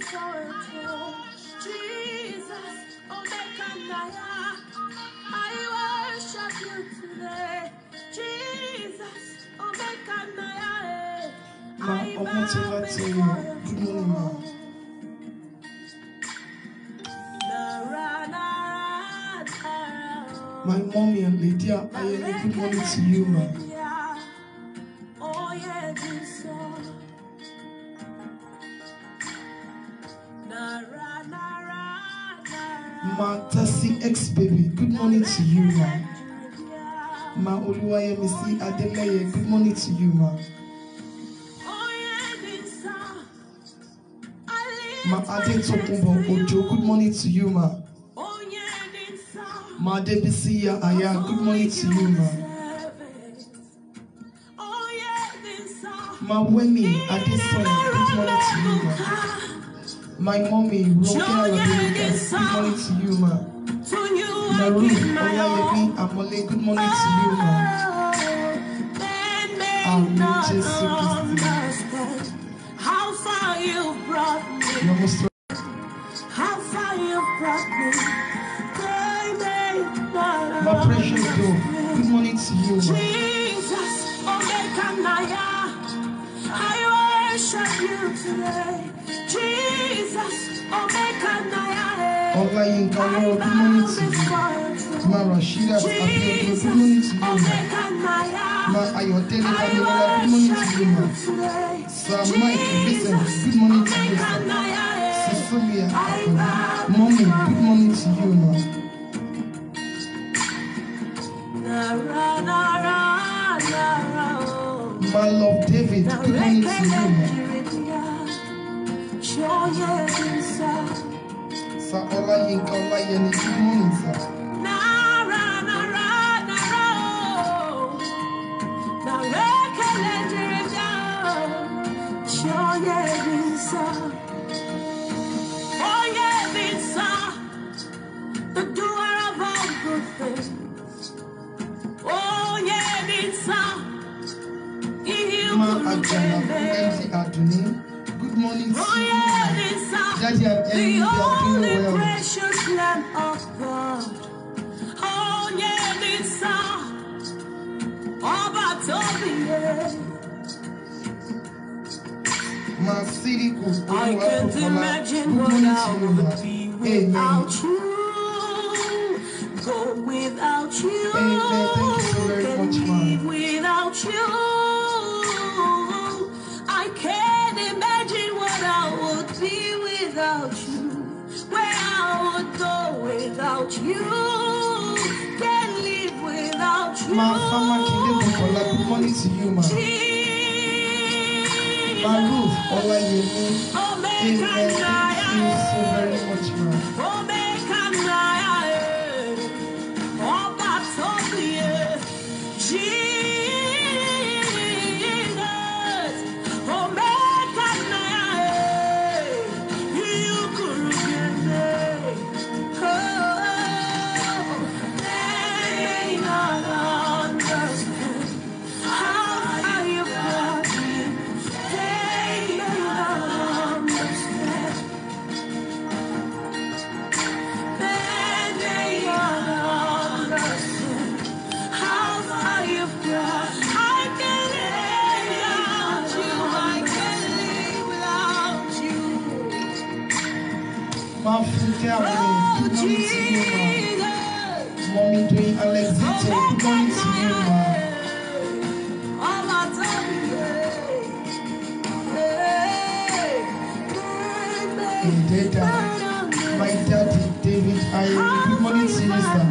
Jesus, Omega Naya, I worship you today. Jesus, Omega Naya, Ma I ọmọ bow tí láti before your good morning ma. throne. Nara, nara, nara. My mommy and Lydia Ayeni, good morning to you ma. Oh, yeah, this song. Nara, nara, nara. Ma Tasi ex baby, good morning to you ma. Ma Oluwayemisi Adeleye, good morning to you ma. Oh, yeah, this song. I Ma lift my Adetokunbo hands to you. Ojo, good morning to you ma. Oh, yeah, this song. Ma Debisi Ya Aya, good morning to you ma. Oh, yeah, this song. Ma Wemi Adesoya, good morning to you ma. My mommy Ronke Aladeluka, good morning to you ma. To you I Maru give my all. Olayemi Amole, good morning to you ma. Man may Amen, not Jesus Christ. understand how far you've brought me, You're most how far you've brought me. They may not My precious girl, understand. good morning to you ma. Jesus, Omega Naya, I worship you today. Jesus, Omega Naya, Olayinka I Lord, good bow morning to you. before you. Ma Rashida Abiodun, good morning to you ma. Ma Ayodele Familola, good morning to you ma. Sir Mike Vincent, good morning to you sir. Cecilia Akon, mommy, good morning to you ma. My love David, good morning to you ma. Sir Olayinka Olayeni, good morning sir. The doer of all good things. Oh, yeah, it's Ma Ajana MC Aduni, good morning to Oh, you yeah, ma. it's Daddy and the Emily, they are doing only well. precious Lamb of God. Oh, yeah, it's Ọba tóbi yẹ. Ma Siriku, I can't Oluwapopola, imagine good what morning I to you would ma. be Amen. without you. Go without you. Amen. Thank you so very Can much, ma. live without you. I can't imagine what I would be without you. Where I would go without you. Can't live without you. Ma Fama Kinde Bukola, good morning to you ma. Ma Ruth Olayemi, Omega Amen. Thank you so very much ma. Omega Naya, Ọba tóbi yẹ. Jesus, Omega Naya, you could Oh, they may not understand how far you brought me. They may not understand. They may not understand how far you've brought. I can't live without you. I can't live without you. Ma Funke Awele, Oh, good morning to you ma. Jesus. Mommy doing Alexito, good morning to you ma. And Dada, my daddy David Ayemi, good morning to you sir.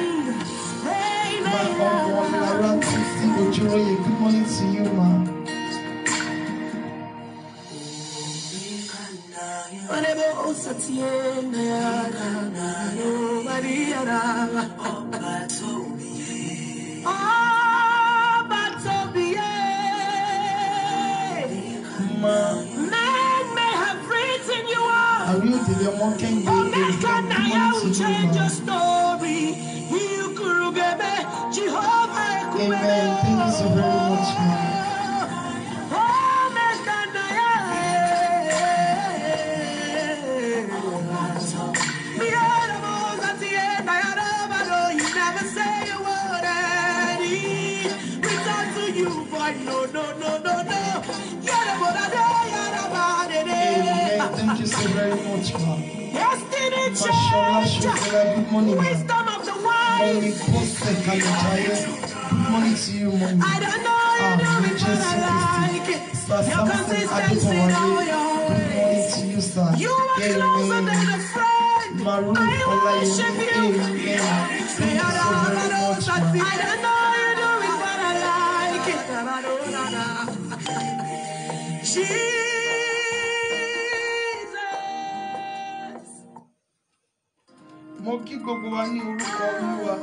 Ma Ọmọ Lara Titi Ojúróyè, good morning to you ma. Ma Men may have written you off. Àrí òdèlé ọmọ Kẹ́hìndé Omega Èrè, good Naya morning will to you change ma. your story. Ikurugebe, Jehovah Ekumene. Amen. Thank you so very much ma. Omega Naya, Fashola Shokela, good morning. ma. Wisdom of the Mommy wise. Bose Kalejaya, good morning to you, mommy. I don't know you Ah, do it, but Jesus I like it. Sir Your Samson consistency in all Adebowale, your good morning ways. to you, sir. You are closer than Amen. a friend. Maru I worship Olayemi, you. amen. Thank you so very much, ma. I don't know you do it, but I like it. Jesus. Mo kí gbogbo wa ní orúkọ Olúwa.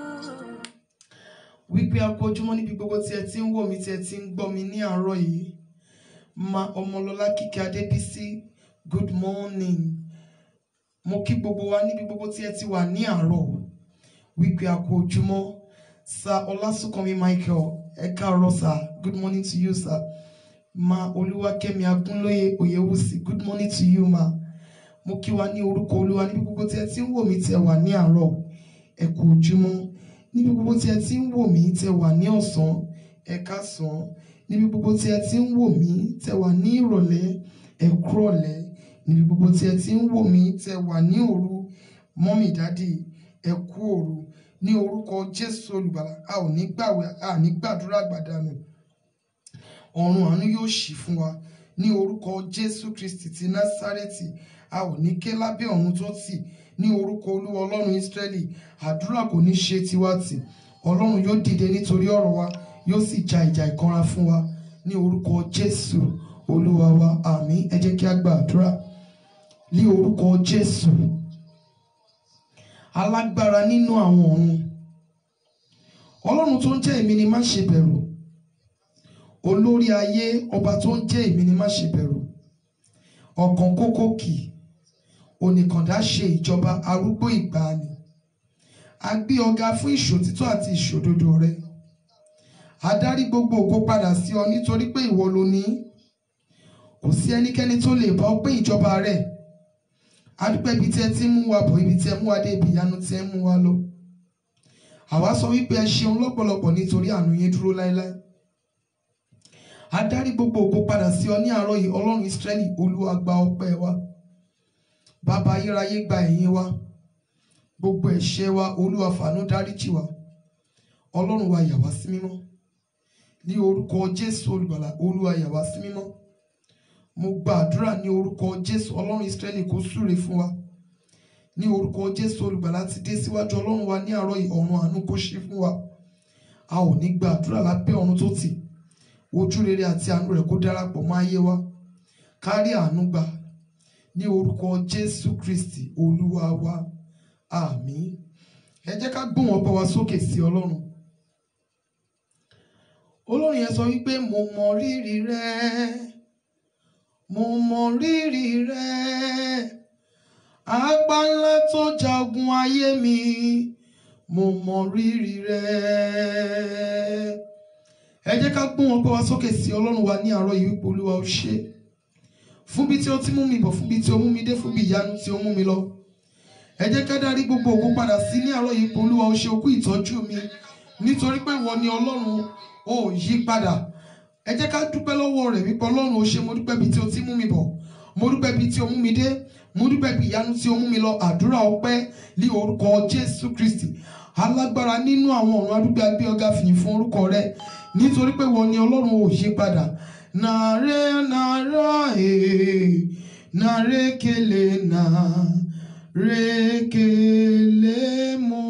Wípé a kú ojúmọ́ níbi gbogbo tí ẹ ti ń wò mí tí ẹ ti ń gbọ́ mi ní àárọ̀ yìí. Ma Ọmọlọ́lá Kíkẹ́ Adébísí, good morning. Mo kí gbogbo wa níbi gbogbo tí ẹ ti wà ní àárọ̀. Wípé a kú ojúmọ́. Sir Ọlásùnkànmí Michael, ẹ káàárọ̀ sir, good morning to you sir. Ma Olúwakẹ́mi Agúnlóyè Oyèwùsì, good morning to you ma mo kí wa ní orúkọ olúwa níbi gbogbo tí ẹ ti ń wò mí tí ẹ wà ní àárọ̀ ẹ kú ojúmọ́ níbi gbogbo tí ẹ ti ń wò mí tí ẹ wà ní ọ̀sán ẹ káàsán níbi gbogbo tí ẹ ti ń wò mí tí ẹ wà ní ìrọ̀lẹ́ ẹ kúrọ̀lẹ́ níbi gbogbo tí ẹ ti ń wò mí tí ẹ wà ní òru mọ́mì dádì ẹ kú òru ní orúkọ jésù olùgbàlà a ò ní gbàwẹ̀ a ní gbàdúrà gbàdánù ọ̀run àánú yóò ṣí fún wa ní orúkọ jésù kristi ti násárẹ́tì a ò ní ké lábẹ́ ọ̀run tó tì ní orúkọ olúwa ọlọ́run ísírẹ́lì àdúrà kò ní ṣe tiwa tì ọlọ́run yóò dìde nítorí ọ̀rọ̀ wa yóò sì ja ìjà ìkanra fún wa ní orúkọ jésù olúwa wa àmín ẹ jẹ́ kí a gba àdúrà ní orúkọ jésù alágbára nínú àwọn ọ̀run ọlọ́run tó ń jẹ́ èmi ni má ṣe bẹ̀rù olórí ayé ọba tó ń jẹ́ èmi ni má ṣe bẹ̀rù ọ̀kan kókó kì onìkàndá ṣe ìjọba arúgbó ìgbàanì a gbé ọ̀gá fún ìṣòtítọ́ àti ìṣòdodo rẹ adarí gbogbo ògo padà sí ọ nítorí pé ìwọ ló ní kò sí ẹnikẹ́ni tó lè bá ọ pé ìjọba rẹ adúpẹ́ ibi tí ẹ ti ń mú wa bọ̀ ibi tí ẹ mú wa dé ibi ìyanu tí ẹ ń mú wa lọ àwa sọ wípé ẹ ṣeun lọ́pọ̀lọpọ̀ nítorí àánú yín dúró láéláé adarí gbogbo ògo padà sí ọ ní àárọ̀ yìí ọlọ́run ìsírẹ́lì olúwa gba ọpẹ́ wa bàbá ayérayé gba ẹ̀yìn wa gbogbo ẹ̀ṣẹ̀ wa olúwa fàánú dáríjì wa ọlọ́run wa yà wá sí mímọ́ ní orúkọ jésù olùgbàlà olúwa yà wá sí mímọ́ mo gba àdúrà ní orúkọ jésù ọlọ́run ìsírẹ́lì kó súre fún wa ní orúkọ jésù olùgbàlà ti dé síwájú ọlọ́run wa ní àárọ̀ yìí ọ̀run àánú kó ṣí fún wa a ò ní gba àdúrà lábẹ́ ọ̀run tó tì ojú rere àti àánú rẹ̀ kó darapọ̀ mọ́ ayé wa kárí àánú gbà ní orúkọ jésù kristi olúwa wa àmín ẹ jẹ́ ká gbóhùn ọpẹ́ wa sókè sí ọlọ́run olórin yẹn sọ wípé mo mọ rírì rẹ mo mọ rírì rẹ apá ńlá tó jagun ayé mi mo mọ rírì rẹ ẹ jẹ́ ká gbóhùn ọpẹ́ wa sókè sí ọlọ́run wa ní àárọ̀ yìí wípé olúwa ó ṣe fún bí tí ó ti mú mi bọ̀ fún bí tí ó mú mi dé fún bí ìyanu tí ó mú mi lọ ẹ jẹ́ ká dárí gbogbo ògo padà sí ní àárọ̀ yìí pé olúwa ó ṣe okú ìtọ́jú mi nítorí pé ìwọ ni ọlọ́run ó yí padà ẹ jẹ́ ká dúpẹ́ lọ́wọ́ rẹ̀ wípé ọlọ́run ó ṣe mo dúpẹ́ bí tí ó ti mú mi bọ̀ mo dúpẹ́ bí tí ó mú mi dé mo dúpẹ́ bí ìyanu tí ó mú mi lọ àdúrà ọpẹ́ ní orúkọ jésù kristi alágbára nínú àwọn ọ̀run adúgbò agbé ọ̀gá fìyìn fún orúkọ rẹ nítorí pé ìwọ ni ọlọ́run ò yí padà nàrẹ nàrà ee nàrẹ kele nà rékele mọ́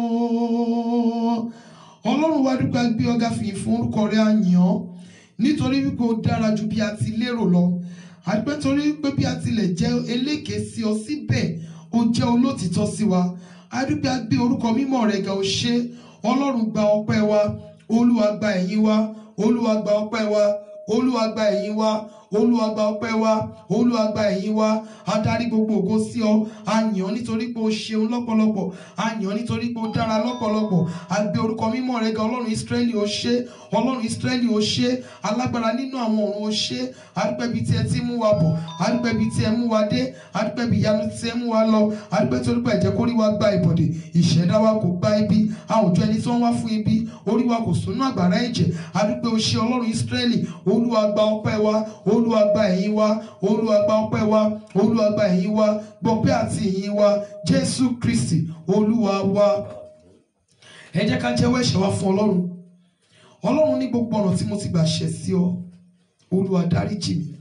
ọlọ́run wa dúpẹ́ agbé ọ̀gá fìyìn fún orúkọ rẹ àyàn nítorí wípé ó dára ju bí a ti lérò lọ àdúpẹ́ torí pé bí a tilẹ̀ jẹ́ eléke sí ọ síbẹ̀ ó jẹ́ olótìtọ́ sí wa àdúpẹ́ agbé orúkọ mímọ́ rẹ̀ ga ó ṣe ọlọ́run gba ọpẹ́ wa olúwa gba ẹ̀yìn wa olúwa gba ọpẹ́ wa olúwa gba ẹ̀yìn wa olúwa gba ọpẹ́ wa olúwa gba ẹ̀yìn wa adarí gbogbo ògo sí ọ àyàn nítorí pé o ṣeun lọ́pọ̀lọpọ̀ àyàn nítorí pé o dára lọ́pọ̀lọpọ̀ àgbé orúkọ mímọ́ rẹ ga ọlọ́run ìsírẹ́lì o ṣé ọlọ́run ìsírẹ́lì o ṣé alágbára nínú àwọn ọ̀run o ṣé àdúpẹ́ bíi tí ẹ ti mú wa bọ̀ àdúpẹ́ bíi tí ẹ mú wa dé àdúpẹ́ bíi ìyanu tí ẹ mú wa lọ àdúpẹ́ torí pé ẹ̀jẹ̀ kórí wa gba ìbọ̀dè ìṣẹ̀dá wa kò gba ibi àwùjọ ẹni tí wọ́n wá fún ibi orí wa kò sún àgbàrá ẹ̀jẹ̀ àdúpẹ́ o ṣé ọlọ́run ìsírẹ́lì olúwa gba ọpẹ́ wa olúwa gba ẹ̀yìn wa olúwa gba ọpẹ́ wa olúwa gba ẹ̀yìn wa gbọpẹ́ àti ìyìn wa jésù kristi olúwa wa ẹ jẹ́ ká jẹ́wọ́ ẹ̀ṣẹ̀ wa fún ọlọ́run ọlọ́run ní gbogbo ọ̀nà tí mo ti gbà ṣẹ̀ sí ọ olúwa dáríjì mi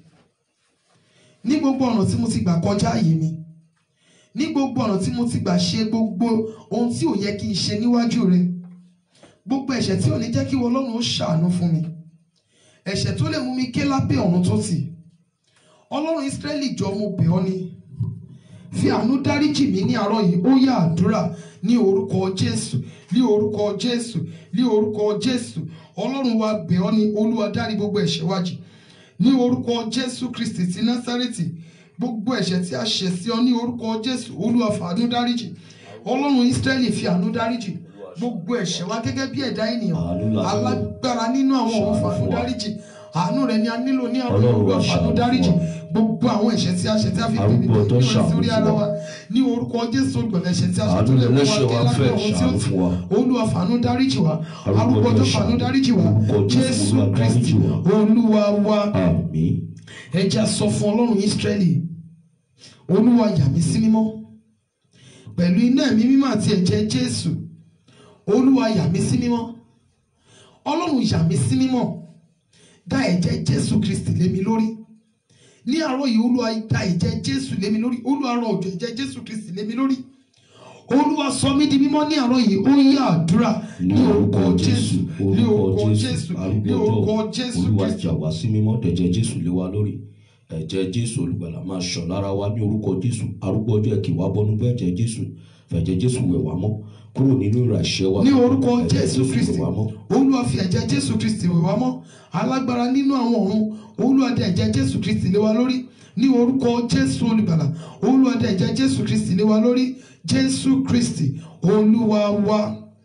ní gbogbo ọ̀nà tí mo ti gbà kọjá àyè mi ní gbogbo ọ̀nà tí mo ti gbà ṣe gbogbo ohun tí ò yẹ kí n ṣe níwájú rẹ gbogbo ẹ̀ṣẹ̀ tí ò ní jẹ́ kí ọlọ́run ó ṣàánú fún mi ẹ̀ṣẹ̀ tó lè mú mi ké lábẹ́ ọ̀run tó tì ọlọ́run ìsírẹ́lì jọ mo bẹ̀ ọ́ ni fi àánú dáríjì mí ní àárọ̀ yìí ó yá àdúrà ní orúkọ jésù ní orúkọ jésù ní orúkọ jésù ọlọ́run wa bẹ̀ ọ́ ni olúwa dárí gbogbo ẹ̀ṣẹ̀ wa jì ní orúkọ jésù kristi ti násárẹ́tì gbogbo ẹ̀ṣẹ̀ tí a ṣẹ̀ sí ọ ní orúkọ jésù olúwa fàánú dáríjì ọlọ́run ìsírẹ́lì fi àánú dáríjì gbogbo ẹ̀ṣẹ̀ wa gẹ́gẹ́ bí ẹ̀dá ènìyàn Àánú la nílò. alágbára nínú àwọn ọ̀run Ṣàánú fàánú fún wa. dáríjì àánú rẹ ni a nílò ní àárọ̀ Ọlọ́run olúwa wa fàánú ṣàánú dáríjì fún wa. gbogbo àwọn ẹ̀ṣẹ̀ tí a ṣẹ̀ tí a fi Arúgbó bìbí tó ní ṣàánú orí fún ara wa. wa ní orúkọ jésù olùgbàlà ẹ̀ṣẹ̀ tí a ṣẹ̀ Àánú tó lè mú wa ẹlẹ́ṣẹ̀ dé wa lábẹ́ fẹ́ ọ̀run tí ó ṣàánú ti fún wa. olúwa fàánú dáríjì wa Arúgbó arúgbó tó tó fàánú ṣàánú. dáríjì wa Orúkọ Jésù, jésù Olúwa kristi dáríjì wa. olúwa wa àmín ẹja sọ fún ọlọ́run ìsírẹ́lì olúwa yà mí sí mímọ́ pẹ̀lú iná ẹ̀mí mímọ́ àti ẹ̀jẹ̀ jésù olúwa yà mí sí mímọ́ ọlọ́run yà mí sí mímọ́ dá ẹ̀jẹ̀ jésù kristi lé mi lórí ní àárọ̀ yìí olúwa dá ẹ̀jẹ̀ jésù lé mi lórí olúwa rọ òjò ẹ̀jẹ̀ jésù kristi lé mi lórí olúwa sọ mí di mímọ́ ní àárọ̀ yìí ó yá àdúrà ní orúkọ jésù ní orúkọ jésù ní orúkọ jésù olúwa kristi jà wá sí mímọ́ ẹ̀jẹ̀ jésù lé wa lórí ẹ̀jẹ̀ jésù olùgbàlà máa ṣàn lára wa ní orúkọ jésù arúgbó ọjọ́ ẹ̀kì wá bọ́nú bẹ́ ẹ̀jẹ̀ jésù fẹ̀jẹ̀ jésù wẹ̀ wá mọ́ kúrò nínú ìràṣẹ́ wa ní orúkọ Ẹ̀jẹ̀ jésù kristi wẹ̀ wá mọ́ olúwa fi ẹ̀jẹ̀ jésù kristi wẹ̀ wá mọ́ alágbára nínú àwọn ọ̀run olúwa dá ẹ̀jẹ̀ jésù kristi lé wa lórí ní orúkọ jésù olùgbàlà olúwa dá ẹ̀jẹ̀ jésù kristi lé wa lórí jésù kristi olúwa wa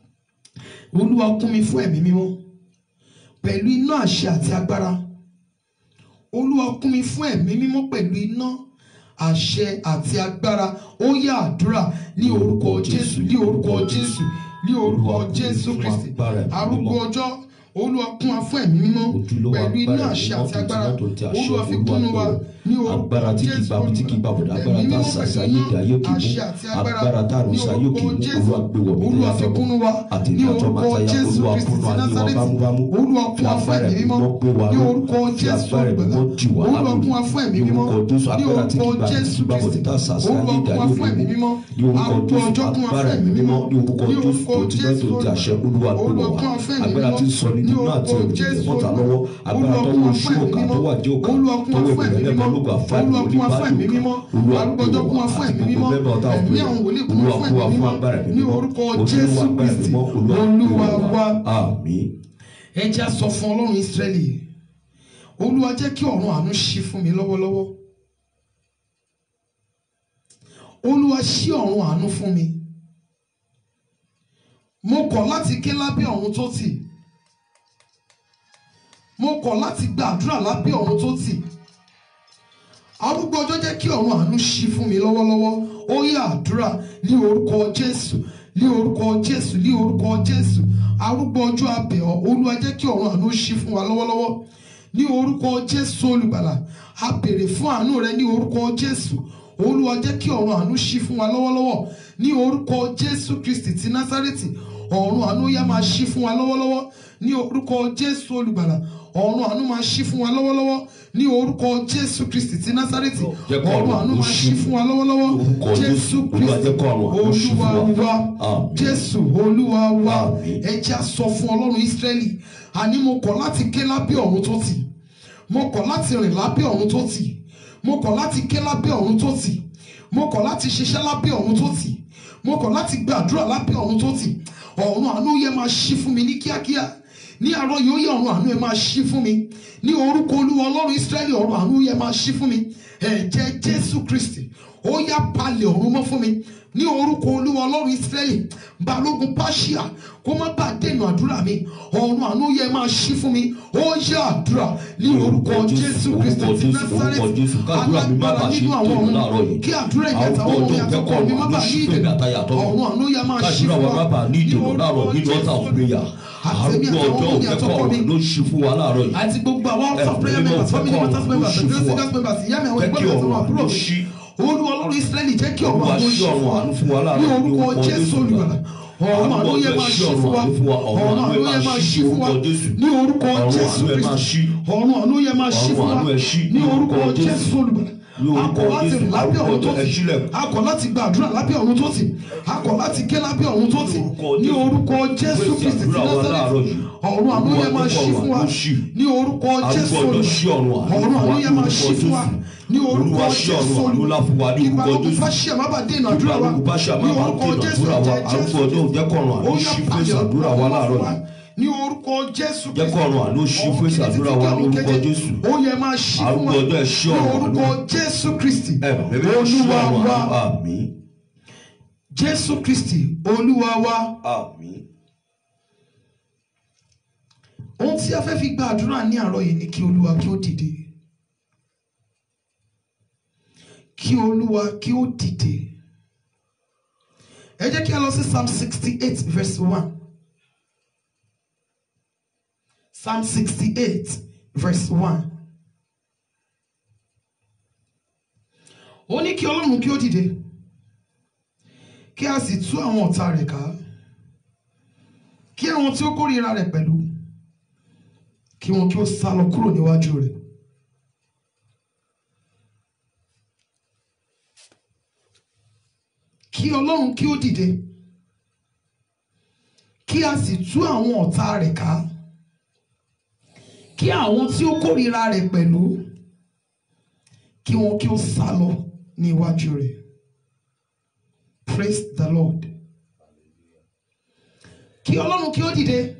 olúwa kún mi fún ẹ̀mí mímọ́ pẹ̀lú iná àṣẹ àti agbára olúwa kún mi fún ẹ̀mí mímọ́ pẹ̀lú iná àṣẹ àti agbára ó yá àdúrà ní orúkọ jésù ní orúkọ jésù ní orúkọ jésù kristi arúgbó ọjọ́ olúwa kún wa fún ẹ̀mí mímọ́ ojúlówó pẹ̀lú iná agbára àṣẹ ìmọ̀ àti agbára tó ti àṣẹ olúwa fi olúwa kúnnú wa tó ní orúkọ agbára tí kì í jésù bá tí kì í bá bọ̀dá agbára ẹ̀mí tá a mímọ́ sàṣà pẹ̀lú yé ayé kì í àṣẹ mú àti agbára agbára tá a ní rún sayé kì í orúkọ mú jésù olúwa gbé wọ̀ mí olúwa lẹ́yà fi fẹ́ kúnnú wa àti ní ìdájọ́ máa orúkọ táyà jésù olúwa kristi kúnnú ti ayé wa násárẹ́tì bámúbámú olúwa kún fi wa fún agbára ẹ̀mí ẹ̀mí mímọ́ mímọ́ gbé wa ní ró orúkọ fi jésù agbára ẹ̀mí olùgbàlà mímọ́ dì wá olúwa lámì kún wa fún ẹ̀mí ní mímọ́ orúkọ jésù ní agbára tí kì í orúkọ bá tí jésù kì í bá kristi bọ̀dá tá a sàṣà olúwa ayé kún wa ayé fún ẹ̀mí òní mímọ́ ní orúkọ arúgbó jésù ọjọ́ kún wa agbára fún ẹ̀mí ẹ̀mí mímọ́ mímọ́ ní orúkọ ní jésù orúkọ tó ti náà jésù tó ti àṣẹ olúwa gbé olúwa wọ̀ kún wá wa fún ẹ̀mí agbára mímọ́ tí ń sọ ní ní nínú àti orúkọ òjijì jésù mọ́ta lọ́wọ́ agbára olúwa tó kún wọ wa fún ṣú ẹ̀mí òkà tó mímọ́ wà dé òkà olúwa kún tó wa wọ fún ẹ̀mí ìbẹ̀rẹ̀ mímọ́ balógun àfáàní olúwa kún wa fún ẹ̀mí oníbàdàn mímọ́ olúwa arúgbó ọjọ́ kún wa fún ẹ̀mí mímọ́ ẹ̀mí àwọn wòlíì kún wa fún ẹ̀mí mímọ́ ní orúkọ jésù kristi olúwa wa àmín ẹ jẹ́ á sọ fún ọlọ́run ìsírẹ́lì olúwa jẹ́ kí ọ̀run àánú ṣí fún mi lọ́wọ́lọ́wọ́ olúwa ṣí ọ̀run àánú fún mi mo kọ̀ láti ké lábẹ́ ọ̀run tó tì mo kọ̀ láti gbàdúrà lábẹ́ ọ̀run tó tì arúgbó ọjọ́ jẹ́ kí ọ̀run àánú ṣí fún mi lọ́wọ́lọ́wọ́ ó yá àdúrà ní orúkọ jésù ní orúkọ jésù ní orúkọ jésù arúgbó ọjọ́ abẹ̀ ọ́ olúwa jẹ́ kí ọ̀run àánú ṣí fún wa lọ́wọ́lọ́wọ́ ní orúkọ jésù olùgbàlà a béèrè fún àánú rẹ ní orúkọ jésù olúwa jẹ́ kí ọ̀run àánú ṣí fún wa lọ́wọ́lọ́wọ́ ní orúkọ jésù kristi ti násárẹ́tì ọ̀run àánú yá máa ṣí fún wa lọ́wọ́lọ́wọ́ ní orúkọ jésù olùgbàlà ọ̀run àánú máa ṣí fún wa lọ́wọ́lọ́wọ́ ní orúkọ jésù kristi ti násárẹ́tì Jẹ́ kó ọ̀run ọ̀run àánú àánú máa ṣí ṣí fún wa lọ́wọ́lọ́wọ́ Orúkọ jésù Jésù, Olúwa kristi jẹ́ kó ọ̀run àánú ṣí fún olúwa wa. wa Àmín. jésù olúwa wa Àmín. ẹ jẹ́ á sọ fún ọlọ́run ísírẹ́lì àní mo kọ̀ láti ké lábẹ́ ọ̀run tó tì mo kọ̀ láti rìn lábẹ́ ọ̀run tó tì mo kọ̀ láti ké lábẹ́ ọ̀run tó tì mo kọ̀ láti ṣiṣẹ́ lábẹ́ ọ̀run tó tì mo kọ̀ láti gbàdúrà lábẹ́ ọ̀run tó tì ọ̀run àánú yẹ máa ṣí fún mi ní kíákíá ní àárọ̀ yóò yẹ ọ̀run àánú yẹ máa ṣí fún mi ní orúkọ olúwa ọlọ́run ísírẹ́lì ọ̀run àánú yẹ máa ṣí fún mi ẹ̀jẹ̀ jésù kristi ó yá palẹ̀ ọ̀run mọ́ fún mi ní orúkọ olúwa ọlọ́run ìsírẹ́lì balógun pàṣíà kó má bàa dènà àdúrà mi ọ̀run àánú yẹ máa ṣí fún mi ó yá àdúrà ní orúkọ jésù kristi ti násárẹ́tì alágbára nínú àwọn ọ̀run kí àdúrà ìgbàta ọmọ mi àtọkọ mi má bàa ní ìdènà ọ̀run àánú yẹ máa ṣí kájúra fún wa má wa bàa ní ìdènà láàárọ̀ nínú ọ̀tà òpéyà arúgbó ọjọ́ òkẹ́kọ̀ọ́ ọ̀rọ̀ ló ṣí fún wa láàárọ̀ yìí àti gbogbo àwọn house of prayer Ẹ̀mí members mímọ́ family fẹ́ matters kọ́ members ọ̀run ló ṣí the fún wa. singers members ìyá mi àwọn Jẹ́ kí ẹgbẹ́ mi àti àwọn ọ̀run àbúrò ló mi ṣí. olú ọlọ́run israẹli jẹ́ kí ọ̀run Olúwa àánú ṣí ṣí ọ̀run fún wa àánú fún wa ní láàárọ̀ ní orúkọ orúkọ jésù Jésù. olùgbàlà ọ̀run àánú yẹ máa ṣí fún wa ọ̀run àánú yẹ máa ṣí fún wa ní orúkọ Ọ̀run jésù àánú ẹ máa kristi ṣí. ọ̀run àánú yẹ máa ṣí Ọ̀run fún wa àánú ẹ ṣí ní orúkọ orúkọ Jésù. jésù olùgbàlà Ní orúkọ akọ̀ láti Jésù, rìn lábẹ́ ọ̀run tó arúgbó ọjọ́ ẹ ti ṣílẹ̀kùn. akọ̀ láti gbàdúrà lábẹ́ ọ̀run tó ti akọ̀ láti ké lábẹ́ ọ̀run tó ti ní orúkọ jésù Pèsè kristi ti àdúrà wa láàárọ̀ násárẹ́tì yìí. ọ̀run àánú yẹ máa ṣí fún wa Olúwa jẹ́ kí ọ̀run àánú ṣí. ní orúkọ jésù Arúgbó ọjọ́ ṣí ọ̀run àánú ọ̀run àánú yẹ máa fún ṣí wa fún wa ní orúkọ Olúwa ṣí jésù ọ̀run àánú lá fún wa ní kí orúkọ balógun Jésù. fáṣíà má bàa dènà àdúrà wa Balógun Fáṣíà má ní bàa orúkọ dènà jésù àdúrà wa. ẹ̀jẹ̀ Arúgbó jésù ọjọ́ jẹ́ kí ọ̀run àánú Ó yá ṣí fún palẹ̀ àdúrà wa ọ̀run láàárọ̀ fún wa. yìí. ní orúkọ jésù Jẹ́ kí ọ̀run àánú ṣí fún Ọ̀run àdúrà wa ní kìtìkìtì orúkọ àwọn Jésù. ó yẹ máa ṣí fún Arúgbó wa ọjọ́ ẹ ṣí ní ọ̀run orúkọ àánú. jésù kristi Ẹ̀mí mímọ́ ṣí olúwa ọ̀run wa àánú. Àmín. jésù kristi olúwa wa Àmín. ohun tí a fẹ́ fi gba àdúrà ní àárọ̀ yìí ni kí olúwa kí ó dìde kí olúwa kí ó dìde ẹ jẹ́ kí a lọ sí psalm sixty eight verse one psalm sixty eight verse one ó ní kí ọlọ́run kí ó dìde kí a sì tú àwọn ọ̀tá rẹ̀ ká kí àwọn tí ó kórìíra rẹ̀ pẹ̀lú kí wọn kí ó sá lọ kúrò níwájú rẹ̀. kí ọlọ́run kí ó dìde kí a sì tú àwọn ọ̀tá rẹ̀ ká kí àwọn tí ó kórìíra rẹ̀ pẹ̀lú kí wọn kí ó sá lọ ní iwájú rẹ̀ praise the lord kí ọlọ́run kí ó dìde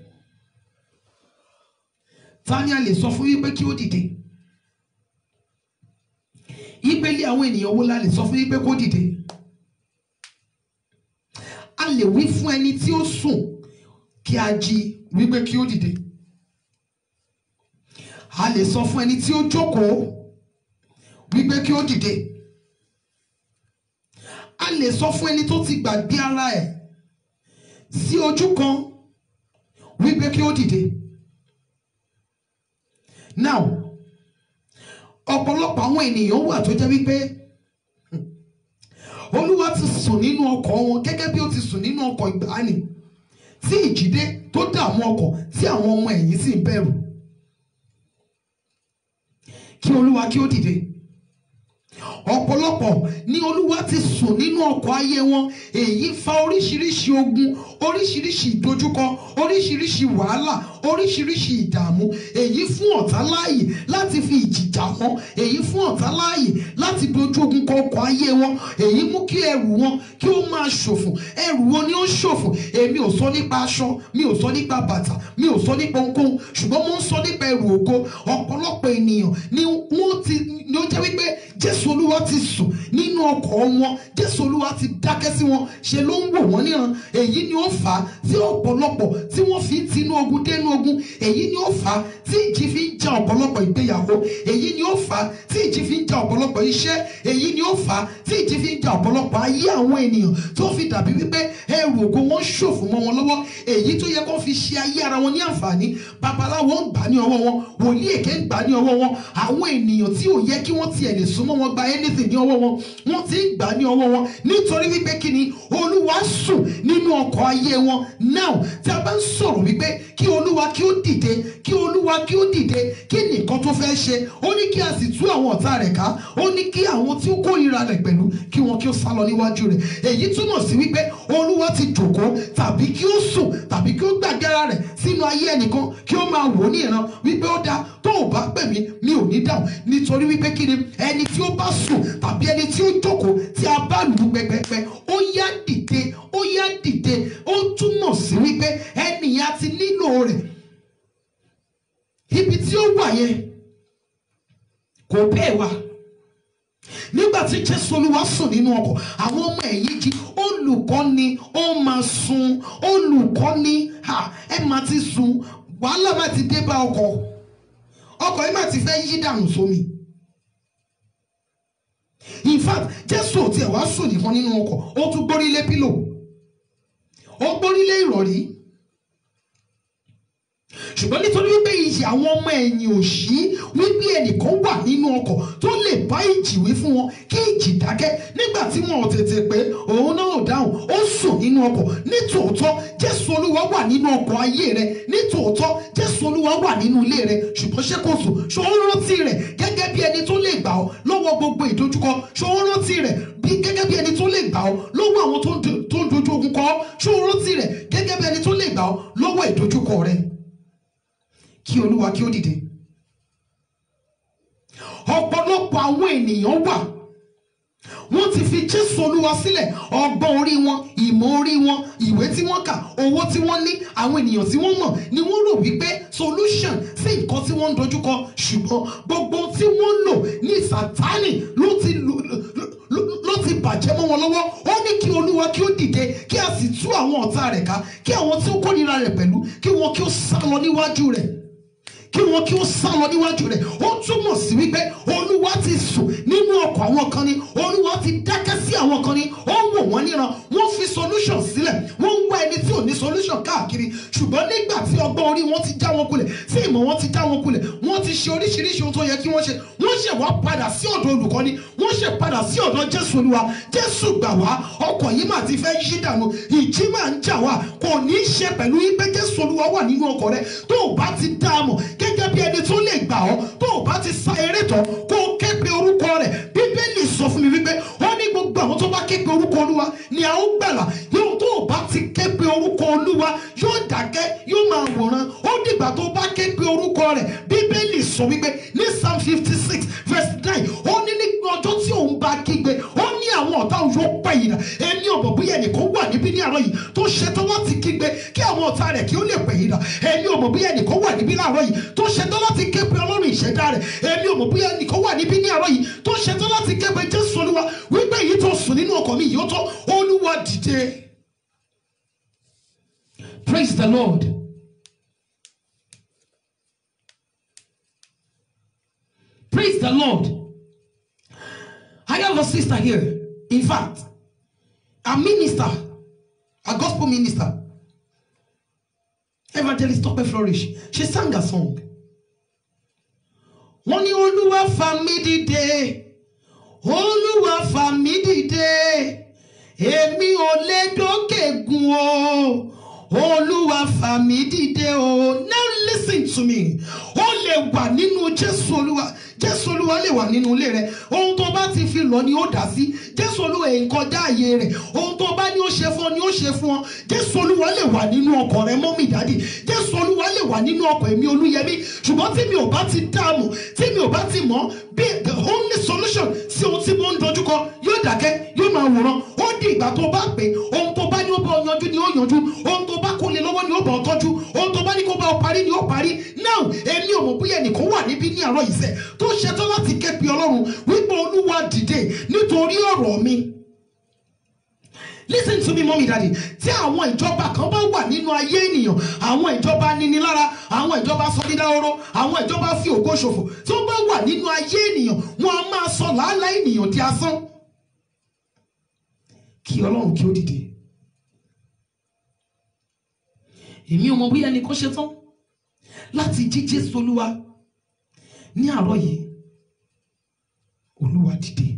ta ni a lè sọ fún wípé kí ó dìde ìpele àwọn ènìyàn wo la lè sọ fún wípé kó dìde a lè wí fún ẹni tí ó sùn kí a jí wípé kí ó dìde a lè sọ fún ẹni tí ó jókòó wípé kí ó dìde a lè sọ fún ẹni tó ti gbàgbé ara ẹ̀ sí ojú kan wípé kí ó dìde now ọ̀pọ̀lọpọ̀ àwọn ènìyàn wà tó jẹ́ wípé hmm, olúwa ti sùn nínú ọkọ̀ wọn gẹ́gẹ́ bí ó ti sùn nínú ọkọ̀ ìgbàanì tí ìjìdé tó dààmú ọkọ̀ tí àwọn ọmọ ẹ̀yìn sì ń bẹ̀rù kí olúwa kí ó dìde ọ̀pọ̀lọpọ̀ ni olúwa ti sùn nínú ọkọ̀ ayé wọn èyí fa oríṣiríṣi ogun oríṣiríṣi ìdojúkọ oríṣiríṣi wàhálà oríṣiríṣi ìdààmú èyí fún ọ̀tá láàyè láti fi ìjìjà wọn èyí fún ọ̀tá láàyè láti dojú ogun kọ ọkọ̀ ayé wọn èyí mú kí ẹrù wọn kí ó máa ṣòfò ẹrù wọn ni ó ṣòfò èmi ò sọ nípa aṣọ mi ò sọ nípa bàtà mi ò sọ nípa ohunkóhun ṣùgbọ́n mo ń sọ nípa ẹrù ògo ọ̀pọ̀lọpọ̀ ènìyàn ni wọ́n ti ni ó jẹ́ wípé jésù olúwa ti sùn nínú ọkọ̀ wọn jésù olúwa ti dákẹ́ sí wọn ṣe ló ń wò wọ́n níran èyí ni ó fà á tí ọ̀pọ̀lọpọ̀ tí wọ́n fi ń tinú ogun dénú ogun èyí ni ó fà á tí ìjì fi ń ja ọ̀pọ̀lọpọ̀ ìgbéyàwó èyí ni ó fà á tí ìjì fi ń ja ọ̀pọ̀lọpọ̀ iṣẹ́ èyí ni ó fà á tí ìjì fi ń ja ọ̀pọ̀lọpọ̀ ayé àwọn ènìyàn tó fi dàbí wípé ẹrù ògo wọn ṣòfò mọ́ wọn lọ́wọ́ èyí tó yẹ kó fi ṣe ayé ara wọn ní àǹfààní babaláwo ń gbà ní ọwọ́ wọn wòlíì èké ń gbà ní ọwọ́ wọn àwọn ènìyàn tí ò yẹ kí wọ́n tiẹ̀ lè súnmọ́ wọn gba anything ní ọwọ́ wọn wọ́n ti ń gbà ní ọwọ́ wọn nítorí wípé kí ni olúwa sùn nínú ọkọ̀ ayé wọn now tí a bá ń sọ̀rọ̀ wípé kí olúwa kí ó dìde kí olúwa kí ó dìde kí nìkan tó fẹ́ ṣe ó ní kí a sì tú àwọn ọ̀tá rẹ̀ ká ó ní kí àwọn tí ó kórìíra rẹ̀ pẹ̀lú kí wọn kí ó sá lọ níwájú rẹ̀ èyí túmọ̀ sí wípé olúwa ti jòkó tàbí kí ó sùn tàbí kí ó gbàgbé ara rẹ̀ sínú ayé ẹnìkan kí ó máa wò ó ní ìran wípé ó dáa tó ò bá pè mí mi ò ní dáhùn nítorí wípé kí ni ẹni tí ó bá sùn tàbí ẹni tí ó jókòó tí a bá lù ú pẹpẹpẹ ó yá dìde ó yá dìde ó túmọ̀ sí wípé ẹnìyàn ti nílò rẹ̀ ibi tí ó wà yẹn kò bẹ́ẹ̀ wà nígbà tí jésù olúwa sùn nínú àwọn ọmọ ẹ̀yìn jí olùkọ́ ni ó máa sun olùkọ́ ni ha, ẹ máa ti sun wàhálà máa ti dé bá ọkọ̀ ọkọ̀ yìí máa ti fẹ́ yí dànù sómi in fact jésù ò tiẹ̀ wá sùn nìkan nínú ọkọ̀ ó tún gbórí lé pílò ó gbórí lé ìrọ̀rí ṣùgbọ́n nítorí wípé iyì àwọn ọmọ ẹ̀yìn ò sí wípé ẹnìkan wà nínú ọkọ̀ tó lè bá ìjì wí fún wọn kí ìjì dákẹ́ nígbà tí wọn ò tètè pé òun náà ò dáhùn ó sùn nínú ọkọ̀ nítòótọ́ jésù olúwa wà nínú ọkọ̀ ayé rẹ nítòótọ́ jésù olúwa wà nínú ilé rẹ ṣùgbọ́n ṣé kò sùn ṣó ń rántí rẹ̀ gẹ́gẹ́ bí ẹni tó lè gbà ọ́ lọ́wọ́ gbogbo ìdojúkọ ṣó ń rántí rẹ̀ bí gẹ́gẹ́ bí ẹni tó lè gbà ọ́ lọ́wọ́ àwọn tó ń do- tó ń dojú ogun kọ ọ́ ṣó ń rántí rẹ̀ gẹ́gẹ́ bí ẹni tó lè gbà ọ́ lọ́wọ́ ìdojúkọ rẹ̀ kí olúwa kí ó dìde ọ̀pọ̀lọpọ̀ àwọn ènìyàn wà wọ́n ti fi jésù olúwa sílẹ̀ ọgbọ́n orí wọn ìmọ̀ orí wọn ìwé tí wọ́n kà owó tí wọ́n ní àwọn ènìyàn tí wọ́n mọ̀ ni wọ́n rò wípé solution sí nǹkan tí wọ́n ń dojúkọ ṣùgbọ́n gbogbo tí wọ́n lò ní sátánì ló ti lò lò- lò- ló ti bàjẹ́ mọ́ wọn lọ́wọ́ ó ní kí olúwa kí ó dìde kí a sì tú àwọn ọ̀tá rẹ̀ ká kí àwọn tí ó kórìíra rẹ̀ pẹ̀lú kí wọn kí ó sá lọ níwájú rẹ̀ kí wọn kí ó sá lọ níwájú rẹ̀ ó túmọ̀ sí wípé olúwa ti sùn nínú ọkọ̀ àwọn kan ní olúwa ti dákẹ́ sí àwọn kan ní ó wò wọ́n níran wọ́n fi solution sílẹ̀ wọ́n ń wá ẹni tí ò ní solution káàkiri ṣùgbọ́n nígbà tí ọgbọ́n orí wọn ti já wọn kulẹ̀ tí ìmọ̀ wọn ti já wọn kulẹ̀ wọ́n ti ṣe oríṣiríṣi ohun tó yẹ kí wọ́n ṣe wọ́n ṣe wá padà sí ọ̀dọ̀ olùkọ́ni wọ́n ṣe padà sí ọ̀dọ̀ jésù olúwa jésù gbà wá ọkọ̀ yìí mà ti fẹ́ yí dànù ìjì máa ń jà wá kò ní í ṣe pẹ̀lú wípé jésù olúwa wà nínú ọkọ̀ rẹ tó o bá ti dá a mọ̀ gẹ́gẹ́ bí ẹni tó lè gbà ọ́ tó o bá ti sa eré tán kó o ké pe orúkọ rẹ̀ bíbélì sọ fún mi wípé ó ní gbogbo àwọn tó bá ké pe orúkọ olúwa ni a ó gbàlà yóò tó o bá ti ké pe orúkọ olúwa yóò dákẹ́ yóò máa wòran ó dìgbà tó o bá ké pe orúkọ rẹ̀ bíbélì sọ wípé ní psalm fifty six verse nine ó ní ní ọjọ́ tí òun bá kígbe ó ní àwọn ọ̀tá òun yóò pẹ́ yìí rà ẹni ọ̀bọ̀ bóyá ẹnìkan wà níbí ní àárọ̀ yìí tó ṣetán láti kígbe kí àwọn ọ̀tá rẹ̀ kí ó lè pẹ́ yìí rà ẹni ọ̀bọ̀ bóyá ẹnìkan wà níbí láàárọ̀ yìí tó ṣetán láti ké pe ọlọ́run ìṣẹ̀dá rẹ̀ ẹni ọ̀bọ̀ bóyá ẹnìkan wà níbí ní àárọ̀ yìí tó ṣetán láti ké pe jésù olúwa wípé èyí tó sùn nínú ọkọ̀ mi yìí ó tó olúwa dìde. praise the lord. praise the lord. I have a sister here. In fact, a minister, a gospel minister, Evangelist Tope Flourish. She sang a song. Wọ́n ní Olúwa fà mí dìde, Olúwa fà mí dìde, èmi ò lè dókè gun o, Olúwa fà mí dìde o. Now listen to me, ó lè wà nínú Jésù Olúwa jésù olúwa lè wà nínú ilé rẹ ohun tó bá ti fi lọ ni ó dá sí jésù olúwa èyí kọjá ààyè rẹ ohun tó bá ní ó ṣe fún ọ ni ó ṣe fún ọ jésù olúwa lè wà nínú ọkọ rẹ mọ́mì dádì jésù olúwa lè wà nínú ọkọ èmi olúyẹmí ṣùgbọ́n tí mi ò bá ti dààmú tí mi ò bá ti mọ̀ bí the only solution sí ohun tí mo ń dojúkọ yóò dákẹ́ yóò máa wòran ó di ìgbà tó bá pè ohun tó bá ní ó bá ọ yanjú ni ó yanjú ohun tó bá kó lè lọ́wọ́ ni ó bá ọ tọ́jú ohun tó bá ní kó bá ọ parí ni ó parí now èmi ò mọ̀ bóyá ẹnìkan wà níbí ní àárọ̀ yìí sẹ́ tó ṣetán láti ké pe ọlọ́run wípé olúwa dìde nítorí ọ̀rọ̀ mi listen to me mommy daddy tí àwọn ìjọba kan bá wà nínú ayé ènìyàn àwọn ìjọba nínilára àwọn ìjọba sọdídáhóró àwọn ìjọba fi ògo ṣòfò tí wọ́n bá wà nínú ayé ènìyàn wọ́n á máa sọ làálàá ènìyàn di asán kí ọlọ́run kí ó dìde èmi ò mọ bóyá ẹnì kan ṣetán láti jí jésù olúwa ní àárọ̀ yìí olúwa dìde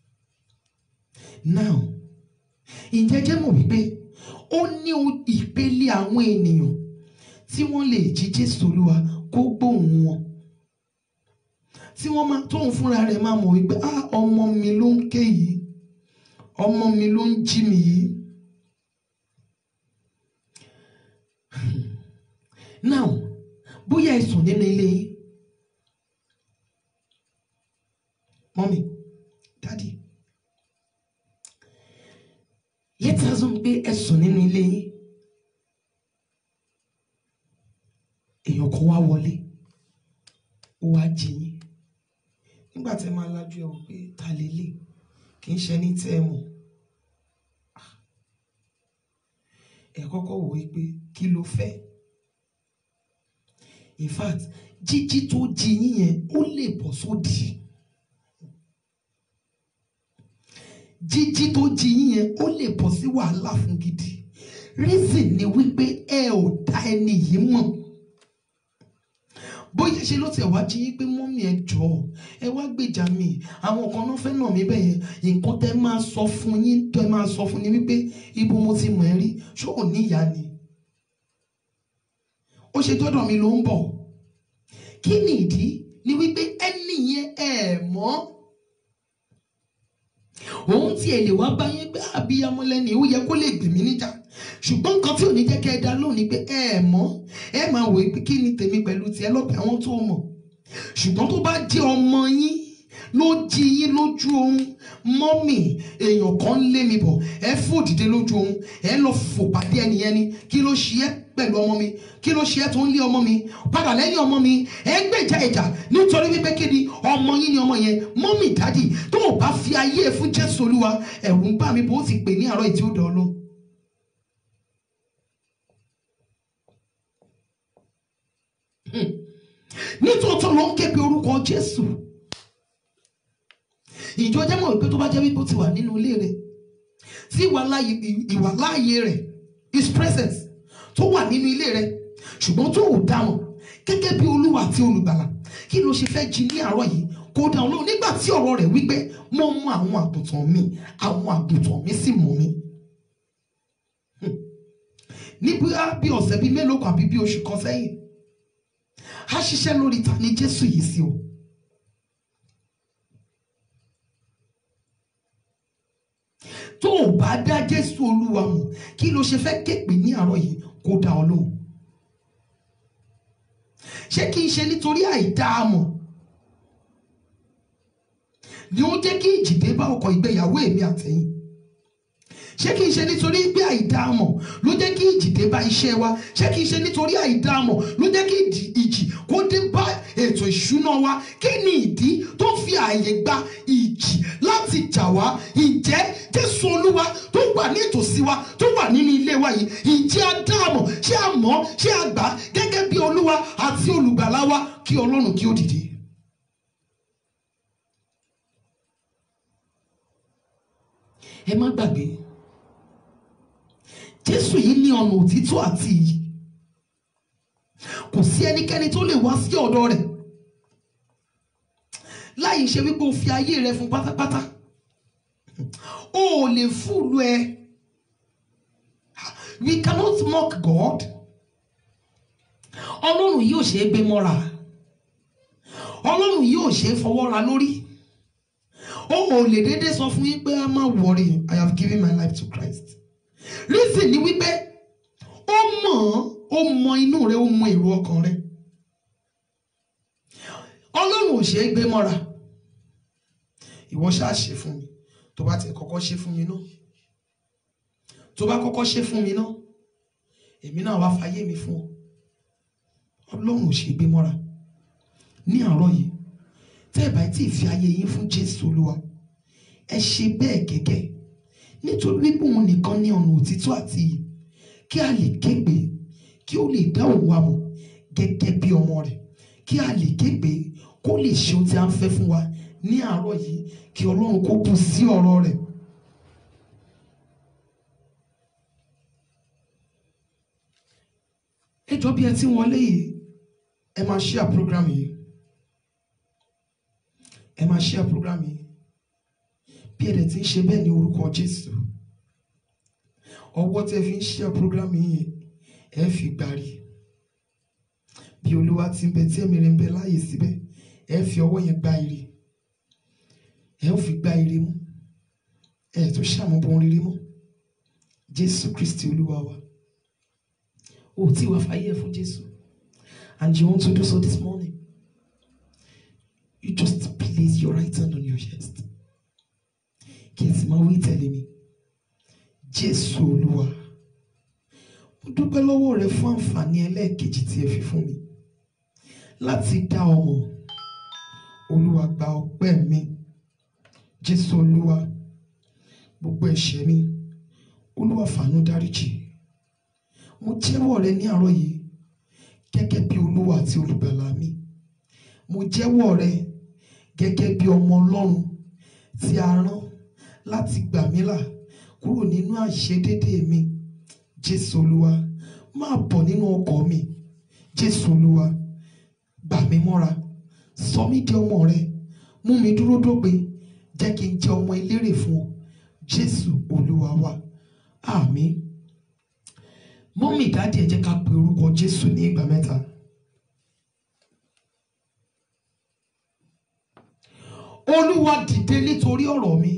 now ǹjẹ́ jẹ́ mọ̀ wípé ó ní o- ìpele àwọn ènìyàn tí wọ́n lè jí jésù olúwa kó gbóhùn wọn tí wọ́n máa tóun fúnra rẹ̀ máa mọ̀ wípé ah ọmọ mi ló ń ké yìí ọmọ mi ló ń jí mi yìí now bóyá ẹ sùn nínú ilé yín mọ́mí dádì létí azọ́ pé ẹ sùn nínú ilé yín èèyàn kan wá wọlé ó wá jí yín nígbà tí ẹ máa lajú ẹ wò pé ta lélẹ̀ kì í ṣe ní tẹ́ ẹ mọ̀ ẹ kọ́kọ́ wò ó pé kí ló fẹ́ in fact jíjí tó jí yín yẹn ó lè bọ́ sódì jíjí tó jí yín yẹn ó lè bọ́ sí wàhálà fún gidi reason ni wípé ẹ ò dá ẹni yìí mọ̀ bóyá ṣe ló tiẹ̀ wá jí yín pé mọ́mí ẹ jọ̀ọ́ ẹ wá gbèjà mi àwọn kan náà fẹ́ nà mí bẹ́ẹ̀ yẹn nǹkan tẹ́ máa sọ fún yín tẹ́ máa sọ fún ni wípé ibo mo ti mọ̀ ẹ́ rí ṣó ò ní ìyá ni ó ṣe dọ́dọ̀ mi ló ń bọ̀ kí ni ìdí ni wípé ẹni yẹn ẹ mọ̀ òun tí ẹ lè wá bá yín pé abiyamọ lẹ́ni ó yẹ kó lè gbèmí níjà ṣùgbọ́n nǹkan tí ò ní jẹ́ kẹ́ ẹ dá lóhùn ni pé ẹ mọ̀ ẹ máa wò pé kí ni tèmi pẹ̀lú tiẹ̀ lọ́pẹ́ àwọn tó mọ̀ ṣùgbọ́n tó bá jẹ́ ọmọ yín ló jí yín lójú oorun mọ́mì èèyàn kan lé mi bọ̀ ẹ fò dìde lójú oorun ẹ lọ fò pàdé ẹnìyẹn ni kí ló ṣe é pẹ̀lú ọmọ mi kí ló ṣe é tó ń lé ọmọ mi padà lẹ́yìn ọmọ mi ẹ gbèjà ìjà nítorí wípé kí ni ọmọ yín ni ọmọ yẹn mọ́mì dádì tó o bá fi ayé ẹ fún Jésù Olúwa ẹ̀rù ń bà mí bó ti pè ní àárọ̀ ìtí ó dọ̀ ọ́ lóhùn. nítòótọ́ ló ń ké pe orúkọ Jésù ìjọ jẹ́ mọ̀ wípé tó bá jẹ́ wípé ó ti wà nínú ilé rẹ̀ tí ìwà láàyè ìwà láàyè rẹ̀ his presence tó wà nínú ilé rẹ̀ ṣùgbọ́n tó ò dáhùn gẹ́gẹ́ bí olúwa àti olùgbàlà kí ló ṣe fẹ́ jí ní àárọ̀ yìí kó dáhùn lóhùn nígbà tí ọ̀rọ̀ rẹ̀ wípé mo mú àwọn àgùntàn mi àwọn àgùntàn mi sì mọ̀ mi níbi bí ọ̀sẹ̀ bíi mélòó kan àbí bí oṣù kan sẹ́yìn a ṣiṣẹ́ lórí ta ni Jésù yìí sí o. tó o bá dá Jésù Olúwa mọ̀ kí ló ṣe fẹ́ képe ní àárọ̀ yìí kó dá ọ lóhùn. ṣé kí n ṣe nítorí àìdáàmọ̀ ni ó jẹ́ kí ìjì dé bá ọkọ̀ ìgbéyàwó èmi àtẹ̀yìn ṣé kí n ṣe nítorí pé àìdáàmọ̀ ló jẹ́ kí ìjì dé bá iṣẹ́ wa ṣé kí n ṣe nítorí àìdáàmọ̀ ló jẹ́ kí ìjì kó dé bá ètò ìṣúná wa kí ni ìdí tó fi ààyè gba ìjì láti jà wá ìjẹ́ Jésù Olúwa tó wà ní ìtòsí wa tó wà nínú ilé wa yìí ìjẹ́ àdáàmọ̀ ṣé a mọ̀ ṣé a gbà gẹ́gẹ́ bí Olúwa àti olùgbàlà wa kí Ọlọ́run kí ó dìde. ẹ má gbàgbé jésù yìí ní ọ̀nà òtítọ́ àti iyì kò sí ẹnikẹ́ni tó lè wá sí ọ̀dọ̀ rẹ̀ láì ṣe wípé o fi ayé rẹ fún pátápátá o ò lè fúlù ẹ we cannot mock God ọlọ́run yìí ò ṣe é gbé mọ́ra ọlọ́run yìí ò ṣe é fọwọ́ ra lórí o ò lè dédé sọ fún yín pé a má worry I have given my life to Christ reason ni wípé ó mọ̀ ó mọ inú rẹ ó mọ èrò ọkàn rẹ ọlọ́run ò ṣe é gbé mọ́ra ìwọ ṣáà ṣe fún mi tó bá ti kọ́kọ́ ṣe fún mi náà tó bá kọ́kọ́ ṣe fún mi náà èmi náà wá fàyè mi fún ọ ọlọ́run ò ṣe é gbé mọ́ra ní àárọ̀ yìí tẹ́ ẹ̀ bá tí ì fi ayé yín fún Jésù Olúwa ẹ ṣe bẹ́ẹ̀ gẹ́gẹ́ nítorí wípé òun nìkan ní ọ̀nà òtítọ́ àti iyì kí a lè képe kí ó lè dá òun wa mọ̀ gẹ́gẹ́ bí ọmọ rẹ̀ kí a lè képe kó lè ṣe ohun tí a ń fẹ́ fún wa ní àárọ̀ yìí kí Ọlọ́run kó bù sí ọ̀rọ̀ rẹ̀. ẹ jọ bí ẹ ti wọlé yìí ẹ máa share program yìí ẹ máa share program yìí bí ẹ̀dẹ̀ tí ń ṣe bẹ́ẹ̀ ní orúkọ Jésù ọwọ́ tẹ́ fi ń ṣe program yìí ẹ fi gbàrí bí Olúwa ti ń bẹ tí ẹ̀mí rẹ̀ ń bẹ láàyè síbẹ̀ ẹ fi ọwọ́ yẹn gba ire ẹ ó fi gba ire mú ẹ tó ṣàmúbọn rere mú Jésù Kristi Olúwa wa o tí wàá fàyè ẹ fún Jésù and you want to do so this morning you just place your right hand on your chest kí n sì máa wí tẹ̀lé mi jésù olúwa mo dúpẹ́ lọ́wọ́ rẹ fún àǹfààní ẹlẹ́ẹ̀kejì tí ẹ fi fún mi láti dá ọmọ olúwa gba ọpẹ́ mi jésù olúwa gbogbo ẹ̀ṣẹ̀ mi olúwa fàánú dáríjì mo jẹ́wọ́ rẹ ní àárọ̀ yìí gẹ́gẹ́ bí olúwa àti olùgbàlà mi mo jẹ́wọ́ rẹ gẹ́gẹ́ bí ọmọ ọlọ́run tí a rán láti gbà mí là kúrò nínú àìṣedédé mi jésù olúwa máa bọ̀ nínú ọkọ̀ mi jésù olúwa gbà mí mọ́ra sọ mí di ọmọ rẹ mú mi dúró dópin jẹ́ kí n jẹ́ ọmọ elérè fún ọ jésù olúwa wa àmín mọ́mì dáàdì ẹ jẹ́ ká pe orúkọ jésù ní ìgbà mẹ́ta. olúwa dìde nítorí ọ̀rọ̀ mi.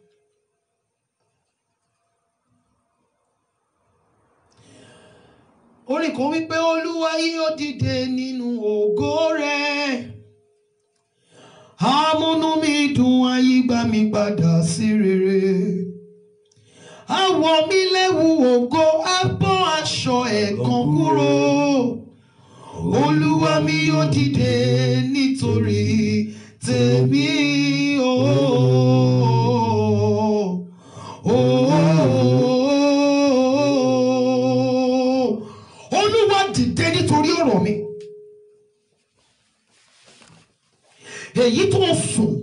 orin kan wípé olúwa yóò dìde nínú ògo rẹ̀ amúnú mi dùn ayígbá mi padà sí rere àwọ̀ mi lẹ́wù ògo abọ́ aṣọ ẹ̀gàn kúrò olúwa mi yóò dìde nítorí tèmi ooo ooo olúwa dìde nítorí ọ̀rọ̀ mi èyí tó ń sùn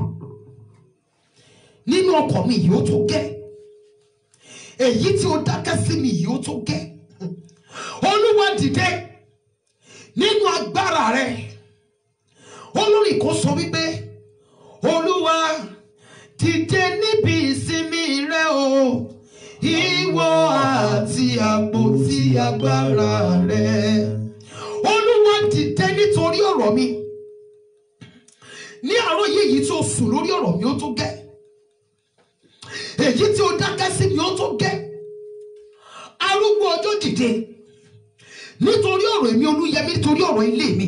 nínú ọkọ̀ mi yìí ó tó gẹ́ èyí tí ó dákẹ́ sí mi yìí ó tó gẹ́ olúwa dìde nínú agbára rẹ olórí kan sọ wípé olúwa dìde níbi ìsinmi rẹ o ìwọ àti àpótí agbára rẹ olúwa dìde nítorí ọ̀rọ̀ mi ní àárọ̀ yìí èyí tí ó sùn lórí ọ̀rọ̀ mi ó tó gẹ́ èyí tí ó dákẹ́ sí mi ó tó gẹ́ arúgbó ọjọ́ dìde nítorí ọ̀rọ̀ èmi olúyẹmí nítorí ọ̀rọ̀ ilé mi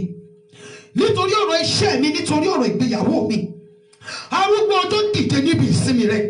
nítorí ọ̀rọ̀ iṣẹ́ mi nítorí ọ̀rọ̀ ìgbéyàwó mi arúgbó ọjọ́ dìde níbi ìsinmi rẹ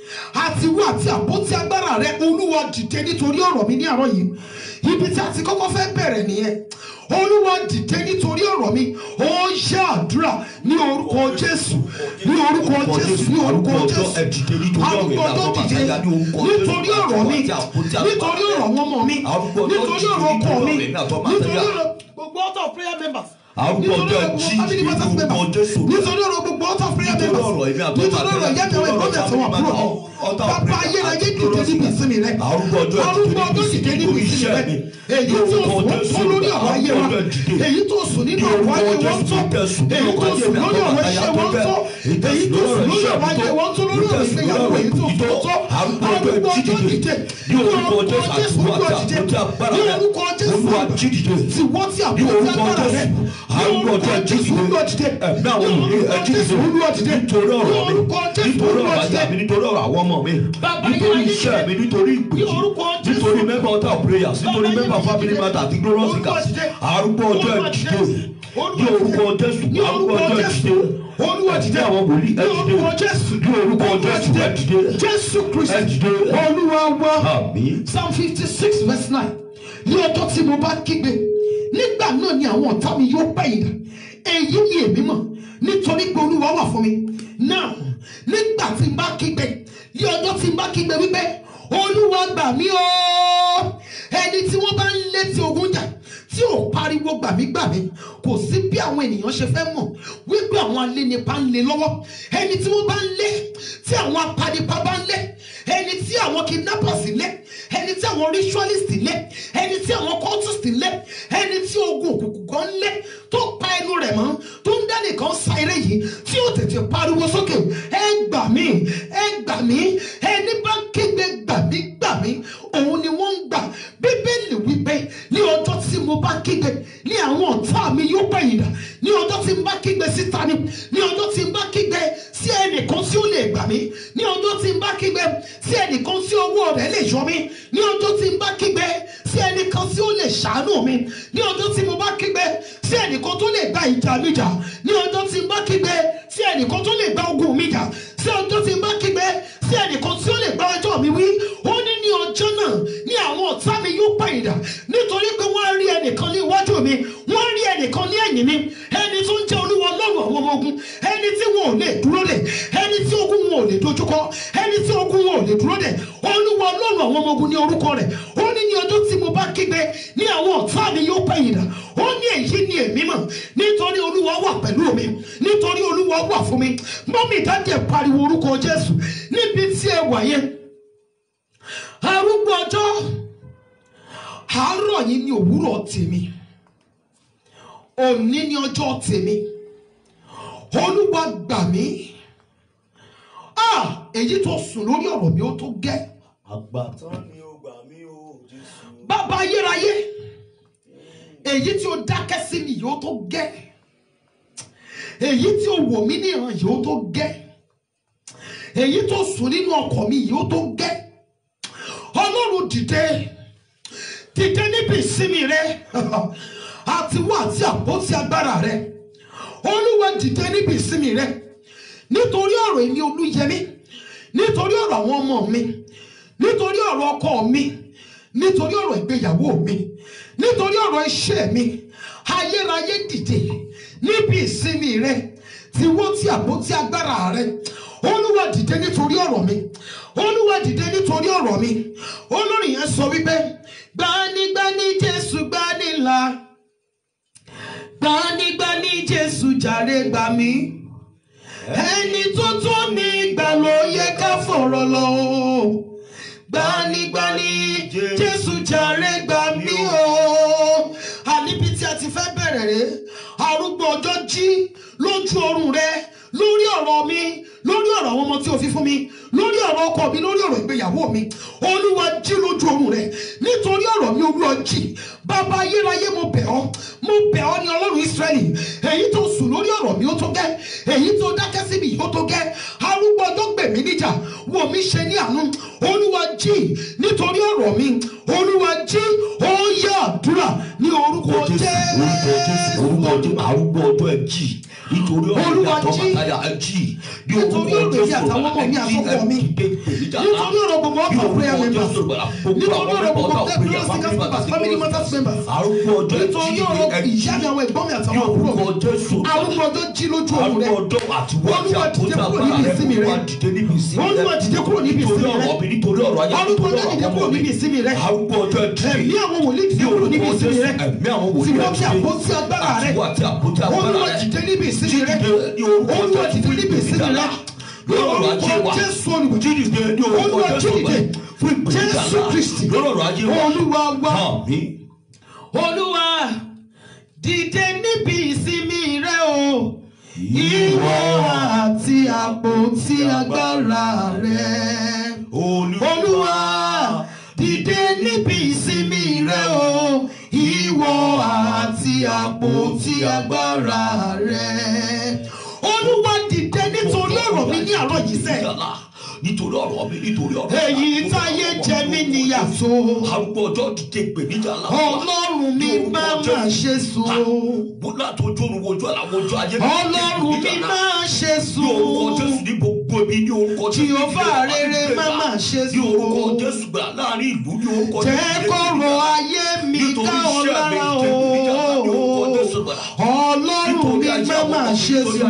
àti wá àti àpótí agbára rẹ olúwa dìde nítorí ọ̀rọ̀ mi ní àárọ̀ yìí ibi tí a ti kọ́kọ́ fẹ́ bẹ̀rẹ̀ nìyẹn olúwa dìde nítorí ọ̀rọ̀ mi ó ṣe àdúrà ní orúkọ jésù ní orúkọ jésù ní orúkọ jésù arúgbó ọjọ́ dìde nítorí ọ̀rọ̀ mi nítorí ọ̀rọ̀ àwọn ọmọ mi nítorí ọ̀rọ̀ ọkọ mi nítorí ọ̀rọ̀ gbogbo author prayer members Arúgbó ọjọ́ jí family nínú matters orúkọ members Jésù. nítorí ọ̀rọ̀ gbogbo author prayer Nítorí members ọ̀rọ̀ èmi àti nítorí ọmọ ọ̀rọ̀ àti yẹ́mi àwọn nítorí ìgbọ́n ọ̀rọ̀ mẹ́sàn-án wà family kúrò author bàbá prayer ayérayé àti dìde níbi ìsinmi rẹ Arúgbó ọjọ́ arúgbó ọjọ́ dìde níbi ìsinmi rẹ èyí tó sùn wọ́n tó lórí ọ̀rọ̀ ayé wa èyí tó sùn nínú ọ̀rọ̀ ayé wọn tó èyí tó sùn lórí ọ̀rọ̀ iṣẹ́ wọn tó èyí tó sùn lórí ọ̀rọ̀ ayé wọn tó lórí ọ̀rọ̀ ìgbéyàwó èyí tó sùn tó arúgbó ọjọ́ dìde ní orúkọ jésù olúwa dìde ní orúkọ jésù tí wọ́n ti àbúrò tí agbára rẹ ní orúkọ jésù olúwa dìde ẹ̀mí àwọn òní ẹ̀jí jésù olúwa dìde nítorí ọ̀rọ̀ ní mi orúkọ jésù nítorí olúwa ọ̀rọ̀ dìde ajá mi nítorí ọ̀rọ̀ àwọn ọmọ mi Bàbá nítorí ayérayé iṣẹ́ mi nítorí ìpè ní orúkọ Jésù. nítorí member of our prayers nítorí Bàbá member ayérayé family dìde. matter àti glorious Olúwa seekers dìde. arúgbó ọjọ́ Olúwa ìdìde dìde. ní orúkọ jésù ní arúgbó orúkọ ọjọ́ jésù ìdìde olúwa dìde ẹ̀mí àwọn wòlíì ní ẹ dìde orúkọ jésù ní orúkọ Olúwa jésù ẹ dìde jésù kristi ẹ dìde. olúwa wa àmín psalm fifty six verse nine ní ọjọ́ tí mo bá kígbe nígbà náà ni àwọn ọ̀tá mi yóò pẹ̀yìn dà èyí ni èmi mọ̀ nítorí pé olúwa wà fún mi náà nígbà tí n bá kígbe ní ọjọ́ tí n bá kígbe wípé olúwa gbà mí o ẹni tí wọ́n bá ń lé tí ogun jà tí ò pariwo gbàmígbàmí kò sí bí àwọn ènìyàn ṣe fẹ́ mọ̀ wípé àwọn alénipa ń lé lọ́wọ́ ẹni tí wọ́n bá ń lé tí àwọn apanipa bá ń lé ẹni tí àwọn kidnappers lé ẹni tí àwọn ritualist lé ẹni tí àwọn cultist lé ẹni tí ogun òkùnkùn kan lé tó pa ẹnu rẹ̀ mọ́ tó ń dá nìkan sa eré yìí tí ó tètè pariwo sókè ẹ gbà mí ẹ gbà mí ẹni bá ń kígbe gbà mí gbà mí òun ni wọ́n ń gbà bíbélì wípé ní ọjọ́ tí mo bá kígbe ní àwọn ọ̀tá mi yóò pẹ̀yìn dà ní ọjọ́ tí mo bá kígbe síta ni ní ọjọ́ tí mo bá kígbe sí ẹnìkan tí ó lè gbà mí ní ọjọ́ tí mo bá kígbe sí ẹnìkan tí owó rẹ̀ lè yọ mí ní ọjọ́ tí mo bá kígbe sí ẹnìkan tí ó lè ṣàánú mi ní ọjọ́ tí mo bá kígbe sí ẹnìkan tó lè gba ìjà mi jà ní ọjọ́ tí mo bá kígbe sí ẹnìkan tó lè gba ogun mi jà sí ọjọ́ tí mo bá kígbe sí ẹnìkan tí ó lè gba ọjọ́ mi wí ó ní ní ọjọ́ náà ní àwọn ọ̀tá mi yóò pẹ̀yìndà nítorí pé wọ́n rí ẹnìkan ní iwájú mi wọ́n rí ẹnìkan ní ẹ̀yìn mi ẹni tó ń jẹ́ olúwa ọlọ́run àwọn ọmọ ogun ẹni tí wọn ò lè dúró dè ẹni tí ogun wọn ò lè dojúkọ ẹni tí ogun wọn ò lè dúró dè olúwa ọlọ́run àwọn ọmọ ogun ní orúkọ rẹ̀ ó ní ní ọjọ́ tí mo bá bá kígbe ní àwọn ọ̀tá mi yóò pẹ̀yìn dà ó ní èyí ni èmi mọ̀ nítorí olúwa wà pẹ̀lú mi nítorí olúwa wà fún mi mọ́mí dájú ẹ̀ pariwo orúkọ jésù níbi tí ẹ wà yẹn arúgbó ọjọ́ àárọ̀ yìí ni òwúrọ̀ tèmi òní ni ọjọ́ tèmi olúwa gbà mí ah èyí tó sùn lórí ọ̀rọ̀ mi ó tó gẹ́ àgbàtàn ni ó gbà mí o jésù. bàbá ayérayé èyí tí ó dákẹ́ sí mi yóò tó gẹ́ èyí tí ó wò mí níran yóò tó gẹ́ èyí tó sùn nínú ọkọ̀ mi yóò tó gẹ́ ọlọ́run dìde dìde níbi ìsinmi rẹ àti wá àti àpótí agbára rẹ olúwa dìde níbi ìsinmi rẹ nítorí ọ̀rọ̀ èmi olúyẹmí nítorí ọ̀rọ̀ àwọn ọmọ mi nítorí ọ̀rọ̀ ọkọ mi nítorí ọ̀rọ̀ ìgbéyàwó mi nítorí ọ̀rọ̀ iṣẹ́ mi ayérayé dìde níbi ìsinmi rẹ tí wọ́n ti àpótí agbára rẹ olúwa dìde nítorí ọ̀rọ̀ mi olúwa dìde nítorí ọ̀rọ̀ mi olórin yẹn sọ wípé gbanigbani jésù gbanilà gbanigbani jésù jàre gbà mí ẹni tó tó mi gbà ló yẹ ká fọ̀rọ̀ lọ o gbanigbani jésù jàre gbà mí o àníbi tí a ti fẹ́ bẹ̀rẹ̀ rẹ̀ arúgbó ọjọ́ jí lójú oorun rẹ lórí ọ̀rọ̀ mi lórí ọ̀rọ̀ àwọn ọmọ tí o fi fún mi lórí ọ̀rọ̀ ọkọ mi lórí ọ̀rọ̀ ìgbéyàwó mi olúwa jí lójú oorun rẹ nítorí ọ̀rọ̀ mi olúwa jí bàbá ayérayé mo bẹ̀ ọ́ mo bẹ̀ ọ́ ní ọlọ́run israẹli èyí tó sùn lórí ọ̀rọ̀ mi ó tó gẹ́ èyí tó dákẹ́ sí mi ó tó gẹ́ arúgbó ọjọ́ gbè mí níjà wò mí ṣe ní àánú olúwa jí nítorí ọ̀rọ̀ mi olúwa jí ó yá àdúrà ní orúkọ orúkọ jésù orúkọ jésù orúkọ jésù arúgbó ọjọ́ ẹ jí nítorí ọ̀rọ̀ Olúwa ìyàtọ̀ jí. bàtàyà ẹ jí bí Nítorí orúkọ ọ̀rọ̀ èmi jésù àtàwọn ọmọ mi ẹ jí àtọkọ mi. ẹ dìde ìpèníjà ńlá. nítorí ọ̀rọ̀ gbogbo Bí ọkọ̀ prayer orúkọ members Jésù gbàlà, gbogbo nítorí àwọn ọ̀rọ̀ gbogbo ọ̀tá òpin glorious family singers members, family matters members arúgbó ọjọ́ ẹ jí nítorí dìde ọ̀rọ̀ ẹ jí ìyá mi àwọn ẹ̀gbọ́n mi bí àtàwọn àbúrò orúkọ mi jésù arúgbó ọjọ́ jí lójú oorun rẹ arúgbó ọjọ́ àti wọ́n àti Olúwa dìde àpótí kúrò agbára níbi rẹ ìsinmi rẹ. olúwa dìde níbi ìsinmi rẹ Olúwa dìde kúrò níbi nítorí ìsinmi rẹ. ọ̀rọ̀ mi nítorí ọ̀rọ̀ ayé Arúgbó nítorí ọjọ́ dìde ọ̀rọ̀ kúrò ọmọ mi níbi ìsinmi rẹ. arúgbó ọjọ́ ẹ jí ẹ̀mí àwọn wòlíì dìde kúrò níbi ìsinmi rẹ ẹ̀mí àwọn tí wòlíì wọ́n fi àpótí agbára rẹ àtiwọ́ àti àpótí agbára Olúwa rẹ dìde níbi ìsinmi rẹ Jídìde ní orúkọ Olúwa Jésù dìde níbi ìsinmi rẹ ní ọ̀rọ̀ ajé wa Jésù olùgbé jídìde ní orúkọ Olúwa Jésù jídìde fún ìpèníjà Jésù ńlá Kristi lórí ọ̀rọ̀ ajé wa Olúwa wa àmín olúwa dìde níbi ìsinmi rẹ o ìwọ àti àpótí agbára rẹ olúwa dìde níbi ìsinmi rẹ o ìwọ àti àpótí agbára rẹ olúwa dìde nítorí ọ̀rọ̀ mi ní àárọ̀ yìí sẹ́ nítorí ọ̀rọ̀ mi nítorí ọ̀rọ̀ èyí táyé jẹ mí níyàtọ̀ arúgbó ọjọ́ dìde ìpèníjà ńlá ọlọ́run mi máa máa ṣe sùn. bọ́lá tó jóru wojú àlà wojú ayé ọlọ́run mi máa ṣe ní orúkọ jésù sùn ní gbogbo ibi ní orúkọ jésù Jèhófà rere má má ṣe ní orúkọ sùn. jésù gbà láàrin ìlú ní orúkọ jésù jẹ́ kọ̀rọ̀ ayé mi nítorí ká ọ iṣẹ́ mi lára jẹ́ ìpèníjà ńlá ní orúkọ o jésù gbà ọlọ́run mi má má ṣe sùn.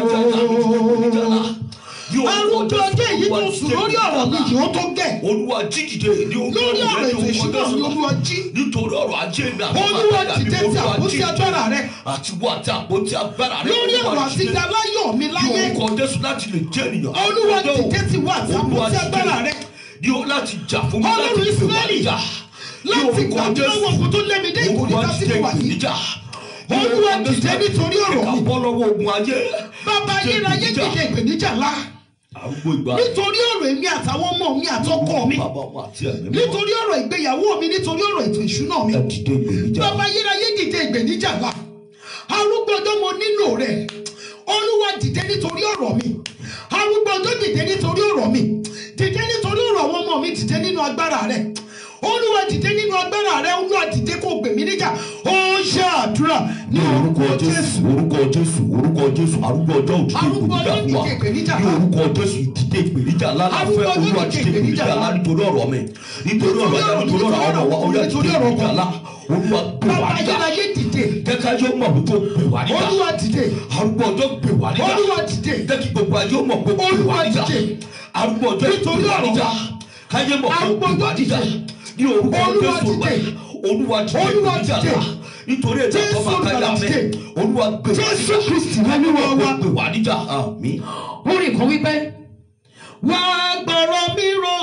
arúgbó ọjọ́ èyí tó sùn lórí ọ̀rọ̀ mi yìí ó tó gẹ̀ olúwa jí dìde ní orúkọ lórí ọ̀rọ̀ ètò ìṣúná mi olúwa jí nítorí ọ̀rọ̀ ajé mi àti olúwa bàtà mi, dìde tí Olúwa àpótí jí dìde. agbára rẹ àti wọ àti àpótí agbára rẹ lórí Olúwa ọ̀rọ̀ àti dìde. ìdáláyọ̀ mi ní láyé orúkọ jésù láti lè jẹ́ ènìyàn olúwa Àpótí dìde tí wà àti Olúwa àpótí dìde. agbára rẹ ní o láti jà fún mi Ọlọ́run láti pè wá Ísírẹ́lì, níjà Ní láti orúkọ gbàdúrà Jésù. lọ́wọ́ ogun tó lé mi dé ìkòríta Olúwa tí dìde mo wà yìí. ìpèníjà Ní Olúwa orúkọ Jésù. dìde nítorí ọ̀rọ̀ Ẹ̀ka mi. bọ́ lọ́wọ́ ogun ayé bàbá Dìde ayérayé ìpèníjà. dìde ìpèníjà ńlá arúgbó ìgbà nítorí ọ̀rọ̀ èmi àtàwọn ọmọ mi àtọkọ mi bàbá ọmọ àti ẹ̀mí mímọ́. nítorí ọ̀rọ̀ ìgbéyàwó mi nítorí ọ̀rọ̀ ètò ìṣúná mi ẹ dìde ìpèníjà bàbá ayérayé dìde ìpèníjà ńlá arúgbó ọjọ́ mo nílò rẹ̀ olúwa dìde nítorí ọ̀rọ̀ mi arúgbó ọjọ́ dìde nítorí ọ̀rọ̀ mi dìde nítorí ọ̀rọ̀ àwọn ọmọ mi dìde nínú agbára rẹ̀ olúwa dìde nínú agbára rẹ̀ olúwa dìde kó gbè mí níjà ó ṣe àdúrà ní orúkọ jésù orúkọ jésù orúkọ jésù arúgbó ọjọ́ òdìdé Arúgbó ọjọ́ ìpèníjà fún wa dìde ìpèníjà ní ńlá. orúkọ jésù ìdìde ìpèníjà ńlá Arúgbó láfẹ́ ọjọ́ olúwa dìde dìde ìpèníjà ìpèníjà ńlá ńlá. nítorí ọ̀rọ̀ mi nítorí ọ̀rọ̀ ayé nítorí ọ̀rọ̀ àwọn ọmọ wa ó yá Nítorí dìde ọ̀rọ̀ ìpèníjà ńlá olúwa gbé bàbá wá níjà ayérayé dìde kẹ́kẹ́ ayé ó mọ̀ pé kó gbé wá níjà olúwa dìde arúgbó ọjọ́ gbé wá níjà olúwa dìde jẹ́ kí gbogbo ayé ó mọ̀ pé kó gbé wá Olúwa níjà dìde. arúgbó ọjọ́ Nítorí gbé wá ọ̀rọ̀ níjà wa. káyé mọ̀ pé kó Arúgbó gbé wá ọjọ́ níjà dìde. ní orúkọ Olúwa jésù dìde. olúwa dìde Olúwa níjà dìde. ńlá nítorí ètò Jésù àtọ́mọ àkáyà Olùgbàlà mẹ́ dìde. olúwa gbé wá Jésù níjà Kristi Olúwa wa. gbé wá níjà àmín. orin kan wípé wá gbọ́rọ̀ mi rò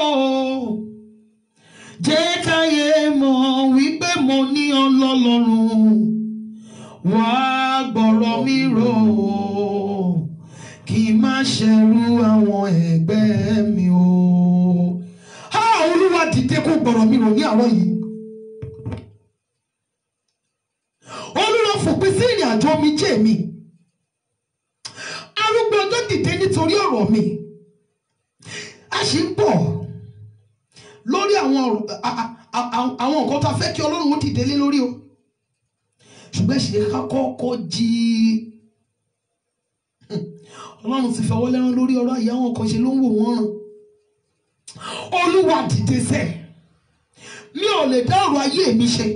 jẹ́ káyé mọ̀ wípé mo ní ọlọ́lọ́run wá gbọ́rọ̀ mi rò kí n má ṣẹ̀rù àwọn ẹgbẹ́ mi o. a olúwa dìde kó gbọ́rọ̀ mi rò ní àárọ̀ yìí. olúwa fòpin sí ìrìn àjò mi jẹ́ mi arúgbó ọjọ́ dìde nítorí ọ̀rọ̀ mi a sì ń bọ̀ lórí àwọn ọ̀rọ̀- a- a- a- a- àwọn nǹkan tá a fẹ́ kí ọlọ́run ó dìde lé lórí o ṣùgbọ́n ṣe ká kọ́kọ́ jí ọlọ́run ti fọwọ́ lẹ́rán lórí ọ̀rọ̀ àyè àwọn kan ṣe ló ń wò wọ́n ràn olúwa dìde sẹ́ mi ò lè dá ọ̀rọ̀ ayé mi ṣe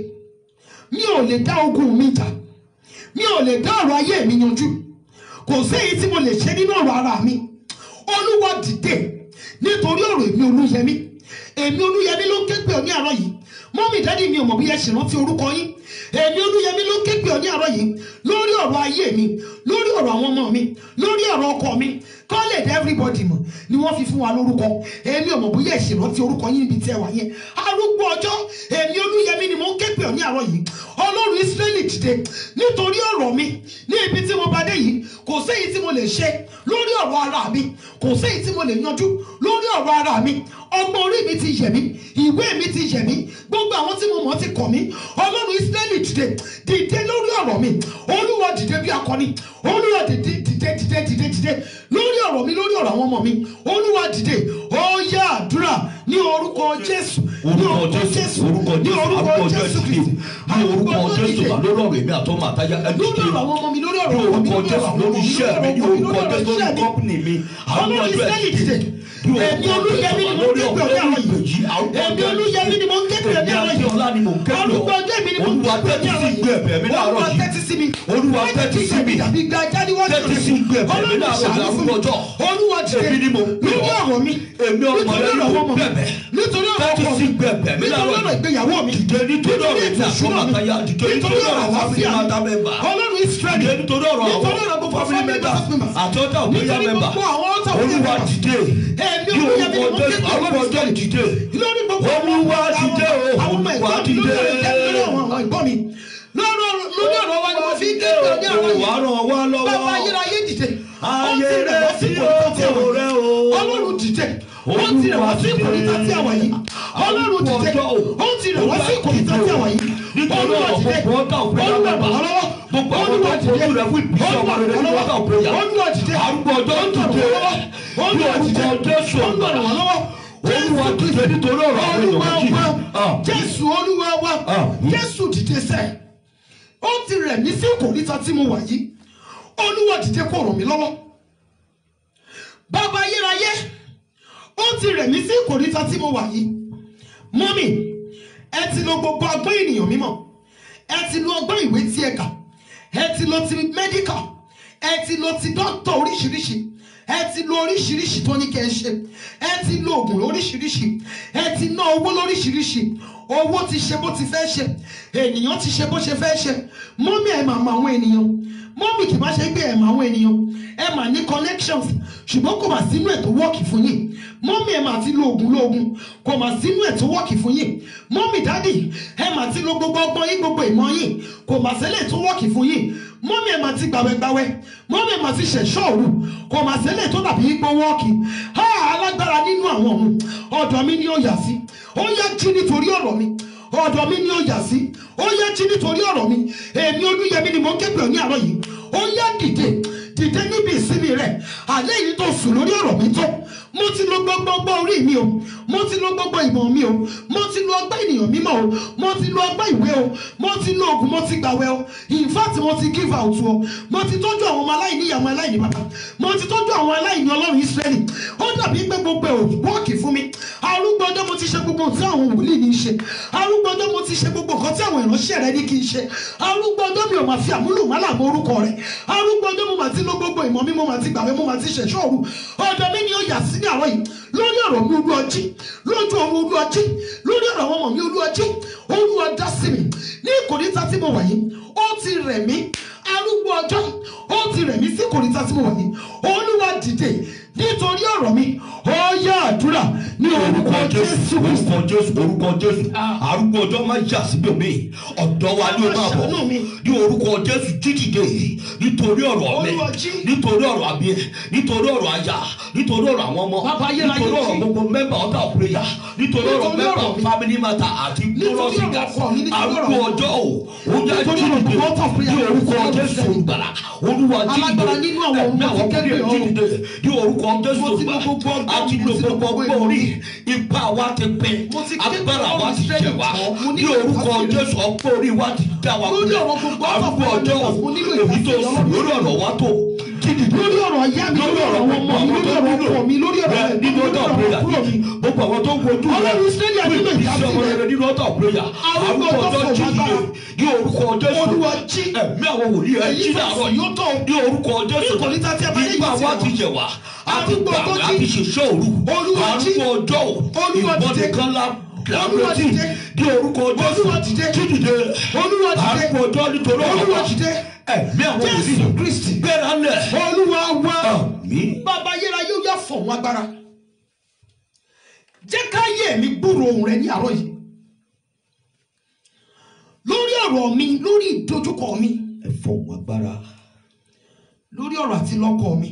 mi ò lè dá ogun mi jà mi ò lè dá ọ̀rọ̀ ayé mi yanjú kò séyìí tí mo lè ṣe nínú ọ̀rọ̀ ara mi olúwa dìde nítorí ọ̀rọ̀ èmi olúyẹmí èmi olúyẹmí ló ń ké pè ọ́ ní àárọ̀ yìí mọ́mí dádì mi ò mọ̀ bí ẹ ṣe rántí orúkọ yín èmi olúyẹmí ló ń ké pè ọ́ ní àárọ̀ yìí lórí ọ̀rọ̀ ayé mi lórí ọ̀rọ̀ àwọn ọmọ mi lórí ọ̀rọ̀ ọkọ mi kọ́ lè dá everybody mọ̀ ni wọ́n fi fún wa lórúkọ èmi ò mọ̀ bóyá ẹ ṣe rántí orúkọ yín níbi tí ẹ wà yẹn arúgbó ọjọ́ èmi olúyẹmí ni mo ń ké pè ọ́ ní àárọ̀ yìí ọlọ́run israẹli dìde nítorí ọ̀rọ̀ mi ní ibi tí mo bá dé yìí kò séyìí tí mo lè ṣe lórí ọ̀rọ̀ ara mi kò séyìí tí mo lè yanjú lórí ọ̀rọ̀ ara mi ọgbọ́n orí mi ti yẹ̀ mí ìwé mi ti yẹ̀ mí gbogbo àwọn tí mo mọ̀ ti kọ̀ mí ọlọ́run israẹli dìde dìde lórí ọ̀rọ̀ mi olúwa dìde bí akọni olúwa dìde dìde dìde dìde dìde lórí ọ̀rọ̀ mi lórí ọ̀rọ̀ àwọn ọmọ mi olúwa dìde ó yá àdúrà ní orúkọ jésù ní orúkọ jésù orúkọ ní jésù orúkọ arúgbó ọjọ́ jésù ìdílé kristi ní orúkọ jésù wà lórí ọ̀rọ̀ èmi àtọmọ àtayá ẹni lórí dìde ọ̀rọ̀ àwọn ọmọ mi lórí ní ọ̀rọ̀ ọmọ mi orúkọ lórí jésù ọ̀rọ̀ lórí iṣẹ́ mi ní orúkọ jésù lórí iṣẹ́ mi kọ́pìnì mi àwọn ọlọ́run ọjọ́ israẹli dìde ní èmi orúkọ olúyẹmí ni jésù mo ń lórí ké pè ọ̀rọ̀ ọ́ ní lórí àárọ̀ ìgbèjì yìí arúgbó èmi olúyẹmí ni mo ń ké pè ọ́ ní èmi àárọ̀ adéọlá ni mò ń ké pè ọ́ arúgbó ọjọ́ èmi ni mo ń olúwa ké pè ọ́ ní tẹ́tí sí àárọ̀ gbé ẹ̀bẹ̀ mi yìí láàárọ̀ olúwa yìí tẹ́tí sí mi olúwa tẹ́tí sí mi tàbí gba jáde wọ́n tẹ́tí sí gbé ẹ̀bẹ̀ mi láàárọ̀ yìí arúgbó ọjọ́ olúwa dìde èmi ni mò ń pè lórí ọ́ ọ̀rọ̀ mi èmi ọmọ rẹ nítorí ni ọ̀rọ̀ mò ọmọ ń mi bẹ̀bẹ̀ nítorí ọ̀rọ̀ tẹ́tí ọkọ sí mi gbé ẹ̀bẹ̀ mi nítorí láàárọ̀ ọ̀rọ̀ yìí ìgbéyàwó mi dìde nítorí ọ̀rọ̀ èmi ètò ìṣúná àtọmọ mi àtayá dìde nítorí ọ̀rọ̀ àwọn àlàáfíà family matter member ọlọ́run israẹli dìde nítorí ọ̀rọ̀ nítorí ọ̀rọ̀ àwọn gbogbo family family members members àti ọ̀tá òkúya nítorí member gbogbo àwọn ọ̀tá òkúya olúwa members. dìde Èmi ní olúyẹmí ni mo orúkọ ké jésù pè ọ́ arúgbó ọjọ́ dìde lórí gbogbo àwọn olúwa àwọn- dìde o àwọn ọmọ olúwa ẹ̀gbọ́n mi dìde lórí ọ̀rọ̀ ìjẹ́ lórí àwọn àwọn ẹ̀gbọ́n mi lórí ọ̀rọ̀ lórí ọ̀rọ̀ wa ni mo fi ń ké pè ọ́ ní àwọn wà yìí ràn wá lọ́wọ́ bàbá ayérayé dìde ó ti ayé rẹ̀ wá sí sí kòríta tí a wà òkò rẹ yìí o ọlọ́run dìde ó ti rẹ̀ wá sí kòríta tí a wà yìí ọlọ́run dìde ó ti rẹ̀ wá sí kòríta tí a wà yìí nítorí olúwa ọ̀rọ̀ dìde gbogbo ọ̀tá òkúya olúwa member bà wá lọ́wọ́ gbogbo àwọn olúwa tó dìde fojú rẹ fún ìbísọ̀ ọmọ rẹ nínú ọ̀tá òkúya olúwa dìde arúgbó ọjọ́ dìde ní orúkọ jésù olúwa rẹ̀ wá lọ́wọ́ olúwa dìde nítorí ọ̀rọ̀ àwọn olúwa èèyàn wa méjì jésù olúwa wa Ah. jésù dìde sẹ́ ó ti rẹ̀ mí sí kòríta tí mo wà yìí olúwa dìde kó ràn mí lọ́wọ́ bàbá ayérayé ó ti rẹ̀ mí sí kòríta tí mo wà yìí mọ́mì ẹ ti lo gbogbo ọgbọ́n ènìyàn mímọ́ ẹ ti lo ọgbọ́n ìwé tí ẹ kà ẹ ti lo ti medical ẹ ti lo ti dókítà oríṣiríṣi ẹ ti lo oríṣiríṣi tó ní kẹ́ ẹ ṣe ẹ ti lo oògùn lóríṣiríṣi ẹ ti ná owó lóríṣiríṣi owó ti ṣe bó ti fẹ́ ṣe ènìyàn ti ṣe bó ṣe fẹ́ ṣe mọ́mí ẹ̀ máa mọ àwọn ènìyàn mọ́mí kì bá ṣe pé ẹ̀ mọ àwọn ènìyàn ẹ máa ní connections ṣùgbọ́n kò mà sínú ẹ̀ tó wọ́ọ̀kì fún yín mọ́mí ẹ̀ máa ti lo oògùn lóògùn kò mà sínú ẹ̀ tó wọ́ọ̀kì fún yín mọ́mí dádì ẹ̀ máa ti lo gbogbo ọgbọ́n yín gbogbo ìmọ̀ yín kò mà sílẹ̀ tó wọ́ọ̀kì fún yín mọ́mí ẹ̀ máa ti gbàwẹ́gbàwẹ́ mọ́mí ẹ̀ máa ti ṣẹ̀ṣọ́ òru kò mà sílẹ̀ tó dàbí ipò wọ́ọ̀kì ha alágbára nínú àwọn ọ̀hún ọ̀dọ̀ mi ni ó yà sí ó yá jí nítorí ọ̀rọ̀ mi ọ̀dọ̀ mi ni ó yà sí ó yá jí nítorí ọ̀rọ̀ mi èmi olúyẹmí ni mo ń képe ní àárọ̀ yìí ó yá dìde dìde níbi ìsinmi rẹ̀ alẹ́ yìí tó sùn lórí ọ̀rọ̀ mi tó mo ti lo gbogbo ọgbọ́n orí mi o mo ti lo gbogbo ìmọ̀ mi o mo ti lo ọgbọ́n ènìyàn mímọ́ o mo ti lo ọgbọ́n ìwé o mo ti lo oògùn mo ti gbàwẹ̀ o in fact mo ti give out o mo ti tọ́jú àwọn ọmọ aláìní ìyá àwọn aláìní bàbá mo ti tọ́jú àwọn aláìní ọlọ́run Ísírẹ́lì ó dàbí pé gbogbo ẹ̀ ò wọ́ọ̀kì fún mi arúgbó ọjọ́ mo ti ṣe gbogbo nǹkan tí àwọn wòlíì ní í ṣe arúgbó ọjọ́ mo ti ṣe gbogbo nǹkan tí àwọn ìránṣẹ́ rẹ ní kí n ṣe arúgbó ọjọ́ mi ò máa fi àmúlùmálà mọ orúkọ rẹ arúgbó ọjọ́ mo máa ti lo gbogbo ìmọ̀ mi mo máa ti gbàwé mo máa ti ṣẹ̀ṣọ́ òru ọ̀dọ̀ mi ni ó yà sí ní àárọ̀ yìí lórí ọ̀rọ̀ mi olú ọjí lójú ọmọ olú ọjí lórí ọ̀rọ̀ àwọn ọmọ mi olú ọjí olúwa dá sí mi ní ìkòríta tí mo wà yìí ó ti rẹ̀ mí arúgbó ọjọ́ ó ti rẹ̀ mí sí ìkòríta tí mo wà yìí olúwa dìde nítorí ọ̀rọ̀ mi ó yá àdúrà ní orúkọ jésù kristu orúkọ jésù orúkọ jésù arúgbó ọjọ́ máa yà síbi omi ọ̀dọ́ wa ni ó máa bọ̀ Ṣàánú mi. ní orúkọ jésù jídìde nítorí ọ̀rọ̀ mi Olúwa jí. nítorí ọ̀rọ̀ àbí nítorí ọ̀rọ̀ aya nítorí ọ̀rọ̀ àwọn ọmọ Bàbá ayérayé nítorí ọ̀rọ̀ jí. gbogbo mẹ́mbà ọ̀tá òpréyà nítorí ọ̀rọ̀ Nítorí mẹ́mbà ọ̀rọ̀ mi. family matter àti Nítorí glorious ọ̀rọ̀ gas ọkọ mi, nítorí ọ̀rọ̀ arúgbó mi. ọjọ́ o ó yá Nítorí ọ̀rọ̀ jídìde gbogbo ọ̀tá òpréyà. ní orúkọ jésù olùgbàlà olúwa jídìde Alágbára nínú àwọn ọ̀run ẹ̀mí mo ti àwọn képe kúrẹ́ ọ̀run. jídìde ní orúkọ jésù Mo ti lo olùgbàlà gbogbo ọgbọ́n, àti mo lo ti lo gbogbo gbogbo ọgbọ́n ìmọ̀ orí mi. ipa wa ti pin Mo ti ké agbára pé wa ti Ọlọ́run jẹ wá Ísírẹ́lì jọ̀ọ́, mo ní nílò orúkọ ìdásílẹ̀. jésù ọgbọ́n orí wa ti dá wa Lórí kulẹ̀ ọ̀rọ̀ gbogbo arúgbó ọ̀tá ọjọ́ fún mo nílò èmi tó ìdásílẹ̀ sùn lórí ọ̀rọ̀ wa tó jídìde lórí ọ̀rọ̀ ayé mi lórí ọ̀rọ̀ àwọn ọmọ mi lórí ọ̀rọ̀ ọkọ mi lórí ọ̀rọ̀ Bẹ́ẹ̀, nínú lórí ọ̀tọ̀ ọ̀rọ̀ prayer àbúrò mi. gbogbo àwọn tó ń wojú rẹ Ọlọ́run Ísírẹ́lì àti ìlú iṣẹ́ ọmọ ìdásílẹ̀. rẹ nínú ọ̀tọ̀ prayer Arúgbó arúgbó ọjọ́ ọjọ́ fò jídìde lágbára. ní orúkọ jésù Olúwa jí. ẹ̀mí àwọn wòlíì ẹ̀ Èyí jí fẹ́ láàárọ̀ yóò tọ̀. ní orúkọ jésù Nítorí tá a ti ẹ bá lè nípa yìí sí wa wọn. ti yẹ wá àti Arúgbó gbàgbé ọjọ́ àti jí. ṣiṣẹ́ òru Olúwa jí. arúgbó ọjọ́ ò Olúwa ìbọn dìde. nìkan la Olúwa làbẹ́tì dìde. ní orúkọ jésù Olúwa dìde. jídìde Olúwa dìde. arúgbó ọjọ́ nítorí ọ̀rọ̀ Olúwa wa dìde. ẹ̀mí àwọn Jésù wòlíì Kristi. gbéra lẹ̀ olúwa wá àmì bàbá ayérayé ó yá fọ̀hún agbára jẹ́ káyé mi gbúrò ohùn rẹ ní àárọ̀ yìí lórí ọ̀rọ̀ mi lórí ìdojúkọ mi ẹ̀fọ́ agbára lórí ọ̀rọ̀ àti lọ́kọ mi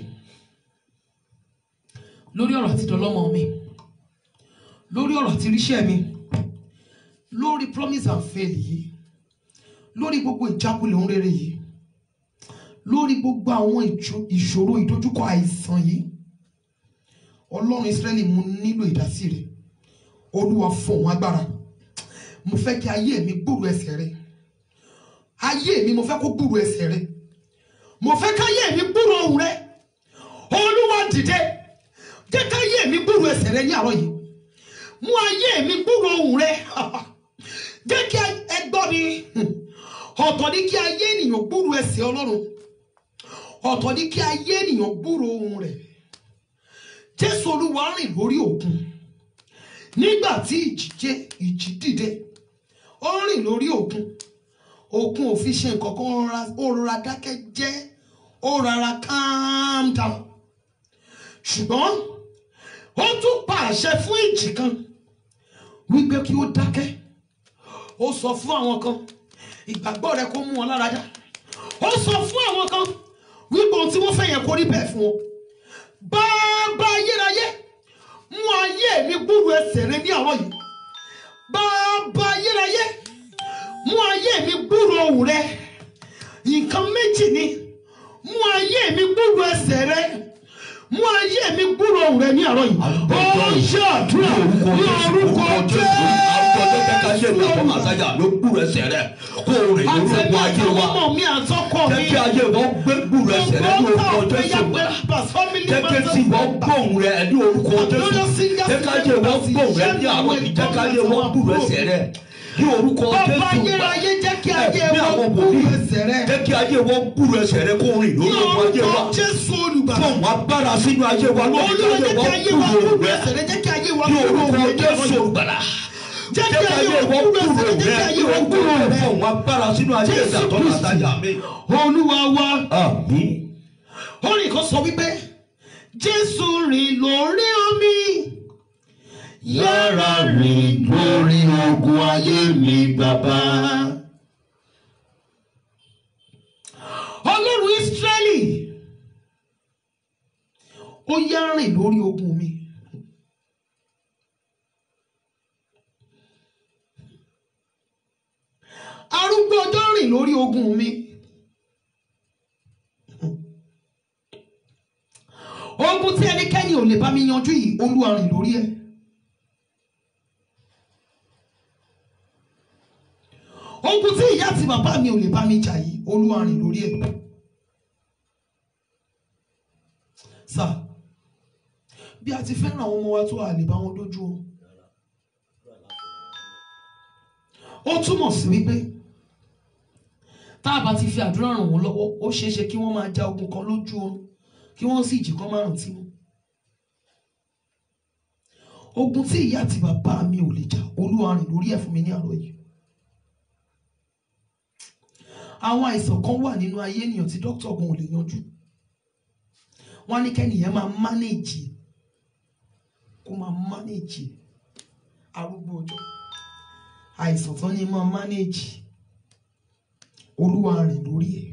lórí ọ̀rọ̀ àti dọlọ́mọ mi lórí ọ̀rọ̀ àti ríṣẹ́ mi lórí promise and fail yìí lórí gbogbo ìjákulẹ̀ ohun rere yìí lórí gbogbo àwọn ìjọ- ìṣòro ìdojúkọ àìsàn yìí ọlọ́run Ísírẹ́lì mo nílò ìdásí rẹ olúwa fọ̀hún agbára mo fẹ́ kí ayé mi gbúrò ẹsẹ̀ rẹ ayé mi mo fẹ́ kó gbúrò ẹsẹ̀ rẹ mo fẹ́ káyé mi gbúrò ohùn rẹ olúwa dìde jẹ́ káyé mi gbúrò ẹsẹ̀ rẹ ní àárọ̀ yìí mú ayé mi gbúrò ohùn rẹ jẹ́ kí ẹ gbọ́ mi ọ̀tọ̀ ní kí ayé ènìyàn gbúrò ẹsẹ̀ ọlọ́run ọ̀tọ̀ ní kí ayé ènìyàn gbúrò ohùn rẹ̀ jésù olúwa rìn lórí òkun nígbà tí ìjì jẹ ìjì dìde ó rìn lórí òkun òkun ò fi ṣe nǹkan kan ó rọra- ó rọra dákẹ́ jẹ́ ó rọra calm down ṣùgbọ́n ó tún pa àṣẹ fún ìjì kan wípé kí ó dákẹ́ ó sọ fún àwọn kan ìgbàgbọ́ rẹ kó mú wọn lára dá ó sọ fún àwọn kan wípé ohun tí wọ́n fẹ́ yẹn kó rí bẹ́ẹ̀ fún wọn bàbá ayérayé mú ayé mi gbúrú ẹsẹ̀ rẹ ní àárọ̀ yìí bàbá ayérayé mú ayé mi gbúrú ohùn rẹ nǹkan méjì ni mú ayé mi gbúrú ẹsẹ̀ rẹ mú ayé mi gbúrú ohùn rẹ ní àárọ̀ yìí ó ṣe àdúrà ní orúkọ àtàjà ló gbúrò ẹsẹ̀ rẹ̀ kó o rìn lórí ogun ayé wa ọmọ mi àtọkọ mi jẹ́ kí ayé wọn gbé gbúrò ẹsẹ̀ rẹ̀ ní orúkọ jésù gbà jẹ́ kí tí wọ́n gbóhùn rẹ̀ ní orúkọ jésù jẹ́ kí ayé wọn gbóhùn rẹ̀ ní àárọ̀ yìí jẹ́ kí ayé wọn gbúrò ẹsẹ̀ rẹ̀ ní orúkọ bàbá jésù gbà ayérayé jẹ́ kí ayé ẹ̀mí wọn àwọn gbúrú wòlíì ẹsẹ̀ rẹ jẹ́ kí ayé wọn gbúrò ẹsẹ̀ rẹ̀ kó o rìn ní lórí ogun ayé orúkọ wa jésù olùgbàlà fún wọn agbára sínú ayé wa lórí olúwa jẹ́ kí ayé wọn gbúrò gbúrú rẹ̀ ẹsẹ̀ rẹ jẹ́ kí ayé wọn ní gbúrú orúkọ ohùn rẹ ní jésù ọ̀rọ̀ gbàlà jẹ́ kí ayé wọn gbúrú ẹsẹ̀ rẹ jẹ́ kí ayé wọn gbúrú ohùn rẹ fún wọn agbára sínú ayé Jésù ìdàtọ́ Kristi. àtàjà mi. olúwa wa àmín. orin kan sọ wípé jésù rìn lórí omi yára rìn lórí ogun ayé mi bàbá. ọlọ́run ísírẹ́lì ó yá rìn lórí ogun mi. arúgbó ọjọ́ rìn lórí ogun mi. ogun tí ẹnikẹ́ni ò lè bá mi yanjú yìí olúwa rìn lórí ẹ̀. ogun tí ìyá àti bàbá mi ò lè bá mi jà yìí olúwa rìn lórí ẹ̀. sà bí a ti fẹ́ràn àwọn ọmọ wa tó a lè bá wọn dójú o. ó túmọ̀ sí wípé tá a bá ti fi àdúrà ràn wọ́n lọ́wọ́ ó ṣeé ṣe kí wọ́n máa ja ogun kan lójú oorun kí wọ́n sì jí kán márùn tí wọn. ogun tí ìyá àti bàbá mi ò lè jà olúwa rìn lórí ẹ̀ fún mi ní àárọ̀ yìí. àwọn àìsàn kan wà nínú ayé ènìyàn tí dókítà ogun ò lè yanjú wọ́n á ní kẹ́nìyàn máa mánéèjì kó máa mánéèjì arúgbó ọjọ́ àìsàn tán ni máa mánéèjì olúwa rìn lórí ẹ̀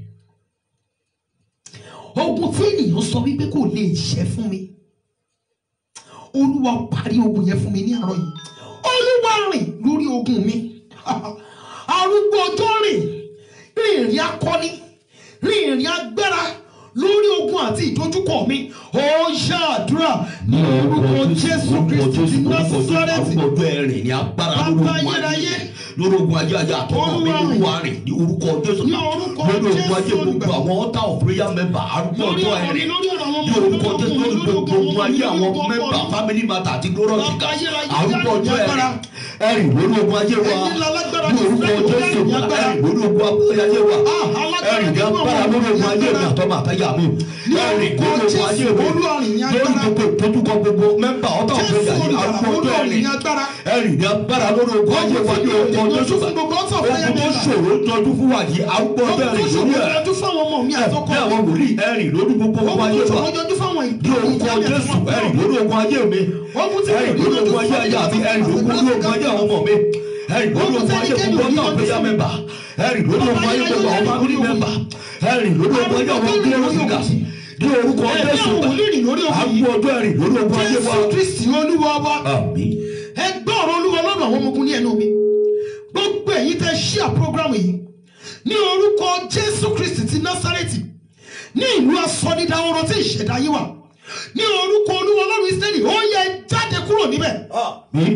ogun tí ènìyàn sọ wípé kò lè ṣẹ́ fún mi olúwa parí ogun yẹn fún mi ní àárọ̀ yìí olúwa rìn lórí ogun mi arúgbó ọjọ́ rìn rìn ìrìn akọni rìn ìrìn agbára lórí ogun àti ìdojúkọ mi ó ṣàdúrà ní orúkọ jésù kristu ti násárẹ́tì arúgbó ọjọ́ ẹ̀rìn ní agbára Bàbá lórí ogun ayérayé. ayé lórí ogun ayé ayé àtọ́kọ̀ mi Olúwa olúwa rìn ní orúkọ jésù Ní orúkọ lórí ogun ayé Jésù gbogbo olùgbàlà. àwọn altar of prayer member arúgbó lórí ọjọ́ ọ̀rọ̀ mi ẹ̀rìn lórí ọ̀rọ̀ àwọn ní ọmọ mi orúkọ lórí jésù ọkùnrin lórí lórí gbogbo ogun ayé àwọn ọkọ member mi. family matter àti glorious Bàbá seekers ayérayé, arúgbó ọjọ́ agbára. ẹ̀rìn ẹ̀rìn lórí ogun ayé wa Ẹ̀yin lálágbára ní orúkọ Ísírẹ́lì, jésù ẹ̀yin agbára. ẹ̀rìn lórí ogun ayé wa Ah, alágbára ẹ̀rìn ní nínú agbára àwọn lórí ogun ayé mi agbára. àtọ́mọ àtẹ́yà mi Ní ẹ̀rìn orúkọ lórí ogun ayé Jésù, mi Olúwa rìn ní lórí agbára. gbogbo ìtójúkọ gbogbo mẹ́mbà ọ̀tọ̀ Jésù ọ̀gbẹ́jà yìí olùgbàlà, arúgbó ọjọ́ Olúwa rìn ẹ̀rìn ní agbára. ẹ̀rìn ní agbára lórí ogun ayé wa ní orúkọ Ogun jésù fún gbogbo ọ̀tọ̀ fire ogun tó member. ṣòro jọjú fún wa yìí arúgbó ọjọ́ Ogun tó ẹ̀rìn ṣòro lórí ẹ̀ yanjú fáwọn ọmọ mi àtọkọ bí àwọn wòlíì ẹ̀rìn lórí gbogbo ogun Ogun ayé tó wa ṣòro yanjú fáwọn ní orúkọ jésù ẹ̀rìn lórí ogun ayé mi Ogun tí ẹ̀rìn lórí ogun ayé ayé àti ẹ̀rìn lórí ogun ayé àwọn ọmọ mi ẹ̀rìn lórí ogun ayé gbogbo ọ̀tọ̀ ọ̀gbẹ́jà mẹ́mbà ẹ̀rìn lórí ogun ayé gbogbo àwọn family member ẹ̀rìn lórí ogun ayé àwọn glorious seekers ní orúkọ Ẹ̀mí jésù àwọn wòlíì rìn lórí ogun yìí. arúgbó ọjọ́ ẹ̀rìn lórí ogun ayé wa Jésù Kristi olúwa wa. àmín ẹ gbọ́ ọ̀rọ̀ olúwa lọ́dọ̀ àwọn ọmọ ogun ní ẹnu mi gbogbo èyí tẹ́ ṣíà program yìí ní orúkọ jésù kristi ti násárẹ́tì ní ìlú asọ́nidàwọ̀rọ̀ tí ìṣẹ̀dá yìí wà ní orúkọ olúwa ọlọ́run ìsírẹ́lì ó yẹ jáde kúrò níbẹ̀ àmín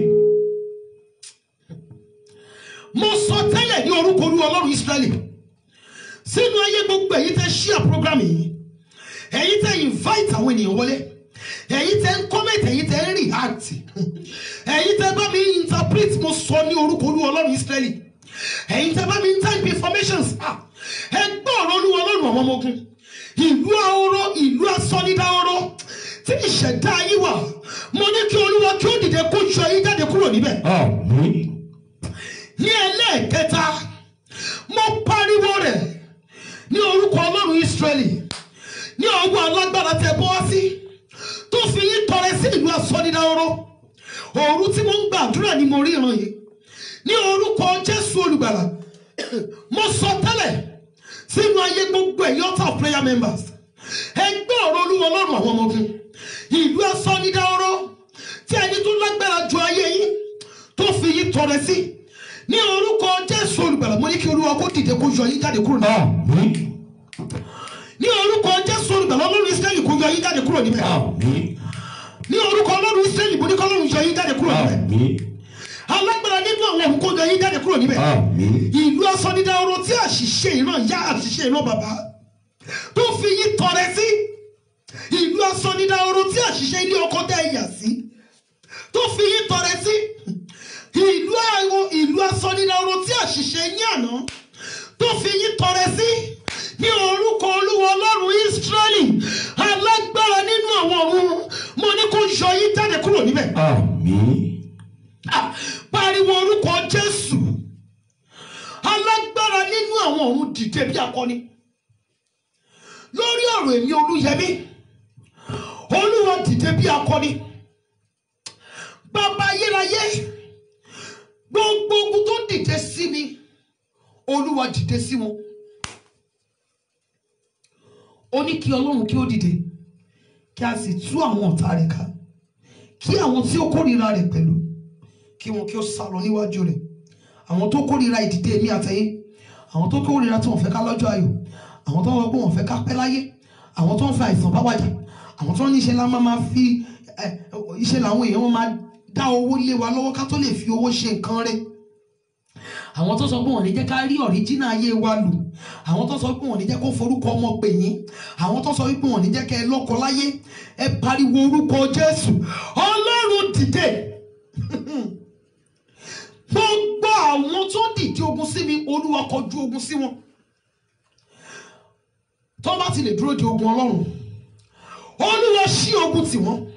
mo sọ tẹ́lẹ̀ ní orúkọ olúwa ọlọ́run ìsírẹ́lì sínú ayé gbogbo èyí tẹ́ ṣíà program yìí èyí tẹ́ invite àwọn ènìyàn wọlé èyí tẹ́ ń comment èyí tẹ́ ń react èyí tẹ́ bá mi interpret mo sọ ní orúkọ olúwa ọlọ́run ìsírẹ́lì èyí tẹ́ bá mi type informations ah, ẹ gbọ́ ọ̀rọ̀ olúwa ọlọ́run àwọn ọmọ ogun ìlú ahoro ìlú asọ́nidahoro tí ìṣẹ̀dá yìí wà mo ní kí olúwa kí ó dìde kó yọ yín jáde kúrò níbẹ̀ àmín ní ẹlẹ́ẹ̀kẹta mo pariwo rẹ̀ ní orúkọ ọlọ́run ìsírẹ́lì ní ọwọ́ alágbára tẹ bọ́ wá sí tó fi yín tọrẹ sí ìlú asọ́nidahoro òru tí mo ń gbàdúrà ni mo rí ìran yìí ní orúkọ jésù olùgbàlà mo sọ tẹ́lẹ̀ sínú ayé gbogbo ẹ̀yìn altar of prayer members ẹgbẹ́ ọ̀rọ̀ olúwa ọlọ́run àwọn ọmọ ogun ìlú asọ́nidahoro tí ẹni tó lágbára ju ayé yín tó fi yín tọrẹ sí ní orúkọ jésù olùgbàlà mo ní kí olúwa kó dìde kó yọ yín jáde kúrò níbẹ̀ àmín ní orúkọ jésù olùgbàlà ọlọ́run israẹli kó yọ yín jáde kúrò níbẹ̀ àmín ní orúkọ ọlọ́run israẹli mo ní kí ọlọ́run yọ yín jáde kúrò níbẹ̀ àmín alágbára nínú àwọn ọ̀hún kó yọ yín jáde kúrò níbẹ̀ àmín ìlú asọ́nidahoro tí àṣìṣe ìran yá àṣìṣe ìran bàbá tó fi yín tọrẹ sí ìlú asọ́nidahoro tí àṣìṣe ilé ọkọ dá ẹ̀yà sí tó fi yín tọrẹ sí ìlú àwọn ìlú asọ́nidahoro tí àṣìṣe yín àná tó fi yín tọrẹ sí ní orúkọ olúwa ọlọ́run ísírẹ́lì alágbára nínú àwọn ọ̀run mo ní kó yọ yín jáde kúrò níbẹ̀ àmín Ah, pariwo orúkọ jésù alágbára nínú àwọn ọ̀run dìde bí akọni lórí ọ̀rọ̀ èmi olúyẹmí olúwa dìde bí akọni bàbá ayérayé gbogbo ogun tó dìde sí mi olúwa dìde sí wọn ó ní kí ọlọ́run kí ó dìde kí a sì tú àwọn ọ̀tá rẹ̀ ká kí àwọn tí ó kórìíra rẹ̀ pẹ̀lú kí wọn kí ó sá lọ níwájú rẹ̀ àwọn tó kórìíra ìdìde mi àtẹ̀yìn àwọn tó kórìíra tí wọ́n fẹ́ ká lọ́jọ́ ayọ̀ àwọn tó ń wọ́n pé wọ́n fẹ́ ká pẹ́ láyé àwọn tó ń fẹ́ àìsàn bá wájà àwọn tó ń ní iṣẹ́ la máa máa fi ẹ, iṣẹ́ làwọn èèyàn wọn máa dá owó lé wa lọ́wọ́ ká tó lè fi owó ṣe nǹkan rẹ̀ àwọn tó sọ pé wọn ní jẹ́ ká rí ọ̀ríjínà ayé wa lò àwọn tó sọ pé wọn ní jẹ́ kó forúkọ ọmọ pè yín àwọn tó sọ pé wọn ní jẹ́ kẹ́ ẹ lọ́kọ láyé ẹ pariwo orúkọ Jésù Ọlọ́run dìde gbogbo àwọn tó dìde ogun sí mi Olúwa kọjú ogun sí wọn tó bá ti lè dúró de ogun Ọlọ́run Olúwa ṣí ogun tì wọ́n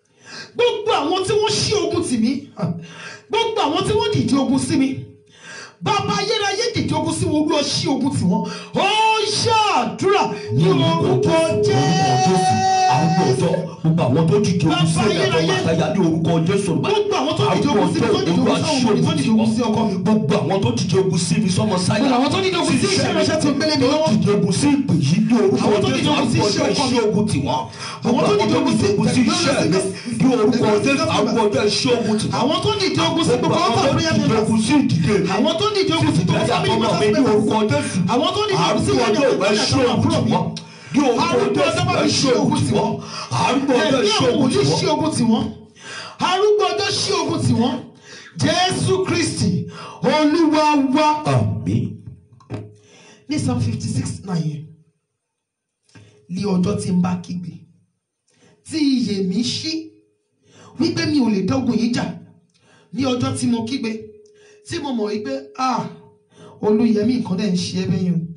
gbogbo àwọn tí wọ́n ṣí ogun tì mí gbogbo àwọn tí wọ́n dìde ogun sí mi bàbá ayérayé dìde ogun sí wọn olúwa ṣí ogun tiwọn ó ṣàdúrà ní orúkọ àwọn ọjọ́ jẹ́ gbogbo àwọn tó dìde ogun sí Bàbá ẹ̀yà tó ayérayé. máa táyà ní orúkọ jésù gbogbo àwọn tó dìde ogun sí mi tó dìde ogun sí ọmọ mi tó dìde ogun sí ọkọ mi gbogbo àwọn tó dìde ogun sí mi sọmọ sáyà Gbogbo àwọn tó dìde ogun sí iṣẹ́ ìránṣẹ́ tí ó gbélé mi lọ́wọ́. tó dìde ogun sí ìpè yìí ní orúkọ Àwọn tó dìde jésù ogun sí àgbọ̀jọ́ iṣẹ́ ọkọ mi. iṣẹ́ ogun tiwọn Àwọn tó dìde ogun sí ogun sí iṣẹ́ mi ní orúkọ jésù àgbọ̀jọ́ iṣẹ́ ogun tiwọn àwọn tó dìde ogun sí gbogbo àwọn ọkọ tó prayer dìde members ogun sí ìdìde mi àwọn tó dìde ogun sí gbogbo family ìgbéyàwó mi members ní orúkọ jésù àwọn tó dìde ogun sí àrùn ìyá ọjọ́ ìwé ṣé ogun tiwọn ní orúkọ Arúgbó ọjọ́ bá mi jésù ṣí ṣé ogun ogun tiwọn àrùn ọjọ́ ẹ̀mí ṣé àwọn ogun wòlíì ṣí tiwọn. ogun tiwọn arúgbó ọjọ́ ṣí ogun tiwọn jésù kristi olúwa wa àmín. ní psalm fifty six náà yẹn ní ọjọ́ tí n bá kígbe tí iyè mi ṣí wípé mi ò lè dọ́gun yìí jà ní ọjọ́ tí mo kígbe tí mo mọ̀ wípé ah olúyẹmí nǹkan dẹ̀ ń ṣe ẹ́ bẹ́yìn o.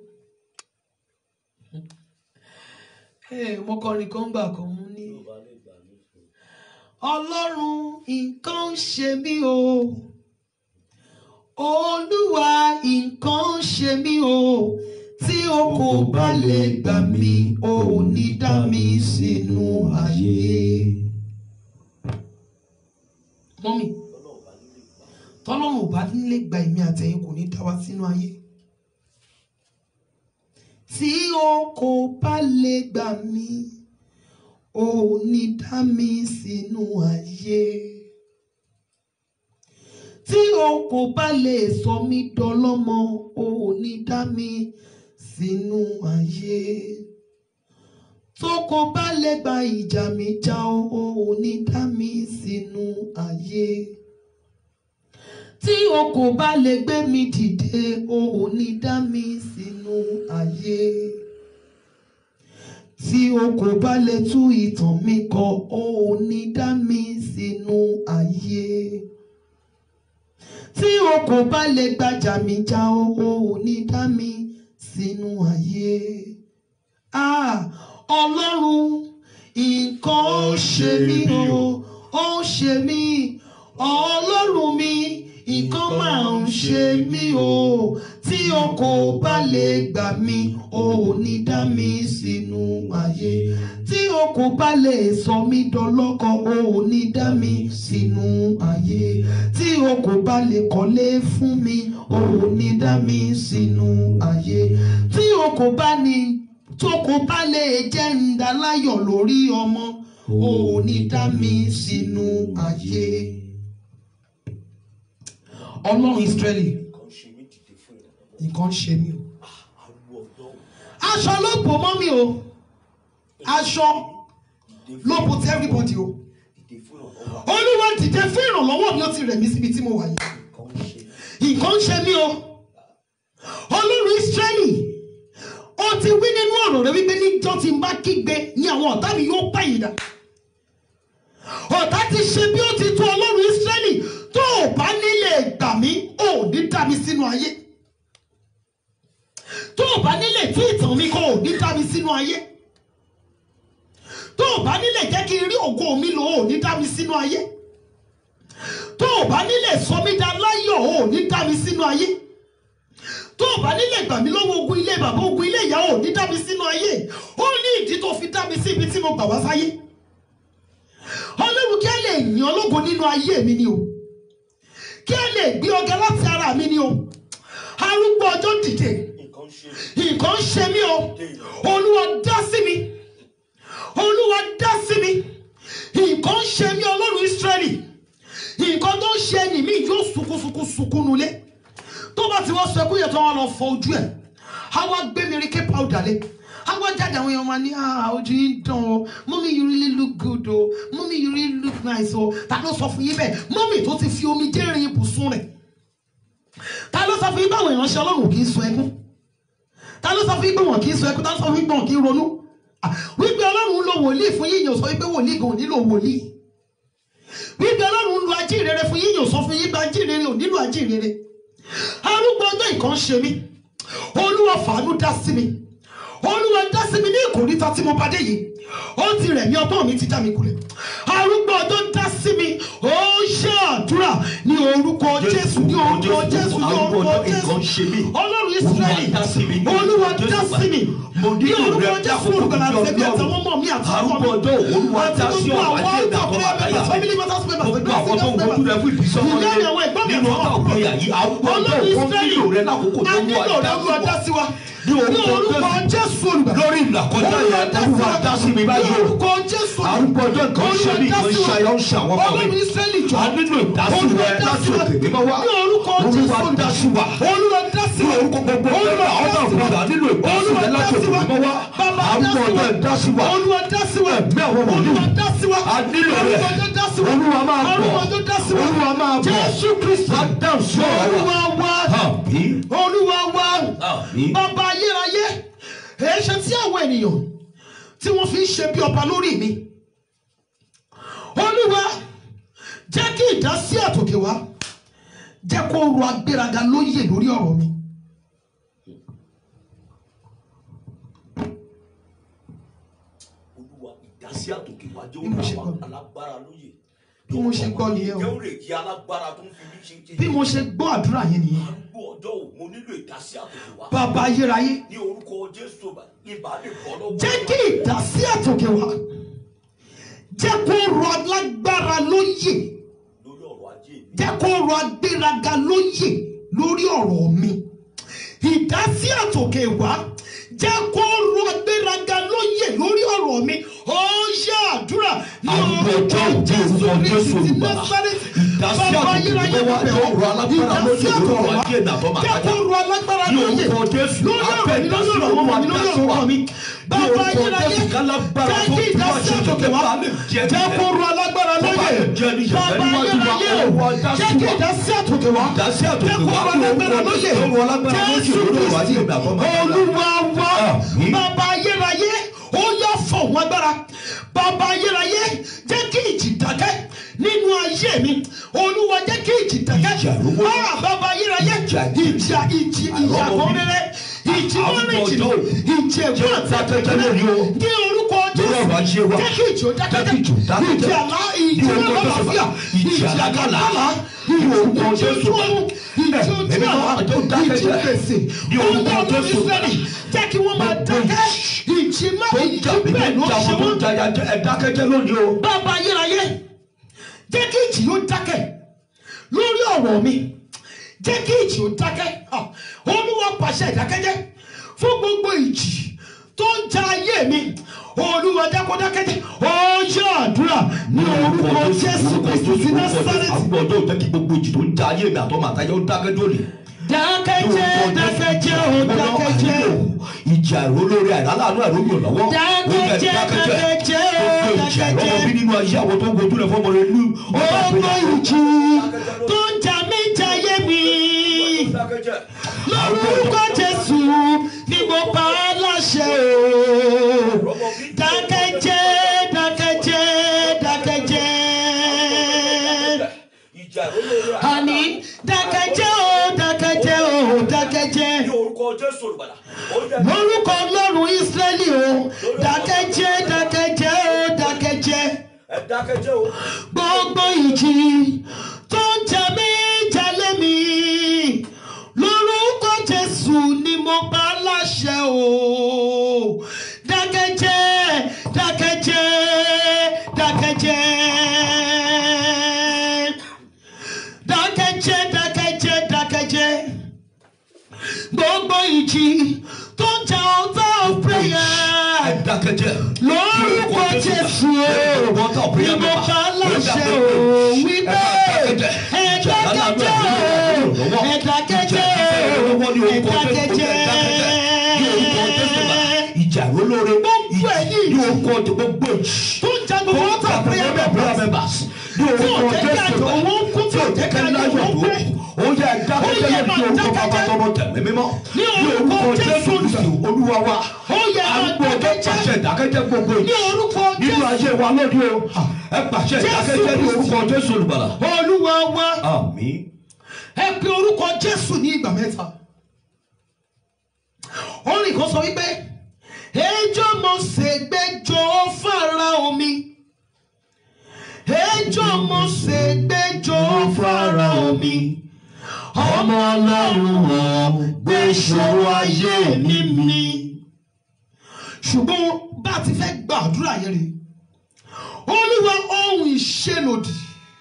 Ẹ, mo kọrin kan gbà kan mú ní. ọlọ́run nǹkan ń ṣe mí o olúwa nǹkan ń ṣe mí o tí o kò bá lè gbà mí o ò ní dá mi sínú ayé. mọ́mì tọ́lọ́run ò bá nílé gba èmi àtẹ̀yìn kò ní dá wa sínú ayé. tí o kò bá lè gbà mí o ò ní dá mi sínú ayé tí o kò bá lè sọ mí dọlọ́mọ o ò ní dá mi sínú ayé tó kò bá lè gba ìjà mi já o o ò ní dá mi sínú ayé tí o kò bá lè gbé mi dìde o ò ní dá mi sínú ayé tí o kò bá lè tú ìtàn mi kọ o ò ní dá mi sínú ayé tí o kò bá lè gbàjà mi já o o ò ní dá mi sínú ayé ah ọlọ́run nǹkan ó ṣe mí o ó ṣe mí ọlọ́run mi nǹkan máa ń ṣe mí o tí o kò bá lè gbà mí o ò ní dá mi sínú ayé tí o kò bá lè sọ mí dọlọ́kọ o ò ní dá mi sínú ayé tí o kò bá lè kọ́lé fún mi o ò ní dá mi sínú ayé tí o kò bá ní tó kò bá lè jẹ́ ǹdáláyọ̀ lórí ọmọ o ò ní dá mi sínú ayé ọlọ́run ìsírẹ́lì nǹkan ń ṣe mí o aṣọ ló bò mọ́ mi o aṣọ ló bò tí everybody o olúwa dìde fún ìrànlọ́wọ́ mi ó ti rẹ̀ mí síbi tí mo wà yìí nǹkan ń ṣe mí o ọlọ́run ìsírẹ́lì ó ti wí nínú ọ̀rọ̀ rẹ wípé níjọ́ tí n bá kígbe ní àwọn ọ̀tá mi yóò pẹ̀yìn dà ọ̀tá ti ṣe bí ó ti tó ọlọ́run ìsírẹ́lì tó o bá nílé gbà mí ò ní dá mi sínú ayé tó o bá nílé tí ìtàn mi kò ò ní dá mi sínú ayé tó o bá nílé jẹ́ kí n rí ògo mi lò ò ní dá mi sínú ayé tó o bá nílé sọ mí dá láyọ̀ ò ní dá mi sínú ayé tó o bá nílé gbà mí lọ́wọ́ ogun ilé bàbá ogun ilé ìyá ò ní dá mi sínú ayé ó ní ìdí tó fi dá mi sí ibi tí mo gbà wá sáyé ọlọ́run kí á lè yàn ológo nínú ayé mi ni o kí á lè gbé ọ̀gá láti ara mi ni o arúgbó ọjọ́ dìde nǹkan ń ṣe mí o olúwa dá sí mi olúwa dá sí mi nǹkan ń ṣe mí ọlọ́run ìsírẹ́lì nǹkan tó ń ṣe ẹnì mi yóò sunkún sunkún sunkún nulẹ̀ tó bá ti wọ́n sọ ẹkú yẹn tó wọn lọ fọ ojú ẹ̀ á wá gbé mi rí ké powder lé á wá jáde àwọn èèyàn máa ní ah ojú yín dán o mọ́mí you really look good o mọ́mí you really look nice o ta ló sọ fún yín bẹ́ẹ̀ mọ́mí tó ti fi omi jẹ́rìn ibùsùn rẹ̀ ta ló sọ fún yín báwọn ìránṣẹ́ ọlọ́run kì í sọ ẹkún ta ló sọ fún yín pé wọn kì í sọ ẹkún ta ló sọ fún yín pé wọn kì í ronú Ah, wípé ọlọ́run ń lo wòlíì fún yín yóò sọ wípé wòlíì gan ò nílò wòlíì wípé ọlọ́run ń lo ajíhìnrere fún yín yóò sọ fún yín pé ajíhìnrere ò nílò ajíhìnrere arúgbó ọjọ́ ìkan ṣe mí olúwa fàánú dá sí mi olúwa dá sí mi ní ìkòríta tí mo bá dé yìí ó ti rẹ̀ mí ọgbọ́n mi ti já mi kulẹ̀ arúgbó ọjọ́ dá sí sí mi ó ṣe àdúrà ní orúkọ jésù ní orúkọ jésù ní orúkọ jésù ọlọ́run israẹli olúwa dá sí mi ní orúkọ jésù olùgbàlà àtẹ̀bí àtàwọn ọmọ mi àti ọmọ mi arúgbó ọjọ́ olúwa àti dá sí gbogbo ọ̀rọ̀ àwọn ajé ọ̀tọ̀ ìdàkọ́ prayer members family matters members gbogbo àwọn tó ń wojú rẹ fún ìbísọ́mọ́ ìyá rẹ mi àwọn ẹ̀gbọ́n mi nínú àtàwọn ọ̀tá àbúrò òkúya yìí arúgbó ọjọ́ ọlọ́run òkú israẹli nílò rẹ lákòókò tó a ń nílò wá rẹ olúwa dá sí wa ní orúkọ orúkọ jésù olùgbàlà lórí ìlàkọjá yẹn olúwa dá sí mi báyìí o orúkọ jésù arúgbó ọjọ́ nǹkan ṣe mí nǹkan ṣe ayọ̀ ń ṣe àwọn ọmọ ọlọ́run mi israẹli jọ a nílò ìdásí rẹ láti òkè mímọ́ wá ní orúkọ jésù olúwa dá sí wa olúwa dá sí ní wa orúkọ gbogbo olúwa ọ̀dọ́ dá sí wa òkúta nílò ìdásí rẹ láti òkè mímọ́ wá bàbá arúgbó ọjọ́ ìdásí wa olúwa dá sí wa ẹ̀mí àwọn wòlíì olúwa dá sí wa a nílò rẹ olúwa ọjọ́ dá sí wa olúwa máa bọ̀ olúwa ọjọ́ dá sí wa olúwa máa bọ̀ jésù kristu dáhùn sí ọ̀rọ̀ olúwa wa wa àmín olúwa wa àmín bàbá ayérayé èé ṣe tí àwọn ènìyàn tí wọ́n fi ń ṣe bí ọba lórí mi olúwa jẹ́ kí ìdásí àtòkè wá jẹ́ kó ru agbéraga lóyè lórí ọ̀rọ̀ mi. olúwa ìdásí àtòkè wá jẹ́ Bí mo ṣe olúwa gbọ́. alágbára lóye Bí mo ṣe gbọ́ nìyẹn o. jẹ́ òrè kí alágbára tó ń fi mí ṣe ṣe bí mo ṣe gbọ́ àdúrà yẹn nìyẹn arúgbó ọjọ́ ò mo nílò ìdásí àtòkè wá bàbá ayérayé ní orúkọ jésù ibà lè bọ́ lọ́wọ́ jẹ́ kí ìdásí àtòkè wá jẹ́ kó ru alágbára lóyè lórí ọ̀rọ̀ ajé mi jẹ́ kó ru agbéraga lóyè lórí ọ̀rọ̀ mi ìdásí àtòkè wá jẹ́ kó ru agbéraga lóyè lórí ọ̀rọ̀ mi ó ṣe àdúrà ní Arúgbó orúkọ ọjọ́ òjò jésù orúkọ kristi Jésù ti Olùgbàlà. násárẹ́tì Ìdásí bàbá àtòkè ayérayé wá bẹ̀rẹ̀ jẹ́ ru alágbára ìdásí lóyè lórí àtòkè ọ̀rọ̀ wá ajé ìnàbọ̀ jẹ́ kó màtáyà. ru alágbára Ní lóyè orúkọ Jésù, lórí ọ̀rọ̀ mi lórí ọ̀rọ̀ ọmọ mi lórí ọ̀rọ̀ ọkọ mi bàbá orúkọ ayérayé Jésù, kálágbára jẹ́ tó kí tú ìdásí àṣẹ àtòkè wá bá lè jẹ́ jẹ́ nílẹ̀. kó ru alágbára Bó bá lóyè lè jẹ́ níṣẹ́ bàbá níwájú wa, ayérayé o Olúwa dá jẹ́ sí kí wa. ìdásí àtòkè wá Ìdásí àtòkè jẹ́ kó wá ru ní alágbára orúkọ lóyè Jésù, ru alágbára lóyè Jésù lórí ọ̀rọ̀ ajé Kristi ìnàbọ̀ màtáyà. olúwa wa Àmín. bàbá ayérayé ó yá fọ̀hún agbára bàbá ayérayé jẹ́ kí ìjì dákẹ́ nínú ayé mi olúwa jẹ́ kí ìjì dákẹ́ Ìjà lówó. Ah, bàbá ayérayé Ìjà ìjà ìjì ìjà Àrọ́mọ mi. kọ́rẹ́rẹ́ ìjì Àwọn mọ́rin ìjì ọjọ́ ìjì ẹ̀gbọ́n Jẹ́ dákẹ́jẹ́ lórí o. ní orúkọ Lórí ọ̀rọ̀ ajé jésù wa. jẹ́ kí ìjì ó Jẹ́ kí dákẹ́jẹ́ ìjì ó dákẹ́jẹ́. ìjì àlá ìjì Ní orúkọ Jésù. ọlọ́láfíà Ìjì àlákàlà. Ní orúkọ ìjì Jésù. ojú ọ̀run ìjì ojú Ẹ̀mí mímọ́ àlá tó dákẹ́jẹ́. ìjì gbèsè Ní orúkọ Olúwa ọlọ́run Jésù. Ísírẹ́lì jẹ́ kí wọ́n máa dákẹ́ ìjì má tó ń ìjì jà mí tó bẹ́ẹ̀ ń ló jà ṣe wọn tó wọ́n ń jà ya ẹ dákẹ́jẹ́ lónìí o. bàbá ayérayé jẹ́ kí ìjì yóò dákẹ́ lórí ọ̀rọ̀ mi jẹ́ kí ìjì yóò dákẹ́ Ah, olúwa pàṣẹ ìdákẹ́jẹ́ fún gbogbo ìjì tó ń ja ayé mi olúwa jẹ́ kó dákẹ́jẹ́ ó yọ àdúrà ní orúkọ jésù kristu sí násárẹ́tì àgbọ̀ ọjọ́ ìjẹ́ kí gbogbo ìjì tó ń jà ayé mi àtọ́ màtáyà ó dákẹ́jẹ́ lónìí. dákẹ́jẹ́ dákẹ́jẹ́ ó dákẹ́jẹ́ ìjà ìró lórí àìláàánú àìrógbò lọ́wọ́ Dákẹ́jẹ́, dákẹ́jẹ́, gbogbo ìjà ìrọ́mọ dákẹ́jẹ́. bí nínú ayé àwọn tó ń gojú rẹ̀ fọ́mọ rẹ̀ ní ọba gbogbo àgbẹ̀yà. ìjì tó ń jà mí jayé mi. lórúkọ jésù ni mo pa á láṣẹ o dákẹ́jẹ́ dákẹ́jẹ́ dákẹ́jẹ́ ìjà ìró lórí àní dákẹ́jẹ́ o dákẹ́jẹ́ o dákẹ́jẹ́ ní orúkọ jésù olùbàdà ó jẹ́ lórúkọ ọlọ́run ísírẹ́lì o dákẹ́jẹ́ dákẹ́jẹ́ o dákẹ́jẹ́ ẹ dákẹ́jẹ́ o. gbogbo ìjì tó ń jà mí jalè mí lórúkọ jésù ni mo pa láṣẹ o dákẹ́jẹ́ dákẹ́jẹ́ dákẹ́jẹ́ dákẹ́jẹ́ dákẹ́jẹ́ dákẹ́jẹ́ gbogbo ìjì tó ń jà ọ̀tá of prayer ẹ dákẹ́jẹ́. lórúkọ jésù o ni mo bá láṣẹ o wípé ẹ̀dákẹ́jẹ́ o ẹ̀dákẹ́jẹ́ o ẹ̀dákẹ́jẹ́ ìjà ìró lórí Gbogbo ẹ̀yìn ní orúkọ gbogbo ìjì. tó ń ja gbogbo ọ̀tá prayer members ní tí ò orúkọ jẹ́ kí jésù àjọ wọn kú tí ò jẹ́ kí àjọ wọn gbé ó yẹ dákẹ́jẹ́ Ó yẹ ní orúkọ máa bàbá dákẹ́jẹ́. tọmọ tẹ̀mí mímọ́ Ní orúkọ Jésù kristu olúwa wa Ó yẹ máa àgbo ọjọ́ dákẹ́jẹ́. pàṣẹ ìdákẹ́jẹ́ gbogbo ní ìjì orúkọ nínú jésù ayé wa lóde o ẹ pàṣẹ Jésù ìdákẹ́jẹ́ ní orúkọ jésù olùbàlà olúwa wa àmín ẹ pe orúkọ jésù ní ìgbà mẹ́ta orin kan sọ wípé ejò mo ṣègbẹjọ fara omi ejò Mósè gbẹjọ Fáráò mi ọmọ ọlọ́run ọ̀ gbé ṣòro ayé mi mi. ṣùgbọ́n bá a ti fẹ́ gbàdúrà yẹn rè olúwa ohun ìṣelòdì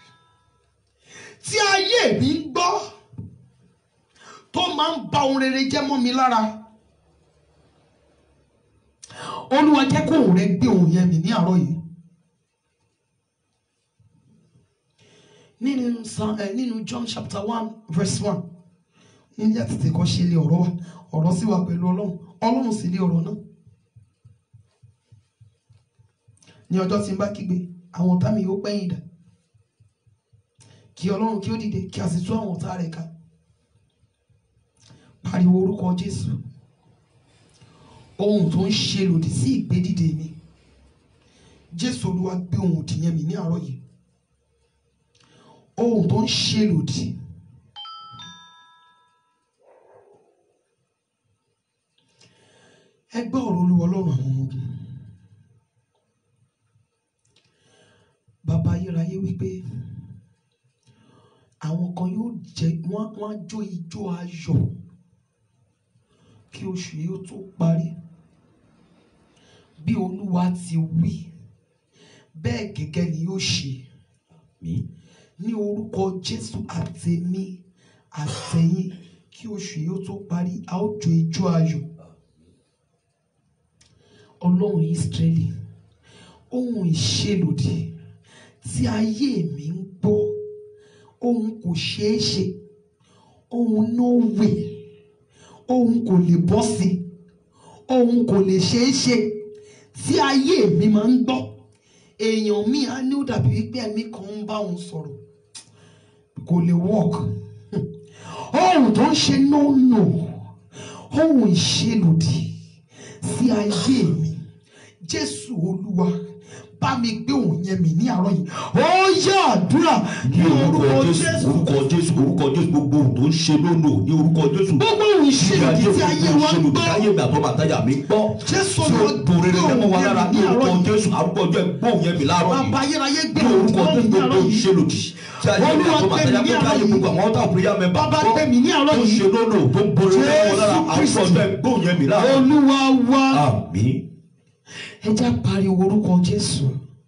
tí ayé mi ń gbọ́ tó máa ń ba ohun rere jẹ́ mọ́ mi lára olúwa jẹ́ kó òun rẹ gbé ohun yẹn mi ní àárọ̀ yìí. nínú Psalm- eh, nínú John chapter one verse one níbi àtètè kọ́ ṣe lé ọ̀rọ̀ wa ọ̀rọ̀ sì wà pẹ̀lú ọlọ́run ọlọ́run sì lé ọ̀rọ̀ náà ní ọjọ́ tí n bá kígbe àwọn ọ̀tá mi yóò pẹ́yìn dà kí ọlọ́run kí ó dìde kí a sì tú àwọn ọ̀tá rẹ̀ ká pariwo orúkọ Jésù ohun tó ń ṣe lòdì sí ìgbédìde mi Jésù Olúwa gbé ohun òdì yẹn mi ní àárọ̀ yìí ohun tó ń ṣe lòdì ẹ gbọ́ ọ̀rọ̀ olúwa ọlọ́run àwọn ọmọ ogun bàbá ayérayé wípé àwọn kan yóò jẹ wọn wọn á jó ijó ayọ̀ kí oṣù yìí ó tó parí bí olúwa ti wí bẹ́ẹ̀ gẹ́gẹ́ ni yóò ṣe mi ní orúkọ jésù àtẹ̀mí àtẹ̀yìn kí oṣù yìí ó tó parí a ó jó ijó ayọ̀ ọlọ́run ìsírẹ́lì ohun ìṣelòdì tí ayé mi ń gbọ́ ohun kò ṣeé ṣe ohun no way ohun kò lè bọ́ sí ohun kò lè ṣeé ṣe tí ayé mi máa ń gbọ́ èèyàn mi á ní ó dàbí wípé ẹ̀mí kan ń bá òun sọ̀rọ̀ kò lè work ohun tó ń ṣe no no ohun ìṣelòdì sí ayé mi jésù olúwa bá mi gbé òun yẹn mi ní àárọ̀ yìí ó yá àdúrà ní orúkọ jésù orúkọ jésù orúkọ jésù gbogbo ohun tó ń ṣe lónà ní orúkọ jésù gbogbo ohun ìṣelòdì tí ayé wa ń gbọ́ ayé mi àtọ́ bàtájà mi gbọ́ Jésù tí ó Olúwa dùn rere gbé lẹ́mọ̀ wa òun lára yẹn ní mi ní orúkọ àárọ̀ yìí. jésù arúgbó ọjọ́ ẹgbọ́n yẹn mi láàárọ̀ bàbá yìí ayérayé gbé ní òun orúkọ tó jésù ní gbogbo àárọ̀ yìí ìṣelòdì tí ayé mi Olúwa àtọ́ gbé mi bàtájà ní pé àárọ̀ káyé yìí. gbogbo àwọn ọ̀tá òpóríyá mẹ́bà Bàbá gbé mi ní àárọ̀ tó yìí. ṣe lónà tó ń borí lẹ́mọ̀ lára Jésù arúgbó Kristi. ọjọ́ ẹgbọ́n yẹn mi láàárọ̀ olúwa wá àmín ẹ já pariwo orúkọ jésù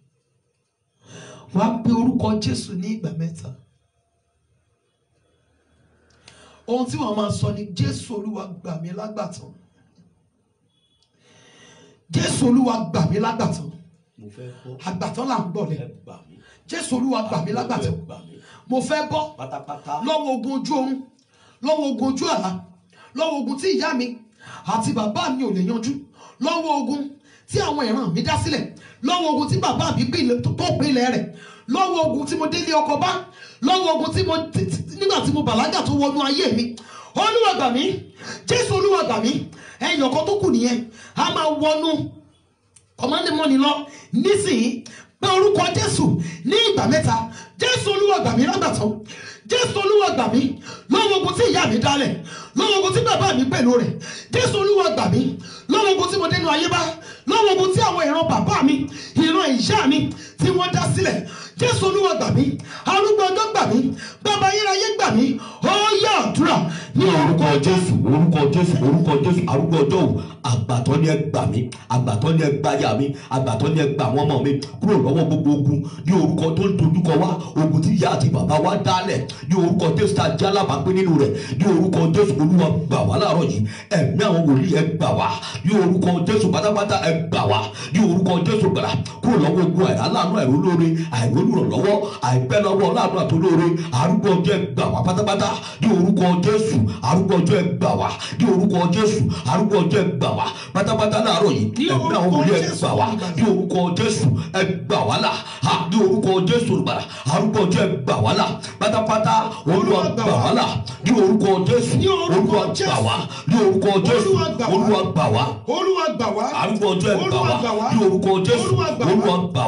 wàá pe orúkọ jésù ní ìgbà mẹ́ta ohun tí wọ́n máa sọ ni jésù olúwa gbà mí lágbàtàn jésù olúwa gbà mí lágbàtàn mo fẹ́ bọ́ àgbàtàn là ń gbọ́ lẹ ẹ gbà mí jésù olúwa gbà mí lágbàtàn gbà mí mo fẹ́ bọ́ pátápátá lọ́wọ́ ogun ojú oorun lọ́wọ́ ogun ojú àlá lọ́wọ́ ogun tí ìyá mi àti bàbá mi ò lè yanjú lọ́wọ́ ogun tí àwọn ìran mi dá sílẹ̀ lọ́wọ́ ogun tí bàbá mi pìlẹ̀- tó pínlẹ̀ rẹ̀ lọ́wọ́ ogun tí mo délé ọkọ bá lọ́wọ́ ogun tí mo tí- tí- nígbà tí mo bàlágà tó wọnú ayé mi olúwa gbà mí jésù olúwa gbà mí ẹ̀yìn ọ̀kan tó kù nìyẹn a máa wọnú kọ̀mọ́ndémọ́ni lọ nísìnyí pé orúkọ jésù ní ìgbà mẹ́ta jésù olúwa gbà mí lágbàtàn jésù olúwa gbà mí lọ́wọ́ ogun tí ìyá mi dálẹ̀ lọ́wọ́ ogun tí bàbá mi pẹ̀lú rẹ̀ jésù olúwa gbà mí lọ́wọ́ ogun tí mo dénú ayé bá lọ́wọ́ ogun tí àwọn ìran bàbá mi ìran ìyá mi tí wọ́n dá sílẹ̀ jésù olúwa gbà mí arúgbó ọjọ́ gbà mí bàbá ayérayé gbà mí ó yá àdúrà ní ní orúkọ orúkọ jésù orúkọ jésù orúkọ jésù arúgbó ọjọ́ òun àgbàtọ́ ni ẹ gbà mí àgbàtọ́ ni ẹ gbà yà mí àgbàtọ́ ni ẹ gbà àwọn ọmọ mi kúrò lọ́wọ́ gbogbo ogun ní orúkọ tó ń dojúkọ wá ogun tí ìyá àti bàbá wa dálẹ̀ ní orúkọ jésù tá a já lábàápé nínú rẹ̀ ní orúkọ jésù olúwa gbà wá láàárọ̀ yìí ẹ̀mí àwọn wòlíì ẹ gbà wá ní orúkọ jésù pátápátá ẹ gbà wá ní orúkọ jésù gbàrà kúrò lọ́wọ́ ogun àìláàánú àìrólóore àìrólùrànlọ́wọ́ àìpẹ́ lọ́wọ́ ọlọ́àánú àtolóore arúgbó ọjọ́ ẹ gbà wá pátápátá ní orúkọ jésù arúgbó ọjọ́ ẹ gbà wá ní orúkọ jésù arúgbó ọjọ́ ẹ gbà wá pátápátá láàárọ̀ yìí Ní ẹ̀mí àwọn orúkọ wòlíì ẹ Jésù, gbà wá ní orúkọ jésù ẹ gbà wá là ha ní orúkọ jésù olùgbàlà arúgbó ọjọ́ ẹ gbà wá là pátápátá olúwa gbà wá là ní orúkọ jésù Ní orúkọ olúwa gbà Jésù. wá ní orúkọ jésù Olúwa gbà wá. olúwa gbà wá olúwa gbà wá arúgbó ọjọ́ ẹ gbà Olúwa wá gbà wá. ní orúkọ jésù Olúwa gbà wá. olúwa gbà wá Olúwa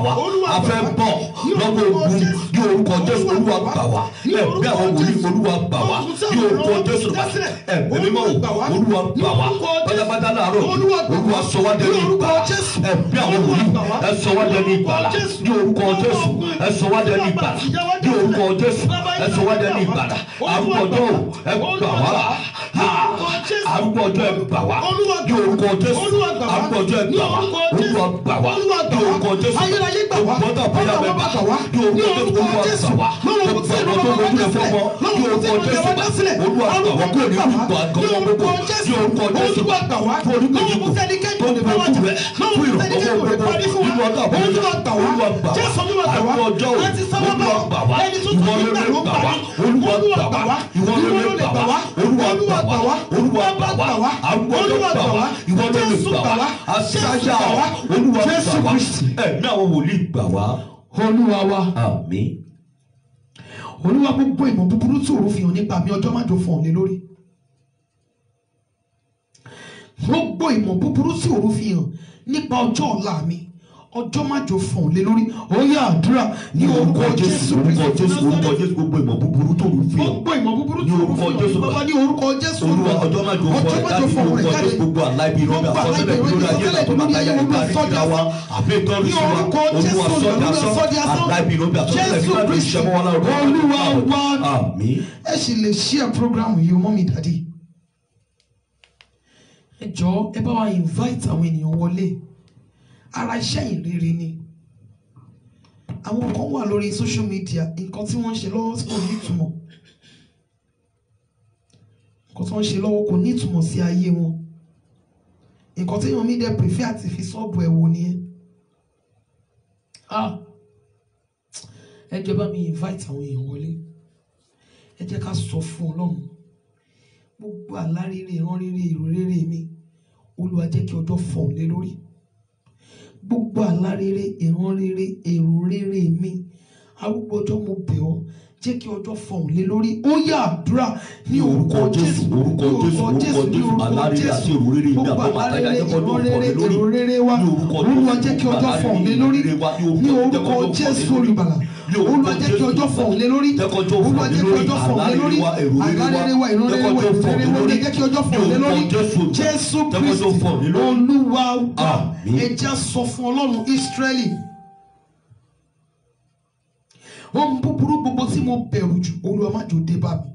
a fẹ́ bọ̀ lọ́wọ́ ogun ní orúkọ jésù olúwa gbà wá ẹ̀mí àwọn wòlíì olúwa gbà wá ní orúkọ jésù ẹ̀mí mímọ́ olúwa gbà wá pátápátá láàárọ̀ olúwa sọ wá dẹni ìgbà ẹ̀mí àwọn wòlíì ẹ sọ wá dẹni ìgbàlà ní orúkọ jésù ẹ sọ wá dẹni ìgbàlà ní orúkọ jésù ẹ sọ wá dẹni ìgbàlà arúgbó ọjọ́ ẹ gbà wá arúgbó ọjọ́ ẹ gbà wá ní orúkọ jésù arúgbó ọjọ́ ẹ gbà wá olúwa gbà wá ní orúkọ jésù ayérayé gbà wá gbọ́dọ̀ bóyá bẹ́ẹ̀ bá ní orúkọ jésù olúwa gbà wá gbogbo àwọn tó lójú ẹ fọwọ́ ní orúkọ jésù olúwa gbà wá kó ní orúkọ àgọ́wọ́ gbogbo ní orúkọ jésù tó orúkọ yìí kò tó ní orúkọ rẹ fún ìrànlọ́wọ́ gbogbo nínú ọjọ́ àbúrò olúwa gbà wá àwọn ọjọ́ olúwa gbà wá ìwọ lórí gbà wá olúwa gbà wá ìwọ lórí gbà wá olúwa gbà wá olúwa gbà wá àwọn ọjọ́ gbà wá ìwọ lórí gbà wá aṣáájá wá olúwa gbà wá ẹ̀mí àwọn wòlíì gbà wá olúwa wa àmín olúwa gbogbo ìmọ̀ búburú tí òru fi hàn nípa mi ọjọ́ májò fún ọ̀lẹ́ lórí gbogbo ìmọ̀ búburú tí òru fi hàn nípa ọjọ́ ọ̀la mi ọjọ́ májò fún ọ̀lẹ́ lórí ó yá àdúrà ní orúkọ jésù orúkọ jésù orúkọ jésù gbogbo ìmọ̀ búburú tó lù fi hàn gbogbo ìmọ̀ búburú tí Ní òru fi orúkọ Jésù. hàn bàbá ní orúkọ jésù olúwa ọjọ́ máa jò fún ọjọ́ ẹ májò dájú fún orúkọ ọ̀rẹ́ jáde jésù gbogbo aláìbí rọ́bì Gbogbo àkọsílẹ̀ aláìbí lórí ayé rọ́bì àtọ́ máa táyà àkọsílẹ̀ nípa lórí àríkìlá wa àbí ìtọ́rù Ní sí wa orúkọ olúwa Jésù, sọ́jà olúwa sọ́ sọ́jà sọ́. aláìbí rọ́bì àkọsílẹ̀ Jésù nípa àríkìlá Kristi, ìṣẹ́mọ́ wọn láwọn Olúwa wa. àmín ẹ sì lè share program yìí o mọ́mí dàdí ẹ jọ̀ọ́ ẹ bá wa invite àwọn ènìyàn wọlé ara iṣẹ́ ìrere ni àwọn kan wà lórí social media nǹkan tí wọ́n ń ṣe lọ́wọ́ tí kò ní ìtumọ̀ nǹkan tí wọ́n ń ṣe lọ́wọ́ kò ní ìtumọ̀ sí ayé wọn nǹkan tí wọ́n mi dẹ̀ prefer àti fi sọ́ọ̀bù ẹ̀ wò nìyẹn ah ẹ jọ̀ọ́ ẹ bá mi invite àwọn èèyàn wọlé ẹ jẹ́ ká sọ fún ọlọ́run gbogbo àlárere ìran rere èrò rere mi olúwa jẹ́ kí ọjọ́ fọ̀ lé lórí gbogbo àlárere ìran rere èrò rere mi arúgbó ọjọ́ mo bẹ̀ ọ́ jẹ́ kí ọjọ́ fọ̀ lé lórí ó yá àdúrà ní orúkọ jésù orúkọ jésù orúkọ jésù alárere àti èrò rere ìgbà gbogbo fún àtàyà àlárere jẹ́ kọ́ ìran ọjọ́ fọ̀ rere lé lórí èrò rere wa ní orúkọ olúwa Jésù, jẹ́ kí ọjọ́ fọ̀ lé alárere lórí rere wa, ní ní orúkọ orúkọ jẹ́ jésù kọ́ ọjọ́ fọ̀ lé lórí. olùbàlà Ní orúkọ olúwa jẹ́ kí Jésù, ọjọ́ fọ̀ lé lórí jẹ́ kí ọjọ́ fọ̀ olúwa lé jẹ́ kí lórí. ọjọ́ fọ̀ lé lórí Alárere wa, èrò rere wa, àlárere wa ìran jẹ́ kí rere wa ọjọ́ èrò fọ̀ lé rere wa lórí. jẹ́ kí ọjọ́ fọ̀ Ní lé orúkọ lórí Jésù, jésù jẹ́ kí ọjọ́ fọ̀ lé kristi lórí. olúwa wa Àmín. ẹ já sọ fún ọlọ́run ísírẹ́lì ohun búburú gbogbo tí mo bẹ̀rù jù olúwa má jò dé bá mi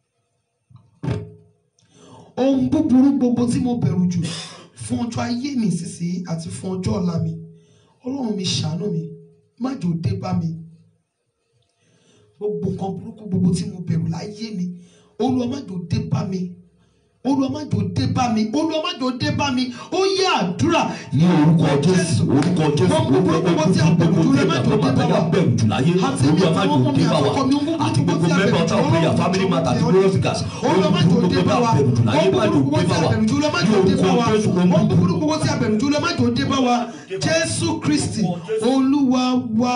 ohun búburú gbogbo tí mo bẹ̀rù jù fún ọjọ́ ayé mi sísè àti fún ọjọ́ ọ̀la mi ọlọ́run mi ṣàánú mi má jò dé bá mi gbogbo nǹkan burúkú gbogbo tí mo bẹ̀rù láyé mi olúwa má jò dé bá mi olúwa má jò dé bá mi olúwa má jò dé bá mi ó yẹ àdúrà ní orúkọ jésù orúkọ jésù Ohun búburú gbogbo tí a bẹ̀rù jù lọ má jò dé bá wa. bẹ̀rù jù láyé Àti èmi olúwa má àtàwọn jò ọmọ mi dé bá wa àtọkọ mi, ohun búburú àti gbogbo gbogbo tí a mẹ́bà bẹ̀rù ọ̀tá jù lọ, òpéyà Ọlọ́run family jọ̀ọ́ matter àti bẹ̀ ọ́. glorious gas olúwa má jò dé bá wa bẹ̀rù jù láyé má jò ohun búburú dé gbogbo bá tí a wa bẹ̀rù jù lọ má jò dé ní bá orúkọ wa jésù ohun ohun búburú gbogbo tí a bẹ̀rù jù lọ má jò dé bá wa jésù kristi olúwa wa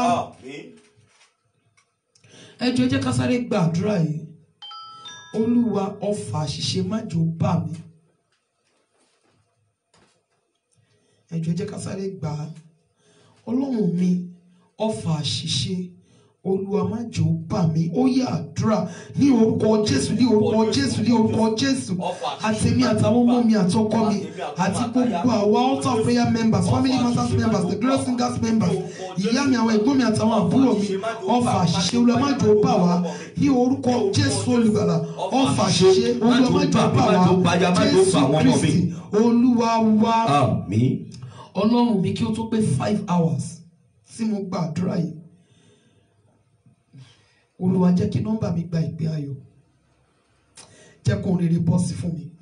ẹ jọ̀ọ́ ẹ jẹ́ ká sáré gba àdúrà yìí olúwa ọfà àṣìṣe má jò bá mi ẹ jọ̀ọ́ ẹ jẹ́ ká sáré gbà á ọlọ́run mi ọfà àṣìṣe olúwa má jò bá mi ó yẹ àdúrà ní orúkọ jésù ní orúkọ jésù ní orúkọ jésù àtẹ̀mí àtàwọn ọmọ mi àtọkọ mi àti gbogbo àwa altar prayer members family matters members the glorious singers members ìyá mi àwọn ẹ̀gbọ́n mi àtàwọn àbúrò mi ọfà àṣìṣe olúwa má jò bá wa ní orúkọ jésù olùgbàlà ọfà àṣìṣe olúwa má jò bá wa jésù kristi olúwa wa àmín ọlọ́run mi kí ó tó pé five hours tí mo gba àdúrà yìí olúwa jẹ́ kí nọ́mbà mi gba ìpè ayọ̀ jẹ́ kó rere bọ́ sí fún mi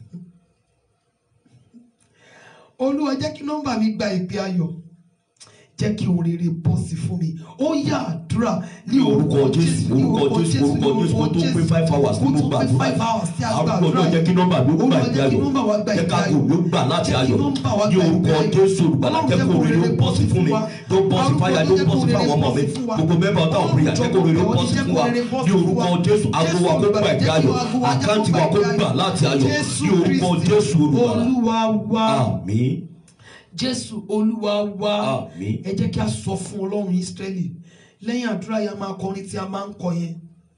olúwa jẹ́ kí nọ́mbà mi gba ìpè ayọ̀ jẹ́ kí ohun rere bọ́ sí fún mi ó yá àdúrà ní orúkọ jésù ní orúkọ jésù orúkọ jésù kó tó pé five hours kó nínú tó pé five gbàdúrà hours tí a gba àrùkọ àdúrà náà jẹ́ kí nọ́mbà ló gbà Olúwa ìgbé jẹ́ kí ayọ̀ nọ́mbà wa gba jẹ́ ìgbé ká kó ayọ̀. ló gbà láti Jẹ́ kí ayọ̀ nọ́mbà wa ní gba orúkọ ìgbé ayọ̀. jésù olùgbàlà Ọlọ́run jẹ́ jẹ́ kó kó rere rere bọ́ sí fún mi bọ́ tó bọ́ sí Arúgbó fáyà jẹ́ tó kó bọ́ sí rere fáwọn ọmọ bọ́ mi sí fún wa. gbogbo mẹ́bà ọ̀tá òpìyà jẹ́ kó rere bọ́ sí fún wa ní orúkọ jésù ago wa kó gbà ìgbé ayọ̀ àkáǹtì wa kó gbà láti ayọ̀ ní orúkọ jésù olùgbàlà olúwa wa àmín jésù olúwa wa Àmín. ẹ jẹ́ kí a sọ fún ọlọ́run ísírẹ́lì lẹ́yìn àdúrà yẹn a máa kọrin tí a máa ń kọ yẹn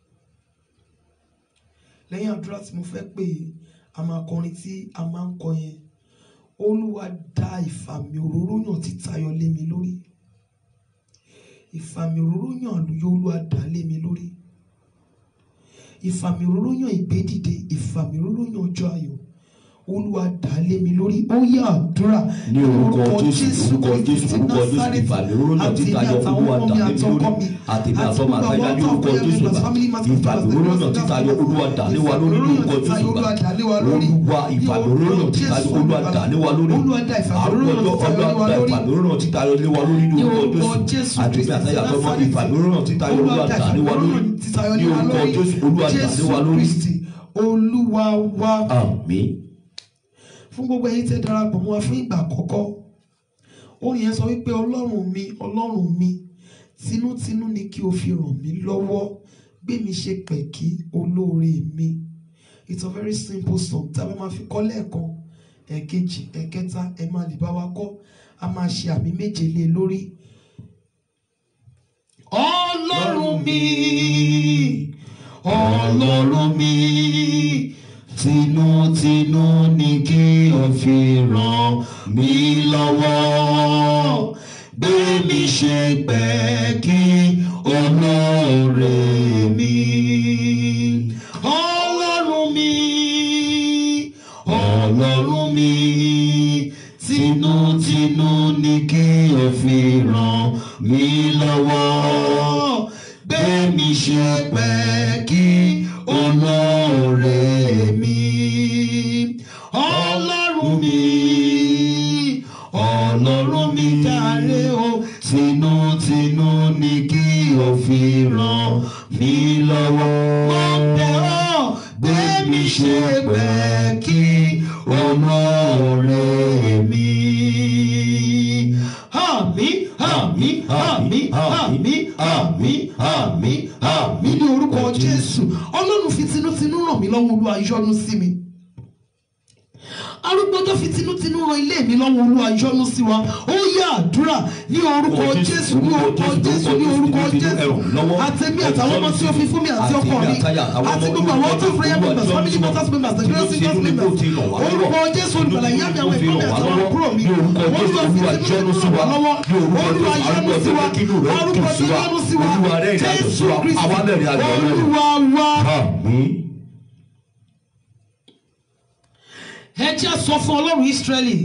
lẹ́yìn àdúrà tí mo fẹ́ pè é a máa kọrin tí a máa ń kọ yẹn olúwa dá ìfàmì òróró yàn títayọ lé mi lórí ìfàmì òróró yàn àlùyọ olúwa dá lé mi lórí ìfàmì òróró yàn ìgbédìde ìfàmì òróró yàn ọjọ́ ayọ̀ olúwa dá lé mi lórí ó yá àdúrà ní orúkọ jésù orúkọ jésù orúkọ jésù ìfàmì òróró náà ti tayọ olúwa dà lé mi lórí àtẹ̀mí àtọ́mọ àtayá ní orúkọ jésù ìfàmì òróró náà ti tayọ olúwa dà lé wa lórí ní orúkọ jésù olúwa ìfàmì òróró náà ti tayọ olúwa dà lé wa lórí àrùkọjọ olúwa dà ìfàmì òróró náà ti tayọ lé wa lórí ní orúkọ jésù àtẹ̀mí àtayá àtọ́mọ ìfàmì òróró náà ti tayọ olúwa dà lé wa lórí ní orúkọ jésù olúwa dà lé wa lórí olúwa wa àmín fún gbogbo ẹ̀yin tẹ́ darapọ̀ mọ́ wa fún ìgbà àkọ́kọ́ orin yẹn sọ wípé ọlọ́run mi ọlọ́run mi tinútinú ni kí o fi ràn mí lọ́wọ́ gbé mi ṣe pẹ̀kí olóore mi it's a very simple song tí a bá máa fi kọ́ lẹ́ẹ̀kan ẹ̀ẹ̀kejì ẹ̀ẹ̀kẹta ẹ máa lè bá wa kọ́ a máa ṣe àmì méje lé lórí. ọlọ́run mi ọlọ́run mi tinútinú ni kí o fi ràn mí lọ́wọ́ gbé mi ṣe pẹ́kí olóore mi. ọlọ́run mi ọlọ́run mi tinútinú ni kí o fi ràn mí lọ́wọ́ gbé mi ṣe pẹ́kí olóore mi. ọlọ́run mi ọlọ́run mi jàre o tinútinú ni kí o fi ràn mí lọ́wọ́. mo bẹ̀ ọ́ gbé mi ṣe pẹ́kí olóore mi. Àmín àmín àmín àmín àmín àmín àmín ní orúkọ Jésù Ọlọ́run fi tinútinú ràn mí lọ́wọ́ Olúwa yọ́nú sí mi arúgbójọ́ fi tinútinú ran ilé mi lọ́wọ́ Olúwa yọ́nú sí wa ó yá àdúrà ní orúkọ Jésù ní orúkọ Jésù ní orúkọ Jésù àtẹ̀mí àtàwọn ọmọ tí ó fi fún mi àti ọkọ mi àti gbogbo àwọn ọtọ prayer members family matters members the great singers members orúkọ Jésù olùgbàlà ìyá mi àwọn ẹ̀gbọ́n mi àti àwọn àbúrò mi Olúwa fi tinútinú ràn wá lọ́wọ́ Olúwa yọ́nú sí wa arúgbójọ́ yọ́nú sí wa Jésù Kristi Olúwa wa. àmín. ẹ jẹ́ sọ fún ọlọ́run Ísírẹ́lì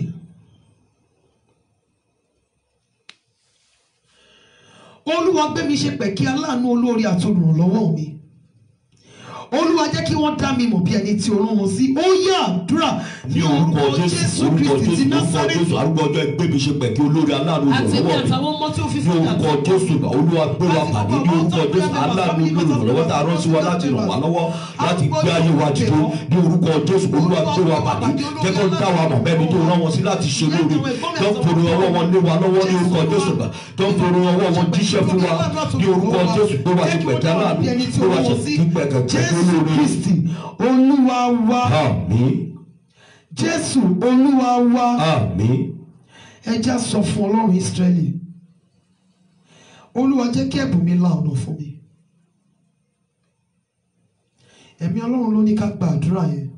olúwa gbé mi ṣe pẹ̀kí aláàánú olórí àti olùrànlọ́wọ́ mi olúwa jẹ́ kí wọ́n dá mi mọ̀ bí ẹni tí o rán wọn sí ó yá àdúrà ní orúkọ jésù orúkọ Kristi ti jésù orúkọ Násárẹ́tì jésù arúgbó ọjọ́ ẹgbẹ́ mi ṣe pẹ̀kí olórí aláàánú àti èmi olùrànlọ́wọ́ mi àtàwọn ọmọ tí ó fi ní fún mi orúkọ àti jésù olúwa gbé wa pàdé ní orúkọ jésù aláàánú olùrànlọ́wọ́ tá a rán sí wa láti ràn wá lọ́wọ́ láti gbé ayé wa dìde ní orúkọ jésù olúwa gbé wa pàdé jẹ́ kó dá wa mọ̀ bẹ́ẹ̀ ni tó rán wọn sí láti ṣe lóore tó ń fòrò ọwọ́ wọn lé wa lọ́wọ́ ní orúkọ jésù gbà tó ń fòrò ọwọ́ wọn jíṣẹ́ fún wa ní orúkọ jésù gbé wa ṣe pẹ̀kí aláàánú gbé wa ṣe pẹ̀kí Jésù olóore Kristi olúwa wa àmín Jésù olúwa wa àmín ẹ já sọ fún ọlọ́run Ísírẹ́lì olúwa jẹ́ kí ẹ̀bùn mi la ọ̀nà fún mi ẹ̀mí ọlọ́run ló ní ká gba àdúrà yẹn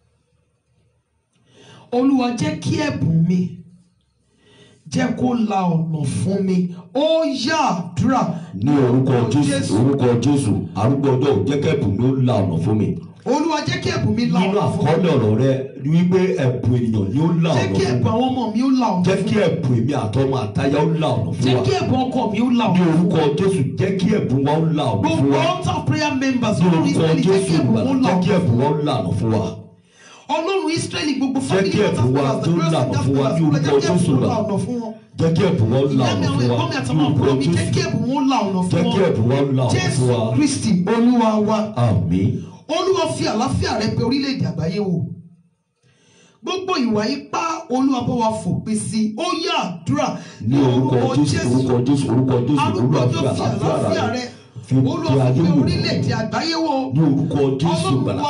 olúwa jẹ́ kí ẹ̀bùn mi jẹ́ kó la ọ̀nà fún mi ó yá àdúrà ní orúkọ jésù orúkọ jésù arúgbó ọjọ́ ò jẹ́ kẹ́bùn mi ó la ọ̀nà fún mi olúwa jẹ́ kí ẹ̀bùn mi la nínú ọ̀nà fún mi àkọọ́lẹ̀ ọ̀rọ̀ rẹ ni wípé ẹ̀bùn ènìyàn ni ó la jẹ́ ọ̀nà kí fún ẹ̀bùn mi àwọn ọmọ mi ó la ọ̀nà jẹ́ fún kí mi ẹ̀bùn èmi àtọmọ àtayá ó la ọ̀nà fún jẹ́ wa kí ẹ̀bùn ọkọ mi ó la ní ọ̀nà fún orúkọ mi jésù jẹ́ kí ẹ̀bùn wa ó la ọ̀nà fún gbogbo wa altar prayer members ní ọlọ́run orúkọ Ísírẹ́lì jẹ́ kí jésù ẹ̀bùn wọn la jẹ́ kí ọ̀nà ẹ̀bùn wa ó la ọ̀nà fún wa ọlọ́run Ísírẹ́lì gbogbo Jẹ́ family kí ẹ̀bùn wa matters tó members lànà the fún wa great ní orúkọ singers Jésù members là. jẹ́ kí ẹ̀bùn wọn la ọ̀nà fún wọn jẹ́ kí ẹ̀bùn wa ó la ìyá mi ọ̀nà àwọn fún wa ẹ̀gbọ́n mi ní àtàwọn orúkọ àbúrò mi jẹ́ kí jésù ẹ̀bùn wọn la ọ̀nà jẹ́ fún kí wọn ẹ̀bùn wa ó la ọ̀nà fún Jésù wa Kristi olúwa wa àmín olúwa fi àlàáfíà rẹ pé orílẹ̀-èdè àgbáyé wò gbogbo ìwà ipá olúwa bá wa fòpin sí ó yá àdúrà ní orúkọ jésù orúkọ jésù orúkọ jésù olúwa fi arúgbójọ́ fi àlàáfíà àlàáfíà rẹ rẹ fi olúwa pe ayé fi wò orílẹ̀-èdè àgbáyé wò ní orúkọ jésù ọlọ́run gbàlà wa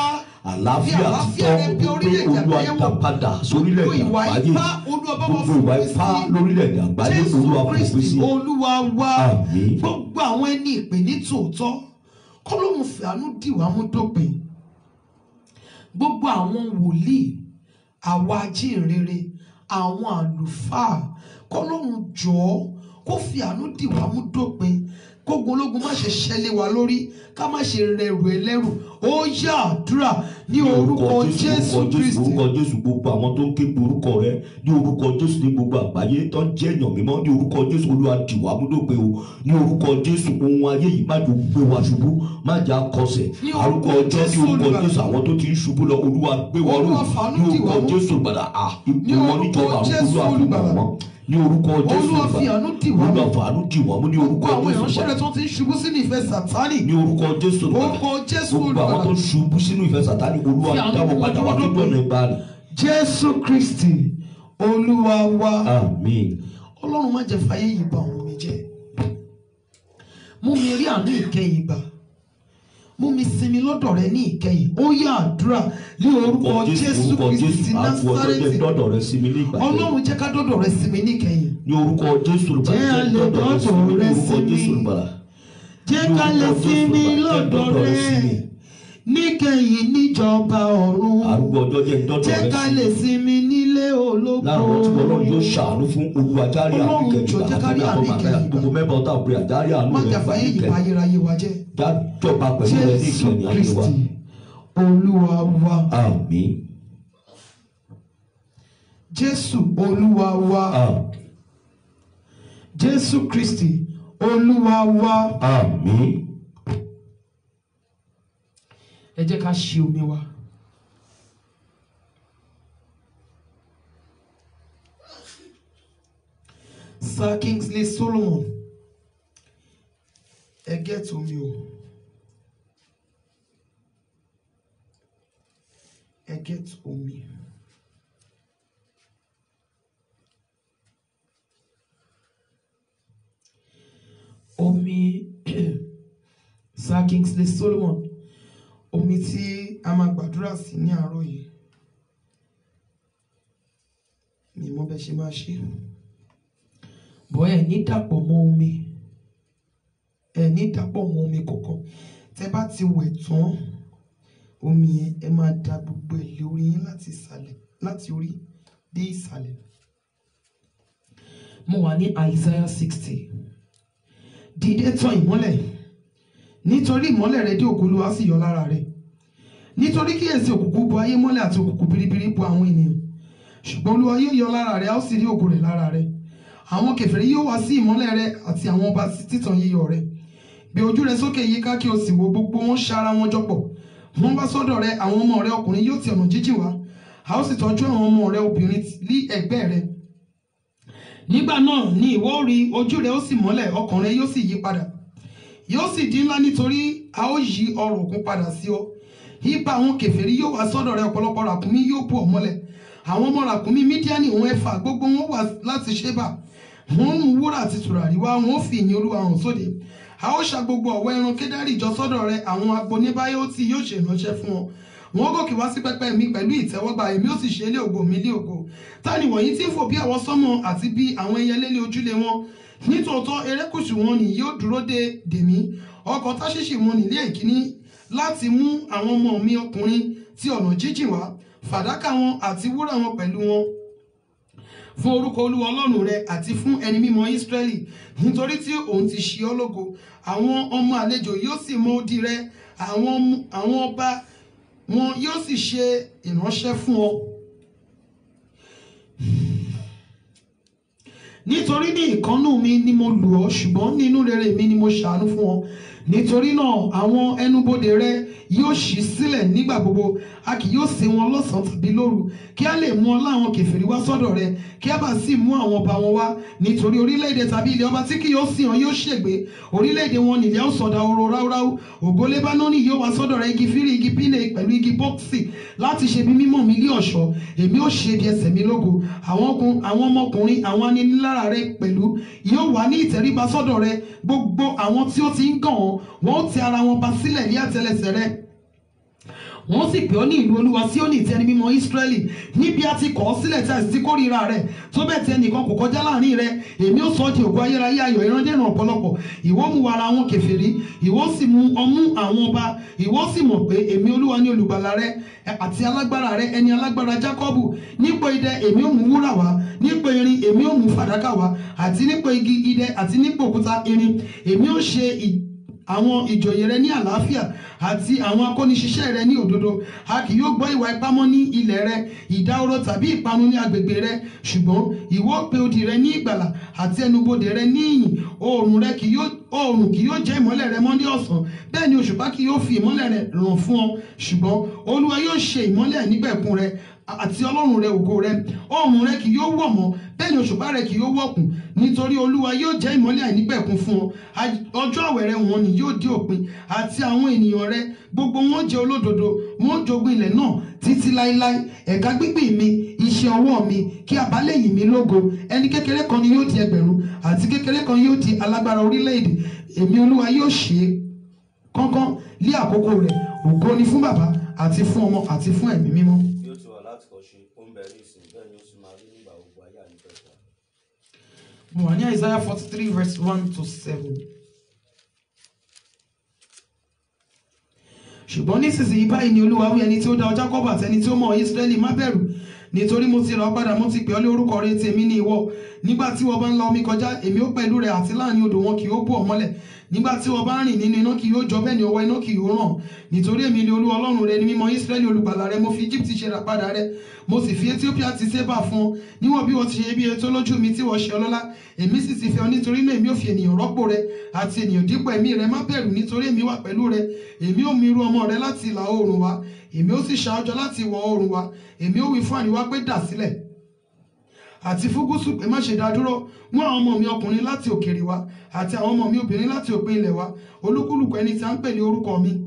àlàáfíà Fi àlàáfíà títọ́ rẹ bí pé orílẹ̀-èdè olúwa àgbáyé dá wò. padà sórílẹ̀-èdè Gbogbo ìwà àgbáyé ipá, Olúwa bá wa gbogbo ìwà fòpin ipá sí. lórílẹ̀-èdè àgbáyé Jésù olúwa fòpin Kristi sí olúwa wa Àmín. gbogbo àwọn ẹni ìpè ní tòótọ́ kọ́lọ́hún fìánú dìwà mú dópin gbogbo àwọn wòlíì àwa ajínrere àwọn àlùfáà kọ́lọ́hún jọ̀ọ́ kó fìánú dìwà mú dópin kógun ológun má ṣe ṣẹlẹ̀ wá lórí ká má ṣe rẹrù ẹlẹ́rù ó yá àdúrà ní orúkọ Jésù Kristi orúkọ jésù gbogbo àwọn tó ń ké pe orúkọ rẹ ní orúkọ jésù ní gbogbo àgbáyé tó ń jẹ́ èèyàn mímọ́ ní orúkọ jésù olúwa dìwà múdòpé o ní orúkọ jésù ohun ayé yìí má jò gbé wa ṣubú má jà kọsẹ̀ Ní àrùkọ orúkọ ọjọ́ ní Jésù orúkọ Olùgbàlà. jésù àwọn tó ti ń ṣubú lọ olúwa gbé wọn ró Olúwa fàánú ní dìwà orúkọ mú. jésù gbàdà à Ní ipò wọn orúkọ níjọba àwọn Jésù olúwa fi mọ̀ Olùgbàlà. wọ́n ní orúkọ jésù Olúwa fi àánú dìwà mú. olúwa fàánú dìwà mú ní orúkọ gbogbo àwọn jésù ìránṣẹ́ rẹ gbàdà tó ti ń ṣubú sínú ìfẹ́ sàtánì ní orúkọ jésù Orúkọ Jésù gbogbo àwọn tó ń ṣubú sínú ìfẹ́ sàtánì olúwa Fi àánú dáwọ́ padà wá tó dọ̀nà ìgbàanì Jésù Kristi olúwa wa àmín. ọlọ́run má jẹ́ fàyè yìí bà òun mi jẹ́ mú mi rí àánú ìkẹyìn gbà mú mi sinmi lọ́dọ̀ rẹ ní ìkẹyìn ó yá àdúrà ní orúkọ Jésù orúkọ Kristi jésù ti àfọ ọjọ́ jẹ́ Násárẹ́tì dọ́dọ̀ rẹ sí mi ní ìgbà jẹ́ ọlọ́run jẹ́ ká dọ́dọ̀ rẹ sinmi ní ìkẹyìn ní orúkọ jésù olùbàdàn Jẹ́ jẹ́ a lè dọ́dọ̀ rẹ sí mi ní dọ́dọ̀ rẹ orúkọ sí mi. jésù olùbàdàn jẹ́ ká lè sinmi lọ́dọ̀ rẹ níkẹyìn níjọba ọ̀run arúgbó ọjọ́ jẹ́ dọ́dọ̀ jẹ́ rẹ ká sí lè mi sinmi nílé ológo láàárọ̀ tí ọlọ́run yóò ṣàánú fún olúwa járí àánú Ọlọ́run ìkẹyìn jọ̀ọ́ jẹ́ ká rí àti àánú àbọ̀ bàbá ìkẹyìn gbogbo mẹ́bà ọ̀tá òpin àjárí àánú má rẹ jà fàyè yìí bá ìkẹyìn ayérayé wa jẹ́ dájọba pẹ̀lú rẹ ní Jésù ìkẹyìn ayé wa Kristi olúwa wa àmín Jésù olúwa wa àmín Jésù Kristi olúwa wa àmín ẹ jẹ́ ká ṣe omi wa. Sir Kingsley Solomon ẹ gẹ́tù omi o ẹ gẹ́tù omi. Omi Sir Kingsley Solomon omi tí a máa gbàdúrà sí ní àárọ̀ yìí mi mọ̀ bẹ́ẹ̀ ṣe máa ṣe bọ́ ẹ̀ ní dàpọ̀ mọ́ omi ẹ̀ ní dàpọ̀ mọ́ omi kankan tẹ́ bá ti wẹ̀ tán omi yẹn ẹ máa da gbogbo ẹ̀ lé orí yín láti ìsàlẹ̀ láti orí dé ìsàlẹ̀ mo wà ní Isaiah sixty dìde tàn ìmọ́lẹ̀ nítorí ìmọ́lẹ̀ rẹ dé ògo Olúwa sì yọ lára rẹ nítorí kíyèsí òkùnkùn bo ayé mọ́lẹ̀ àti òkùnkùn biribiri bo àwọn ènìyàn ṣùgbọ́n Olúwa yóò yọ lára rẹ a ó sì rí ògo rẹ̀ lára rẹ àwọn kèfèrí yóò wá sí ìmọ́lẹ̀ rẹ àti àwọn ọba sí títàn yíyọ rẹ gbé ojú rẹ sókè yíká kí o sì wo gbogbo wọn ṣara wọn jọpọ̀ wọ́n bá sọ́dọ̀ rẹ àwọn ọmọ rẹ ọkùnrin yóò ti ọ̀nà jíjìn wá a ó sì tọ́jú àwọn ọmọ rẹ obìnrin ní ẹ̀gbẹ́ rẹ nígbà náà ni ìwọ ó rí ojú rẹ ó sì mọ́lẹ̀ ọkàn rẹ yóò sì yí padà yóò sì di ńlá nítorí a ó yí ọrọ̀ òkun padà sí ọ ipa àwọn kèfèrí yóò wá sọ́dọ̀ rẹ ọ̀pọ̀lọpọ̀ ràkúnmí yóò bò ọ́ mọ́lẹ̀ àwọn ọmọ ràkúnmí mídíánì òun ẹ̀fà gbogbo wọn wá láti ṣébà wọ́n mú wúrà àti tùràrí wá wọ́n fi ìyìn olúwa hàn sóde a ó ṣa gbogbo ọ̀wọ́ ẹran kédárì jọ sọ́dọ̀ rẹ àwọn agboníbáyọ́tì yóò ṣe ìránṣẹ́ fún ọ wọ́n gòkè wá sí pẹpẹ mi pẹ̀lú ìtẹ́wọ́gbà èmi ó sì ṣe ilé ògo mi ilé ògo ta ni wọ̀nyí tí ń fò bí àwọn sọ́mọ àti bí àwọn ẹyẹlé lé ojúlé wọn nítòótọ́ erékùṣù wọn ni yóò dúró de dèmí ọkọ̀ táṣíṣì wọn nílé ìkíní láti mú àwọn ọmọ mi ọkùnrin tí ọ̀nà jíjìn wá fàdákà wọn àti wúrà wọn pẹ̀lú wọn fún orúkọ olúwa ọlọ́run rẹ àti fún ẹni mímọ́ ísírẹ́lì nítorí tí òun ti ṣe ọ́ lógo àwọn ọmọ àlejò yóò sì mọ odi rẹ àwọn ọmọ- àwọn ọba wọn yóò sì ṣe ìránṣẹ́ fún ọ. nítorí ní ìkánú mi ni mo lù ọ́ ṣùgbọ́n nínú rere mi ni mo ṣàánú fún ọ nítorí náà àwọn ẹnubodè rẹ yóò ṣí sílẹ̀ nígbà gbogbo a kì yóò ṣe wọn lọ́sàn-án tàbí lóru kí a lè mú ọ láwọn kèfèrí wá sọ́dọ̀ rẹ kí a bá sì mú àwọn ọba wọn wá nítorí orílẹ̀-èdè tàbí ilẹ̀ ọba tí kì yóò sìn ọ́ yóò ṣègbé orílẹ̀-èdè wọn nìyẹn ó sọ̀dà oró ráúráú ògo lébánónì yóò wá sọ́dọ̀ rẹ igi fírí igi pínlẹ̀ pẹ̀lú igi bọ́ọ̀sì láti ṣe bí mímọ́ mi lé ọ̀ṣọ́ èmi ó ṣe bí ẹsẹ̀ mi lógo àwọn ọkùn- àwọn ọmọkùnrin àwọn aninilára rẹ pẹ̀lú yóò wà ní ìtẹríba sọ́dọ̀ rẹ gbogbo àwọn tí ó ti ń gàn ọ́ wọn ó ti ara wọn ba sílẹ̀ ní àtẹlẹsẹ̀ rẹ wọ́n sì pè ọ́ ní ìlú olúwa Síónì tí ẹni mímọ́ Ísírẹ́lì níbi a ti kọ̀ ọ́ sílẹ̀ tí a sì ti kórìíra rẹ̀ tó bẹ́ẹ̀ tí ẹnìkan kò kọjá láàrin rẹ̀ èmi ó sọ ọ́ di ògo ayérayé ayọ̀ ìrandéèrè ọ̀pọ̀lọpọ̀ ìwọ mú wàrà àwọn kèfèrí ìwọ sì mú ọmú àwọn ọba ìwọ sì mọ̀ pé èmi olúwa ní olùgbàlà rẹ àti alágbára rẹ ẹni alágbára Jákọ́bù nípò idẹ èmi ó mú wúrà wá nípò irin èmi ó mú fàdákà wá àti nípò igi idẹ àti nípò òkúta irin èmi ó ṣe ì- àwọn ìjòyè rẹ ní àlàáfíà àti àwọn akóniṣiṣẹ́ rẹ ní òdodo a kì yóò gbọ́ ìwà ipá mọ́ ní ilẹ̀ rẹ ìdáhóró tàbí ìparun ní agbègbè rẹ ṣùgbọ́n ìwọ pe odi rẹ ní ìgbàlà àti ẹnubodè rẹ ní ìyìn oòrùn rẹ kì yóò oòrùn kì yóò jẹ́ ìmọ́lẹ̀ rẹ mọ́ ní ọ̀sán bẹ́ẹ̀ ni òṣùpá kì yóò fi ìmọ́lẹ̀ rẹ ràn fún ọ ṣùgbọ́n olúwa yóò ṣe ìmọ́lẹ̀ nígbẹ̀kún rẹ àti ọlọ́run rẹ ògo rẹ oòrùn rẹ kì yóò wọ̀ mọ́ bẹ́ẹ̀ ni òṣùpá rẹ kì yóò wọ̀kùn nítorí olúwa yóò jẹ́ ìmọ́lẹ̀ àìnípẹ̀kun fún ọ Aj- ọjọ́ àwẹ̀ rẹ wọn ni yóò dé òpin àti àwọn ènìyàn rẹ gbogbo wọn jẹ́ olódodo wọn jogún ilẹ̀ náà títí láéláé ẹ̀ka gbígbìn mi iṣẹ́ ọwọ́ mi kí àbálẹ̀ yìn mí lógo ẹni kékeré kan ni yóò di ẹgbẹ̀rún àti kékeré kan yóò di alágbára orílẹ̀-èdè èmi olúwa yóò ṣe é kánkán lé àkókò rẹ̀ ògo ni fún bàbá àti fún ọmọ àti fún ẹ̀mí mímọ́. bí ó ti wà láti kọ́ ṣe ó ń bẹ ní ìsìn bẹ́ẹ̀ ni ó sì máa rí nígbà gbogbo ayé àníkẹ́kọ̀ọ́. mo wà ní Isaiah forty three verse one to seven. ṣùgbọ́n nísinsìnyí báyìí ni olúwa wí ẹni tí ó dá ọ Jákọ́bù àti ẹni tí ó mọ̀ ọ́ Ísírẹ́lì má bẹ̀rù nítorí mo ti rà ọ́ padà mo ti pè ọ́ lé orúkọ rẹ tèmi ní ìwọ nígbà tí wọ́n bá ń la omi kọjá èmi ó pẹ̀lú rẹ àti láàrin odò wọn kì yóò bò ọ́ mọ́lẹ̀ nígbà tí wọ́n bá ń rìn nínú iná kì yóò jọ bẹ́ẹ̀ ni ọwọ́ iná kì yóò ràn nítorí èmi ni olúwa ọlọ́run rẹ ni mímọ́ Ísírẹ́lì olùgbàlà rẹ mo fi Egypt ṣe rà padà rẹ mo sì fi Ethiopia ti Ṣébà fún ọ níwọ̀n bí wọ́n ti ṣe bí ètò lójú mi tí wọ́n ṣe ọlọ́lá èmi sì ti fẹ́ ọ nítorí náà èmi ò fi ènìyàn rọ́pò rẹ àti ènìyàn dípò ẹ̀mí rẹ má bẹ̀rù nítorí èmi wà pẹ̀lú rẹ èmi ò mi irú ọmọ rẹ láti ìlà oòrùn wá èmi ó sì ṣàájọ láti ìwọ̀ oòrùn wá èmi ó wí fún àríwá pé dà sílẹ̀ àti fún gúúsù pé má ṣe dá dúró mú àwọn ọmọ mi ọkùnrin láti òkèèrè wá àti àwọn ọmọ mi obìnrin láti òpin ilẹ̀ wá olúkúlùkù ẹni tí a ń pè ní orúkọ mi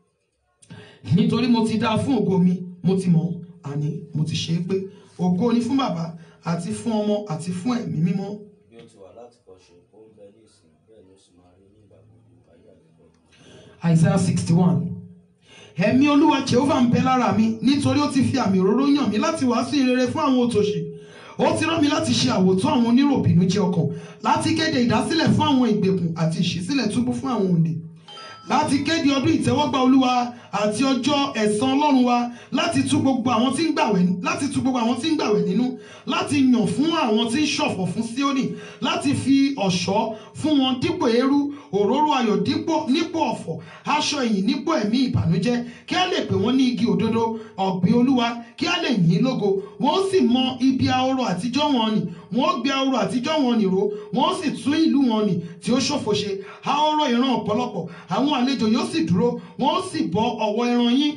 nítorí mo ti dá a fún ògo mi mo ti mọ̀ ọ́, àní mo ti ṣe é pé ògo ni fún bàbá àti fún ọmọ àti fún ẹ̀mí mímọ́ bí ó ti wà láti kọ́ ṣe ó ń bẹ ní ìsìn bẹ́ẹ̀ ni ó sì máa rí nígbà gbogbo ayé àníkẹ́kọ̀ọ́. Isaiah sixty one ẹ̀mí olúwa Jehovah ń bẹ lára mi nítorí ó ti fi àmì òróró yàn mí láti wàásù ìrere fún àwọn òtòṣì ó ti rán mi láti ṣe àwòtán àwọn oníròbìnújẹ́ ọkàn láti kéde ìdásílẹ̀ fún àwọn ìgbèkùn àti ìṣísílẹ̀ túbú fún àwọn òǹdè láti kéde ọdún ìtẹ́wọ́gbà olúwa àti ọjọ́ ẹ̀san ọlọ́run wa láti tú gbogbo àwọn tí ń gbàwẹ̀ láti tú gbogbo àwọn tí ń gbàwẹ̀ nínú láti yàn fún àwọn tí ń ṣọ̀fọ̀ fún Síónì láti fi ọ̀ṣọ́ fún wọn dípò eérú òróró ayọ̀ dípò nípò ọ̀fọ̀ aṣọ ìyìn nípò ẹ̀mí ìbànújẹ́ kí a lè pè wọ́n ní igi òdodo ọ̀gbìn olúwa kí a lè yìn ín lógo wọ́n sì mọ ibi ahoro àtijọ́ wọn nì wọ́n gbé ahoro àtijọ́ wọn nì ró wọ́n sì tún ìlú wọn nì tí ó ṣòfò ṣe ahoro ìran ọ̀pọ̀lọpọ̀ àwọn àlejò yóò sì dúró wọ́n sì bọ ọ̀wọ́ ẹran yín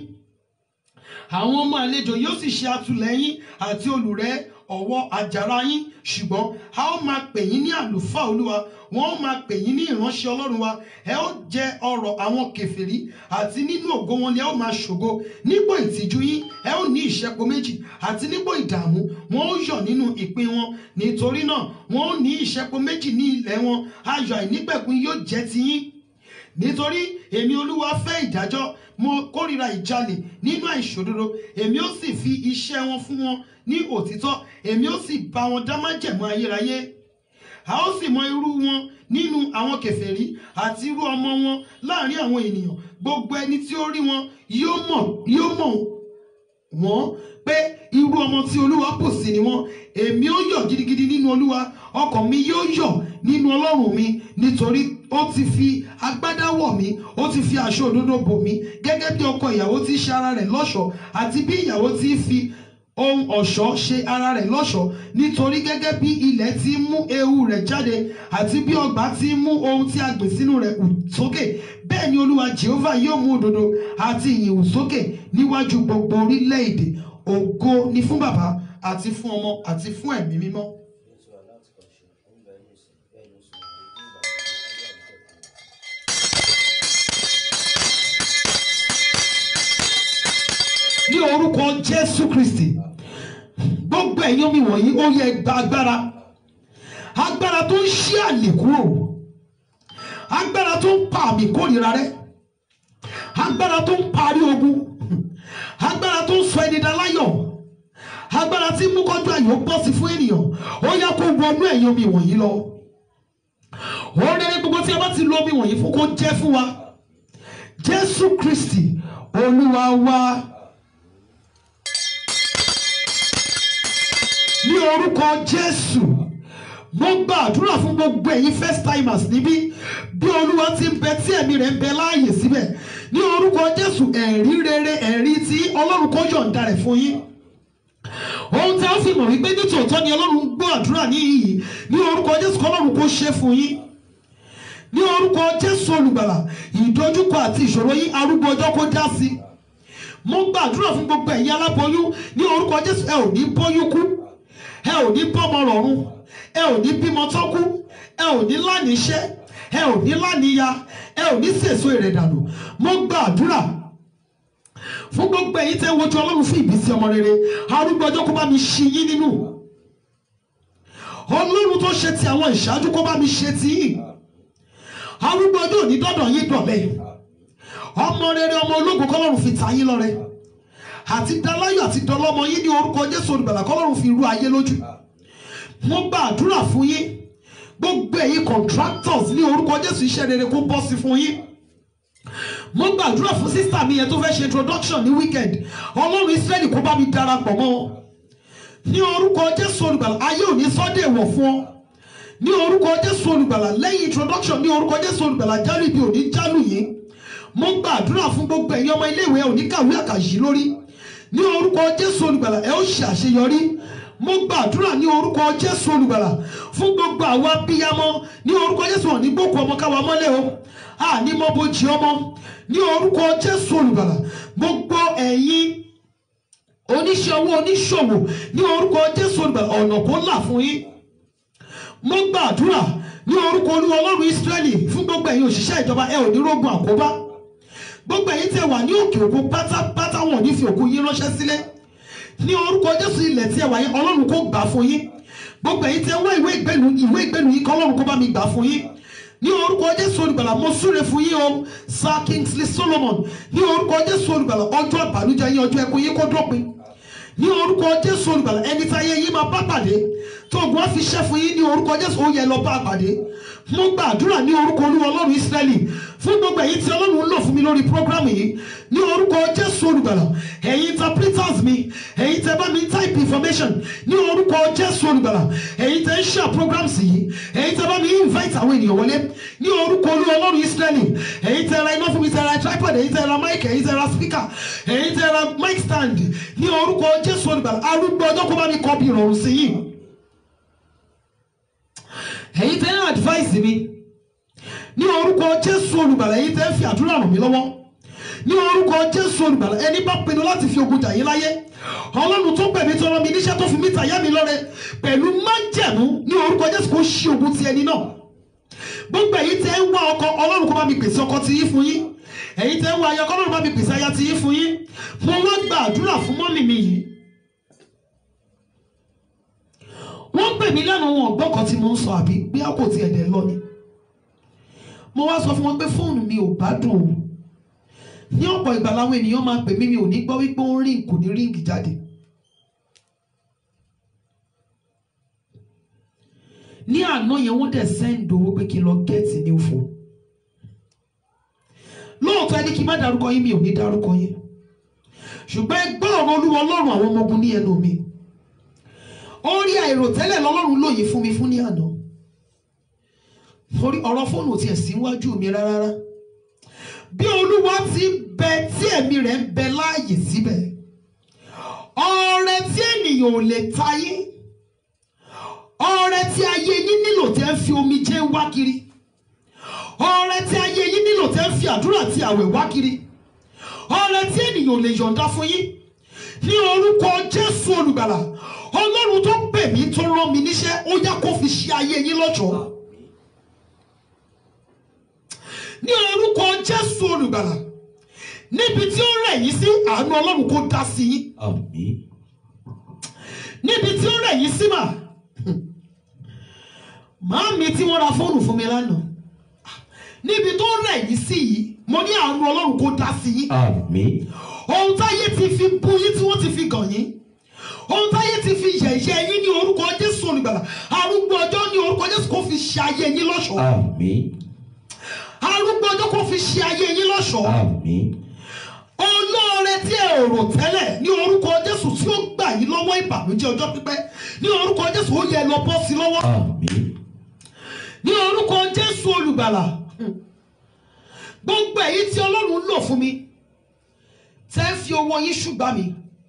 àwọn ọmọ àlejò yóò sì ṣe atúlẹ̀yìn àti olùrẹ́ ọwọ́ àjàrà yín ṣùgbọ́n a ó máa pè yín ní àlùfáà olúwa wọ́n ó máa pè yín ní ìránṣẹ́ ọlọ́run wa ẹ ó jẹ ọrọ̀ àwọn kèfèrí àti nínú ògo wọn ni ẹ ó máa ṣògo nípò ìtìjú yín ẹ ó ní ìṣẹ́po méjì àti nípò ìdààmú wọn ó yọ̀ nínú ìpín wọn nítorí náà wọn ó ní ìṣẹ́po méjì ní ilẹ̀ wọn ayọ̀ àìnípẹ̀kun yóò jẹ́ tiyín nítorí èmi olúwa fẹ́ ìdájọ́ mo kórìíra ìjalè nínú àìṣòdodo èmi ó sì fi iṣẹ́ wọn fún wọn ní òtítọ́ èmi ó sì bá wọn dá májẹ̀mú ayérayé a ó sì mọ irú wọn nínú àwọn kèfèrí àti irú ọmọ wọn láàrin àwọn ènìyàn gbogbo ẹni tí ó rí wọn yóò mọ̀ yóò mọ̀ wọ́n pé irú ọmọ tí olúwa pò sí ni wọ́n èmi ó yọ̀ gidigidi nínú olúwa ọkàn mi yóò yọ̀ nínú ọlọ́run mi nítorí ó ti fi agbádá wọ̀ mí ó ti fi aṣọ òdodo bò mí gẹ́gẹ́ bí ọkọ ìyàwó tí ṣe ara rẹ̀ lọ́ṣọ̀ọ́ àti bí ìyàwó tí fi ohun ọ̀ṣọ́ ṣe ara rẹ̀ lọ́ṣọ̀ọ́ nítorí gẹ́gẹ́ bí ilẹ̀ ti mú ewu rẹ̀ jáde àti bí ọgbà ti mú ohun tí a gbìn sínú rẹ̀ hù sókè bẹ́ẹ̀ ni olúwa jehovah yóò mú òdodo àti ìyìn hù sókè níwájú gbogbo orílẹ̀-èdè ògo ni fún bàbá àti fún ọmọ àti fún ẹ̀mí mímọ́. bí ó ti wà láti kọ́ ṣe ó ń bẹ ní ìsìn bẹ́ẹ̀ ni ó sì máa rí nígbà gbogbo ayé àníkẹ́kọ̀ọ́. ní orúkọ jésù kristi gbogbo ẹ̀yin omi wọ̀nyí ó yẹ gba agbára agbára tó ń ṣí àlè kúrò agbára tó ń pa àmì kórìíra rẹ agbára tó ń parí ogun agbára tó ń sọ ẹni dá láyọ̀ agbára tí mú kọjú ayọ̀ bọ́ sí fún ènìyàn ó yá kó wọnú ẹ̀yìn omi wọ̀nyí lọ òun rere gbogbo tí a bá ti lo omi wọ̀nyí fún kó jẹ́ fún wa jésù kristi olúwa wa ní orúkọ jésù mo gba àdúrà fún gbogbo ẹ̀yin first timers níbí bí olúwa ti ń bẹ tí ẹ̀mí rẹ̀ ń bẹ láàyè síbẹ̀ ní orúkọ jésù ẹ̀rí rere ẹ̀rí tí ọlọ́run kó yọ̀ǹda rẹ̀ fún yín ohun tí a fi mọ̀ wípé nítòótọ́ ni ọlọ́run gbọ́ àdúrà ní iyì ní orúkọ jésù kọ́lọ́run kó ṣe fún yín ní orúkọ jésù olùgbàlà ìdojúkọ àti ìṣòro yín arúgbó ọjọ́ kó dá sí mo gbàdúrà fún gbogbo ẹ̀yin aláboyún ní orúkọ jésù ẹ ò ní bóyún kú ẹ ò ní bọ́mọ rọ̀run ẹ ò ní bímọ tó kú ẹ ò ní láníṣẹ́ ẹ ò ní láníya ẹ ò ní sèso ìrẹ̀dànù mo gbàdúrà fún gbogbo ẹ̀yin tẹ́ ń wojú ọlọ́run fún ìbísí ọmọ rere arúgbó ọjọ́ kó bá mi ṣí yín nínú ọlọ́run tó ṣe ti àwọn ìṣáájú kó bá mi ṣe ti yín arúgbó ọjọ́ òní dọ́dọ̀ yín dọ̀lẹ́ ọmọ rere ọmọ ológun kọ́lọ́run fi ta yín lọ́rẹ àti daláyọ̀ àti dọlọ́mọ yín ní orúkọ jésù olùgbàlà kọ́lọ́run fi rú ayé lójú mo gba àdúrà fún yín gbogbo ẹ̀yin contractors ní orúkọ jésù iṣẹ́ rere kó bọ́ sí fún yín mo gbàdúrà fún sísá mi yẹn tó fẹ́ ṣe introduction ní weekend ọlọ́run israẹli kó bá mi darapọ̀ mọ́ wọn ní orúkọ jésù olùgbàlà ayé òní sọ́dẹ̀ wọ̀ fún ọ ní orúkọ jésù olùgbàlà lẹ́yìn introduction ní orúkọ jésù olùgbàlà jálù ibi òní jálù yìí mo gbàdúrà fún gbogbo ẹ̀yin ọmọ iléèwé òní kàwé àkàyí lórí ní orúkọ jésù olùgbàlà ẹ ó ṣe àṣeyọrí mo gbàdúrà ní orúkọ jésù olùgbàlà fún gbogbo àwọn abiyamọ ní orúkọ jésù wọn ní gbókù ọmọ káwa mọ́lẹ̀ o àní mọ́ bójì ọmọ ní orúkọ jésù olùgbàlà gbogbo ẹ̀yin oníṣẹ́ owó oníṣòwò ní orúkọ jésù olùgbàlà ọ̀nà kó là fún yín mo gbàdúrà ní orúkọ olúwa ọlọ́run ísírẹ́lì fún gbogbo ẹ̀yin òṣìṣẹ́ ìjọba ẹ ò ní rógun àkóbá gbogbo ẹ̀yin tẹ́ wà ní òkè òkun pátápátá wọn ní fi òkú yín ránṣẹ́ sílé ní orúkọ jésù ilẹ̀ tí ẹ wà yín ọlọ́run kó gbà fún yín gbogbo ẹ̀yin tẹ́ wá ìwé ìgbélu ìwé ìgbélu yín kọ́ ọlọ́run kó bá mi gbà fún yín ní orúkọ jésù olùgbàlà mo súre fún yín o sir kingsley solomon ní orúkọ jésù olùgbàlà ọjọ́ ìbànújẹ́ yín ọjọ́ ẹkún yín kó dópin ní orúkọ jésù olùgbàlà ẹni tí ayé yín máa bá pàdé tó ogun á fi ṣẹ́ fún yín ní orúkọ jésù ó yẹ lọ bá pàdé mo gbàdúrà ní orúkọ olúwa ọlọ́run ísírẹ́lì fún gbogbo ẹ̀yin tí ọlọ́run ń lò fún mi lórí prógrámù yìí ní orúkọ jésù olùgbàlà ẹ̀yin interpreters mi ẹ̀yin tẹ́ bá mi type information ní orúkọ jésù olùgbàlà ẹ̀yin tẹ́ ń ṣe programs yìí ẹ̀yin tẹ́ bá mi invite àwọn ènìyàn wọlé ní orúkọ olúwa ọlọ́run ísírẹ́lì ẹ̀yin tẹ́ ra iná fún mi tẹ́ ra tripod ẹ̀yin tẹ́ ra mic ẹ̀yin tẹ́ ra speaker ẹ̀yin tẹ́ ra mic stand ní orúkọ jésù olùgbàlà arúgbó ọjọ́ kó bá mi kọ́ bí ìrọ̀rùn sí yìí ẹ̀yin tẹ́ ń advice mi ní orúkọ jésù olùgbàlà ẹ̀yin tẹ́ ń fi àdúrà ràn mí lọ́wọ́ ní orúkọ jésù olùgbàlà ẹni bá pinnu láti fi ogun jà yín láyé ọlọ́run tó gbẹ̀mí tó rán mi níṣẹ́ tó fi mí tàyà mi lọ́rẹ pẹ̀lú májẹ̀mú ní orúkọ jésù kó ṣí ogun ti ẹni náà gbogbo ẹ̀yin tẹ́ ń wá ọkọ ọlọ́run kó bá mi pèsè ọkọ ti yín fún yín ẹ̀yin tẹ́ ń wá ayọkọ ọlọ́run bá mi pèsè aya ti yín fún yín mo wá gba àdúrà fún mọ́mì mi yìí wọ́n pè mí lẹ́nu wọn ọ̀gbọ́n kan tí mo ń sọ àbí bí a kò tiẹ̀ dẹ̀ lọ ni mo wá sọ fún wọn pé fóònù mi ò bá dùn o ní ọ̀pọ̀ ìgbà làwọn ènìyàn máa pè mí mi ò ní gbọ́ wípé ó ń rí kò ní ríǹgì jáde ní àná yẹn wọ́n dẹ̀ sẹ́ǹdì owó pé kí n lọ gẹ́ẹ̀tì ní òfò lóòótọ́ ẹni kí n má dárúkọ yín mi ò ní dárúkọ yín ṣùgbọ́n ẹgbẹ́ ọ̀rọ̀ olúwa ọlọ́run àwọn ọmọ ogun ní ẹnu mi orí àìròtẹ́lẹ̀ lọ́lọ́run lóye fún mi fún ní àná torí ọ̀rọ̀ fóònù ò tiẹ̀ sí wájú mi rárá bí olúwa ti ń bẹ tí ẹ̀mí rẹ̀ ń bẹ láàyè síbẹ̀ ọrẹ tí ènìyàn ò lè ta yín ọrẹ tí ayé yín nílò tẹ́ ń fi omijé wá kiri ọrẹ tí ayé yín nílò tẹ́ ń fi àdúrà àti àwẹ̀ wá kiri ọrẹ tí ènìyàn ò lè yọ̀ǹda fún yín ní orúkọ jésù olùgbàlà ọlọ́run tó pè mí tó rán mi níṣẹ́ ó yá kó fi ṣe ayé yín lọ́jọ́ ní orúkọ jésù olùgbàlà níbi tí ó rẹ̀ yín sí àánú ọlọ́run kó dá sí yín àmín níbi tí ó rẹ̀ yín sí mà màámi tí wọ́n ra fóònù fún mi lánàá níbi tó rẹ̀ yín sí yìí mo ní àánú ọlọ́run kó dá sí yín àmín ohun táyé ti fi bú yín tí wọ́n ti fi gàn yín ohun táyé ti fi yẹ̀yẹ́ yín ní orúkọ jésù olùgbàlà arúgbó ọjọ́ ní orúkọ jésù kó fi ṣe ayé yín lọ́ṣọ̀ọ́ àmín arúgbó ọjọ́ kó fi ṣe ayé yín lọ́ṣọ̀ọ́ àmín olóore tí ẹ ò rò tẹ́lẹ̀ ní orúkọ jésù tí ó gbà yín lọ́wọ́ ìbànújẹ́ ọjọ́ pípẹ́ ní orúkọ jésù ó yẹ lọ bọ́ sí lọ́wọ́ àmín ní orúkọ jésù olùgbàlà gbogbo èyí tí ọlọ́run ń lò fún mi tẹ́ ń fi owó yín ṣùgbà mi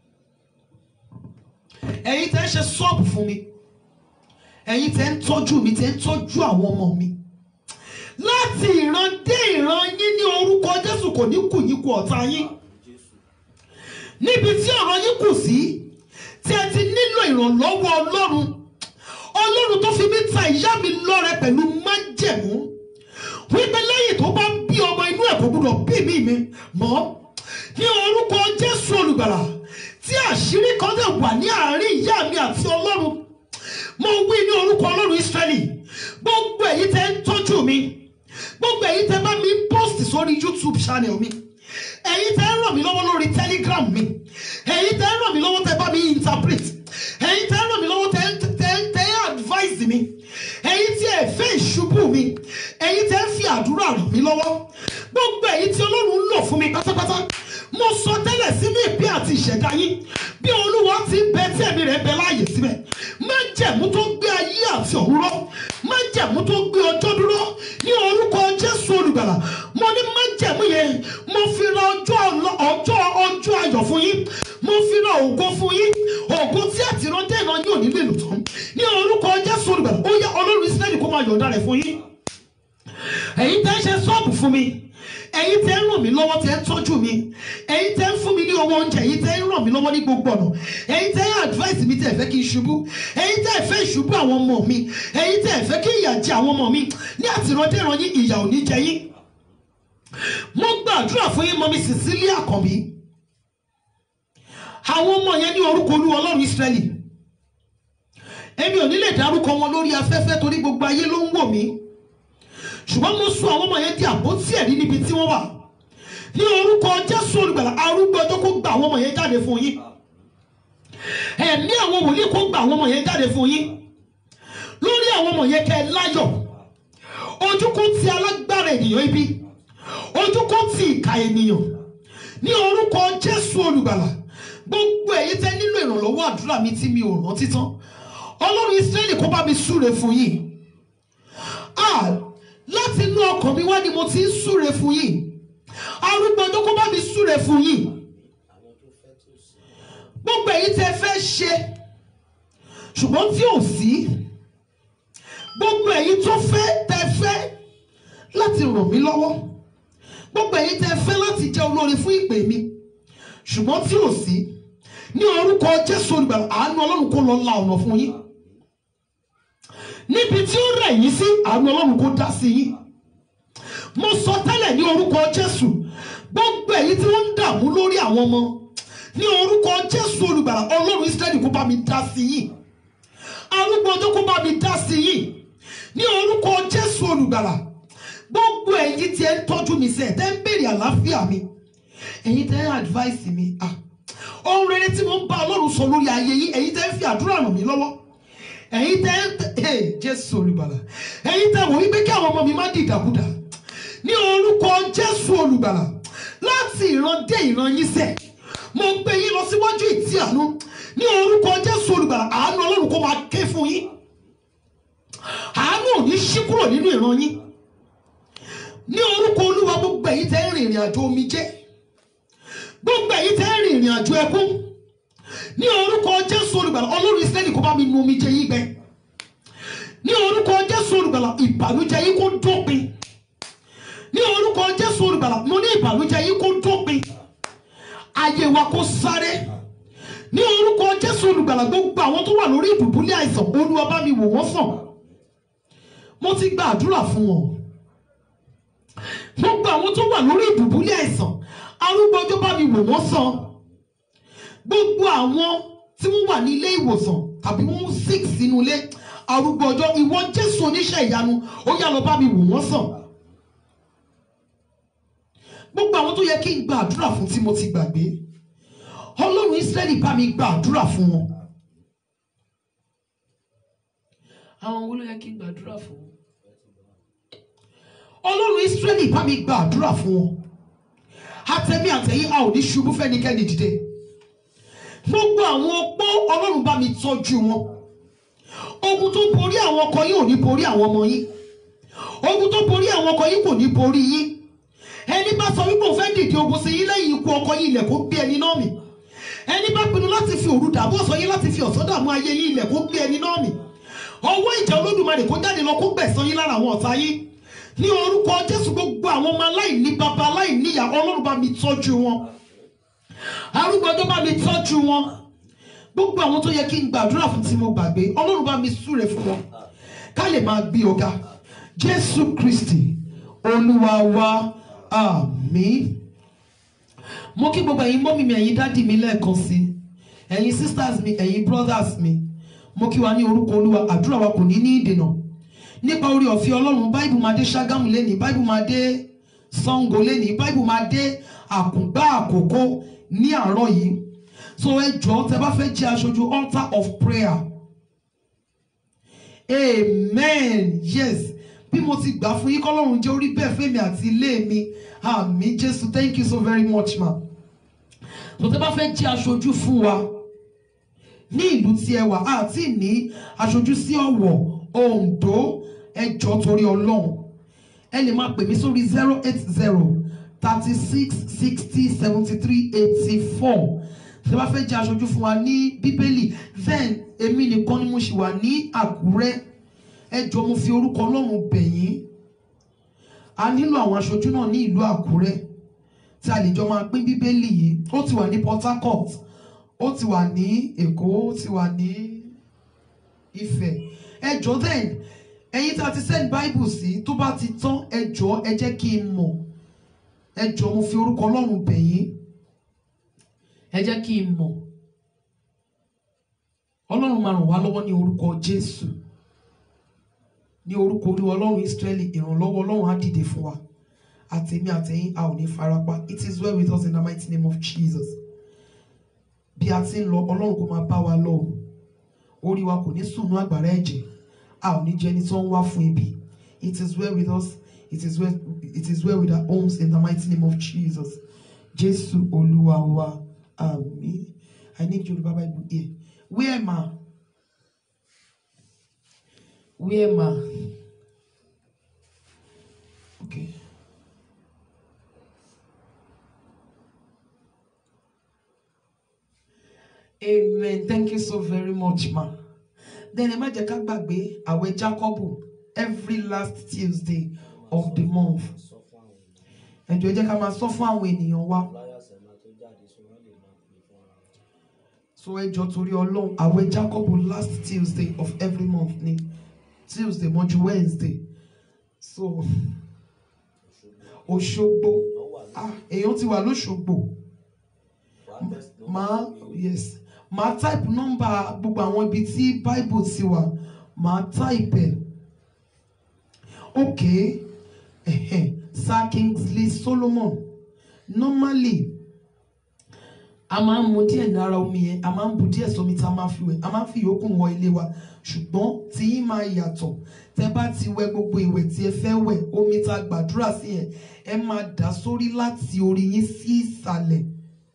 ẹ̀yin tẹ́ ń ṣe sọ́ọ̀bù fún mi ẹ̀yin tẹ́ ń tọ́jú mi tẹ́ ń tọ́jú àwọn ọmọ mi láti ìran dé ìran yín ní orúkọ jésù kò ní kù yín kù ọ̀tá yín níbi tí ọ̀rọ̀ yín kù sí tí ẹ ti nílò ìrànlọ́wọ́ ọlọ́run ọlọ́run tó fi mí ta ìyá mi lọ́rẹ pẹ̀lú májẹ̀mú wípé lẹ́yìn tó bá bí ọmọ inú ẹ̀ kò gbúdọ̀ bí mi mi mọ́ ní orúkọ jésù olùgbàlà tí àṣírí kan dẹ̀ wà ní àárín ìyá mi àti ọlọ́run mo wí ní orúkọ ọlọ́run israẹli gbogbo èyí tẹ́ ń tọ́jú mi gbogbo èyí tẹ́ bá mi post sórí youtube channel mi èyí tẹ́ ń ràn mí lọ́wọ́ lórí telegram mi èyí tẹ́ ń ràn mí lọ́wọ́ tẹ́ bá mi interpret èyí tẹ́ ń ràn mí lọ́wọ́ tẹ́ ń tẹ́ ń tẹ́ ń advise mi èyí tí ẹ fẹ́ ìṣubú mi èyí tẹ́ ń fi àdúrà ràn mí lọ́wọ́ gbogbo èyí tí ọlọ́run ń lò fún mi pátápátá mo sọ tẹ́lẹ̀ sínú ìpín àti ìṣẹ̀dá yín bí olúwa ti ń bẹ tí ẹ̀mí rẹ̀ bẹ láàyè síbẹ̀ májẹ̀mú tó gbé ayé àti ọ̀run ró májẹ̀mú tó gbé ọjọ́ dúró ní orúkọ jésù olùgbàlà mo ní májẹ̀mú yẹn mo fi ra ọjọ́ ọlọ- ọjọ́ ọjọ́ ayọ̀ fún yín mo fi ra ògo fún yín ògo tí àtìrántẹ́ ìran yóò nílò èlò tán ní orúkọ jésù olùgbàlà ó yá ọlọ́run israẹli kó máa yọ̀ǹda rẹ̀ fún yín ẹ̀yin tẹ́ ń ṣe sọ́ọ̀bù fún mi ẹ̀yin tẹ́ ń ràn mí lọ́wọ́ tẹ́ ń tọ́jú mi ẹ̀yin tẹ́ ń fún mi ní owó oúnjẹ ẹ̀yin tẹ́ ń ràn mí lọ́wọ́ ní gbogbo ọ̀nà ẹ̀yin tẹ́ ń advice mi tẹ́ ẹ̀ fẹ́ kí n ṣubú ẹ̀yin tẹ́ ẹ̀ fẹ́ ìṣubú àwọn ọmọ mi ẹ̀yin tẹ́ ẹ̀ fẹ́ kí ìyà jẹ àwọn ọmọ mi ní àtìrandéran yín ìyà ò ní jẹ yín mo gbàdúrà fún yín mọ́mí Cecilia Àkànbí àwọn ọmọ yẹn ní orúkọ olúwa ọlọ́run Ísírẹ́lì èmi ò ní lè dárúkọ wọn lórí afẹ́fẹ́ torí gbogbo ayé ló ń wò mí ṣùgbọ́n mo sún àwọn ọmọ yẹn di àpótí ẹ̀rí níbi tí wọ́n wà ní orúkọ jésù olùgbàlà arúgbó ọjọ́ kó gba àwọn ọmọ yẹn jáde fún yín ẹ̀mí àwọn wòlíì kó gba àwọn ọmọ yẹn jáde fún yín lórí àwọn ọmọ yẹn kẹ́ ẹ láyọ̀ ojú kó ti alágbára ènìyàn ibi ojú kó ti ìka ènìyàn ní orúkọ jésù olùgbàlà gbogbo èyí tẹ́ nílò ìrànlọ́wọ́ àdúrà mi tí mi ò rántí tán ọlọ́run ìsírẹ́lì kó bá mi súre fún yín ah láti inú ọkàn mi wá ni mo ti ń súre fún yín arúgbó ọjọ́ kó bá mi súre fún yín gbogbo èyí tẹ́ fẹ́ ṣe ṣùgbọ́n tí ò sí gbogbo èyí tó fẹ́ tẹ́ fẹ́ láti ràn mí lọ́wọ́ gbogbo èyí tẹ́ fẹ́ láti jẹ́ olóore fún ìpè mi ṣùgbọ́n tí ò sí ní orúkọ Jésù olùgbàlà àánú Ọlọ́run kó lọ la ọ̀nà fún yín níbi tí ó rẹ̀ yín sí àánú Ọlọ́run kó dá sí yín mo sọ tẹ́lẹ̀ ní orúkọ Jésù gbogbo èyí tí wọ́n ń dààmú lórí àwọn ọmọ ní orúkọ Jésù olùgbàlà Ọlọ́run Ísírẹ́lì kó bá mi dá sí yín arúgbó ọjọ́ kó bá mi dá sí yín ní orúkọ Jésù olùgbàlà gbogbo èyí tí ẹ ń tọ́jú mi sẹ́ẹ̀ tẹ́ ń béèrè àlàáfíà mi ẹ̀yin tẹ́ ń advice mi ah ohun rere tí mo ń bá Ọlọ́run sọ lórí ayé yín ẹ̀yin tẹ́ ń fi àdúrà ràn mí lọ́wọ́ ẹ̀yin tẹ́ ń hey, Jésù olùgbàlà ẹ̀yin tẹ́ wò wípé kí àwọn ọmọ mi má di ìdàkudà ní orúkọ Jésù olùgbàlà láti ìran dé ìran yín sẹ́ mo gbé yín lọ síwájú ìtì àánú ní orúkọ Jésù olùgbàlà àánú Ọlọ́run kó máa ké fún yín àánú ò ní ṣí kúrò nínú ìran yín ní orúkọ Olúwa gbogbo ẹ̀yin tẹ́ ń rìn ìrìn àjò omijé gbogbo ẹ̀yin tẹ́ ń rìn ìrìn àjò ẹkún ní orúkọ Jésù olùgbàlà Ọlọ́run Ísírẹ́lì kó bá mi nu omijé yín gbẹ ní orúkọ Jésù olùgbàlà ìbànújẹ́ yín kó dópin ní orúkọ Jésù olùgbàlà mo ní ìbànújẹ́ yín kó dópin ayé wa kó sáré ní orúkọ Jésù olùgbàlà gbogbo àwọn tó wà lórí ìdùbúlẹ̀ àìsàn Olúwa bá mi wò wọ́n sàn mo ti gba àdúrà fún wọn gbogbo àwọn tó wà lórí ìdùbúlẹ̀ àìsàn arúgbó ọjọ́ bá mi wò wọ́n sàn gbogbo àwọn tí wọ́n wà ní ilé ìwòsàn tàbí wọ́n ń sick sínú ilé arúgbó ọjọ́ ìwọ Jésù oníṣẹ́ ìyanu ó yá lọ bá mi wò wọ́n sàn gbogbo àwọn tó yẹ kí n gba àdúrà fún tí mo ti gbàgbé ọlọ́run Ísírẹ́lì bá mi gba àdúrà fún wọn. àwọn wo ló yẹ kí n gbàdúrà fún wọn. ọlọ́run Ísírẹ́lì bá mi gba àdúrà fún wọn. àtẹ̀mí àtẹ̀yìn a ò ní ṣubú fẹ́nikẹ́ni dìde. gbogbo àwọn opó ọlọ́run bá mi tọ́jú wọn. ogun tó borí àwọn ọkọ yín ò ní borí àwọn ọmọ yín. ogun tó borí àwọn ọkọ yín kò ní borí yín. ẹni bá sọ wípé òun fẹ́ dìde ogun sí yín lẹ́yìn ikú ọkọ yín ilẹ̀ kó gbé ẹni náà mì. ẹni bá pinnu láti fi òru dààmú ọ̀sán yín láti fi ọ̀sán dààmú ayé yín ilẹ̀ kó gbé ẹni náà mì ọwọ́ ìjà olódùmarè kó jáde lọ kó gbẹ̀san yín lára àwọn ọ̀tá yín ní orúkọ jésù gbogbo àwọn ọmọ aláìní baba aláìní ìyá ọlọ́run bá mi tọ́jú wọn arúgbó tó bá mi tọ́jú wọn gbogbo àwọn tó yẹ kí n gbàdúrà fún tí mo gbàgbé ọlọ́run bá mi súre fún wọn ká lè máa gbé ọ̀gá jésù kristi olúwa wa àmín mo kí gbogbo ẹ̀yin mọ́mí mi ẹ̀yin dádì mi lẹ́ẹ̀kan sí ẹ̀yin sisters mi ẹ̀yin brothers mi mo kí wa ní orúkọ olúwa àdúrà wa kò ní ní ìdènà nípa orí ọ̀fẹ́ ọlọ́run báìbù máa dé ṣágámù lẹ́nìí báìbù máa dé sango lẹ́nìí báìbù máa dé àkùngbá àkókò ní àárọ̀ yìí so ẹ jọ̀ọ́ tẹ bá fẹ́ jẹ́ aṣojú altar of prayer amen yes bí mo ti gbà fún yín kọ́lọ́run jẹ́ orí bẹ́ẹ̀ fẹ́mi àti ilé mi àmì jésù thank you so very much ma so tẹ bá fẹ́ jẹ́ aṣojú fún wa ní ìlú tí ẹ wà àti ní aṣojú sí Ọ̀wọ̀ Oǹdó ẹjọ́ torí Ọlọ́run ẹ lè máa pè mí sórí zero eight zero thirty six sixty seventy three eighty four tí a bá fẹ́ jẹ́ aṣojú fún wa ní bíbélì then èmi nìkan ni mo ṣì wà ní Àkúrẹ́ ẹjọ́ mo fi orúkọ Ọlọ́run bẹ̀ yín a nílò àwọn aṣojú náà ní ìlú Àkúrẹ́ tí a lè jọ máa pín bíbélì yìí ó ti wà ní Port Harcourt ó ti wà ní èkó ó ti wà ní ifẹ̀ ẹ jọ̀ọ́ then ẹ̀yin tí a ti send bible sí tó bá ti tán ẹ jọ̀ọ́ ẹ jẹ́ kí n mọ̀ ẹ jọ̀ọ́ mo fi orúkọ ọlọ́run bẹ̀ yín ẹ jẹ́ kí n mọ̀ ọlọ́run máa ràn wá lọ́wọ́ ní orúkọ jésù ní orúkọ olúwa ọlọ́run israẹli ìrànlọ́wọ́ ọlọ́run á dìde fún wa àtẹ̀mí àtẹ̀yìn a ò ní farapa it is well with us in the mighty name of jesus bí a ti ń lọ ọlọ́run kò máa bá wa lọ o orí wa kò ní sùnú àgbàrá ẹ̀jẹ̀ a ò ní jẹ́ ẹni tó ń wá fún ibi it is well with us it is well it is well with our homes in the mighty name of Jesus Jésù olúwa wa àmín I need Yorùbá Bible here where ma where ma okay. Amen. Thank you so very much, ma. Then ẹ má jẹ́ ká gbàgbé àwẹ̀ Jákọ́bù every last Tuesday of the month. sọ fún àwọn ènìyàn Ẹ jọ̀ọ́ ẹ jẹ́ ká máa sọ fún àwọn ènìyàn wa. flyers ẹ̀ máa tó jáde so wọ́n lè máa pè fún ara wọn. So ẹ jọ̀ọ́ torí Ọlọ́run àwẹ̀ Jákọ́bù last Tuesday of every month ni Tuesday mọ́jú Wednesday. So Òṣogbo ah èèyàn ti wà lóṣogbo. wàá test ló Màá yes màá type nọ́mbà gbogbo àwọn ibi tí Bible ti wà màá type ẹ̀. Okay ẹ̀hẹ̀, Sir Kingsley Solomon normally a máa ń mu díẹ̀ lára omi yẹn a máa ń bu díẹ̀ sómi tá a máa fi wẹ̀ a máa ń fi yòókù wọ ilé wa ṣùgbọ́n tí yín máa yàtọ̀ tẹ bá ti wẹ̀ gbogbo ìwẹ̀ tí ẹ fẹ́ wẹ̀ omi tá a gbàdúrà sí yẹn ẹ máa dà sórí láti orí yín sí ìsàlẹ̀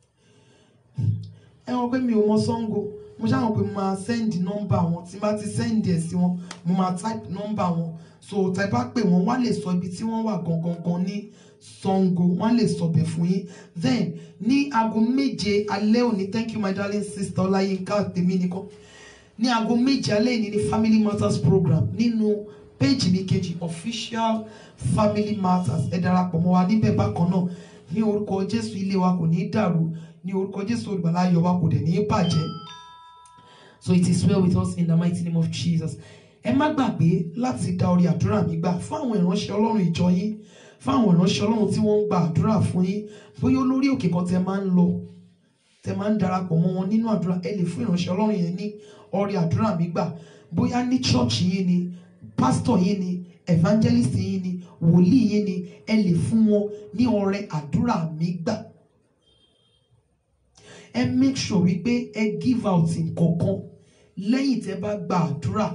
ẹ wọn pé mi ò mọ Ṣàngó mo ṣáà mọ̀ pé mo máa send nọ́mbà wọn tí n bá ti send ẹ̀ sí wọn mo máa type nọ́mbà wọn so tẹ bá pè wọ́n wá lè sọ ibi tí wọ́n wà gangan gan ní Ṣàngó wọ́n lè sọ bẹ̀ fún yín then ní aago méje alẹ́ òní thank you my darling sister Ọláyínká tèmi nìkan ní aago méje alẹ́ òní ní family matters program nínú péjì mi kejì official family matters ẹ darapọ̀ mọ́ wa níbẹ̀ bákan náà ní orúkọ Jésù ilé wa kò ní í dàrú ní orúkọ Jésù olùgbàlà ayọ̀ wa kò dẹ̀ ní í bàjẹ́ so it is well with us in the mighty name of Jesus ẹ má gbàgbé láti dá orí àdúrà mi gbà fún àwọn ìránṣẹ́ Ọlọ́run ìjọ yín fún àwọn ìránṣẹ́ Ọlọ́run tí wọ́n ń gba àdúrà fún yín bóyá olórí òkè kan tẹ máa ń lọ tẹ máa ń darapọ̀ mọ́ wọn nínú àdúrà ẹ lè fún ìránṣẹ́ Ọlọ́run yẹn ní orí àdúrà mi gbà bóyá ní church yín ni pastor yín ni evangelist yín ni wòlíì yín ni ẹ lè fún wọn ní ọrẹ àdúrà mi gbà ẹ make sure wípé ẹ give out nǹkankan lẹ́yìn tẹ́ bá gba àdúrà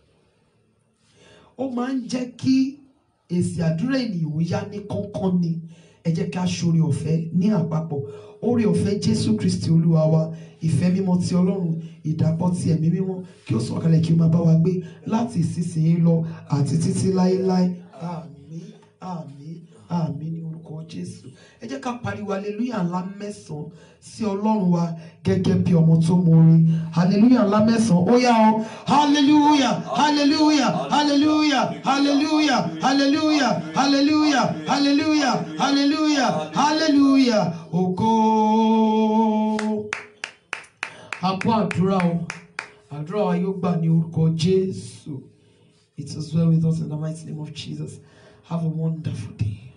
ó máa ń jẹ́ kí èsì àdúrà ènìyàn ó yá ní kánkán ni ẹ jẹ́ ká ṣoore ọ̀fẹ́ ní àpapọ̀ oore ọ̀fẹ́ jésù kristi olúwa wa ìfẹ́ mímọ́ ti ọlọ́run ìdàpọ̀ ti ẹ̀mí mímọ́ kí ó sọ̀kalẹ̀ kí ó máa bá wa gbé láti ìsinsìnyí lọ àti títí láéláé àmín àmín àmín ní orúkọ jésù ẹ jẹ́ ká pariwo hallelujah ńlá mẹ́sàn-án sí ọlọ́run wa gẹ́gẹ́ bí ọmọ tó mọ orin hallelujah ńlá mẹ́sàn-án ó yá o hallelujah hallelujah hallelujah hallelujah hallelujah hallelujah hallelujah hallelujah hallelujah ògo. àpò àdúrà o àdúrà wa yóò gbà ní orúkọ jésù it is well with us in the mighty name of jesus have a wonderful day.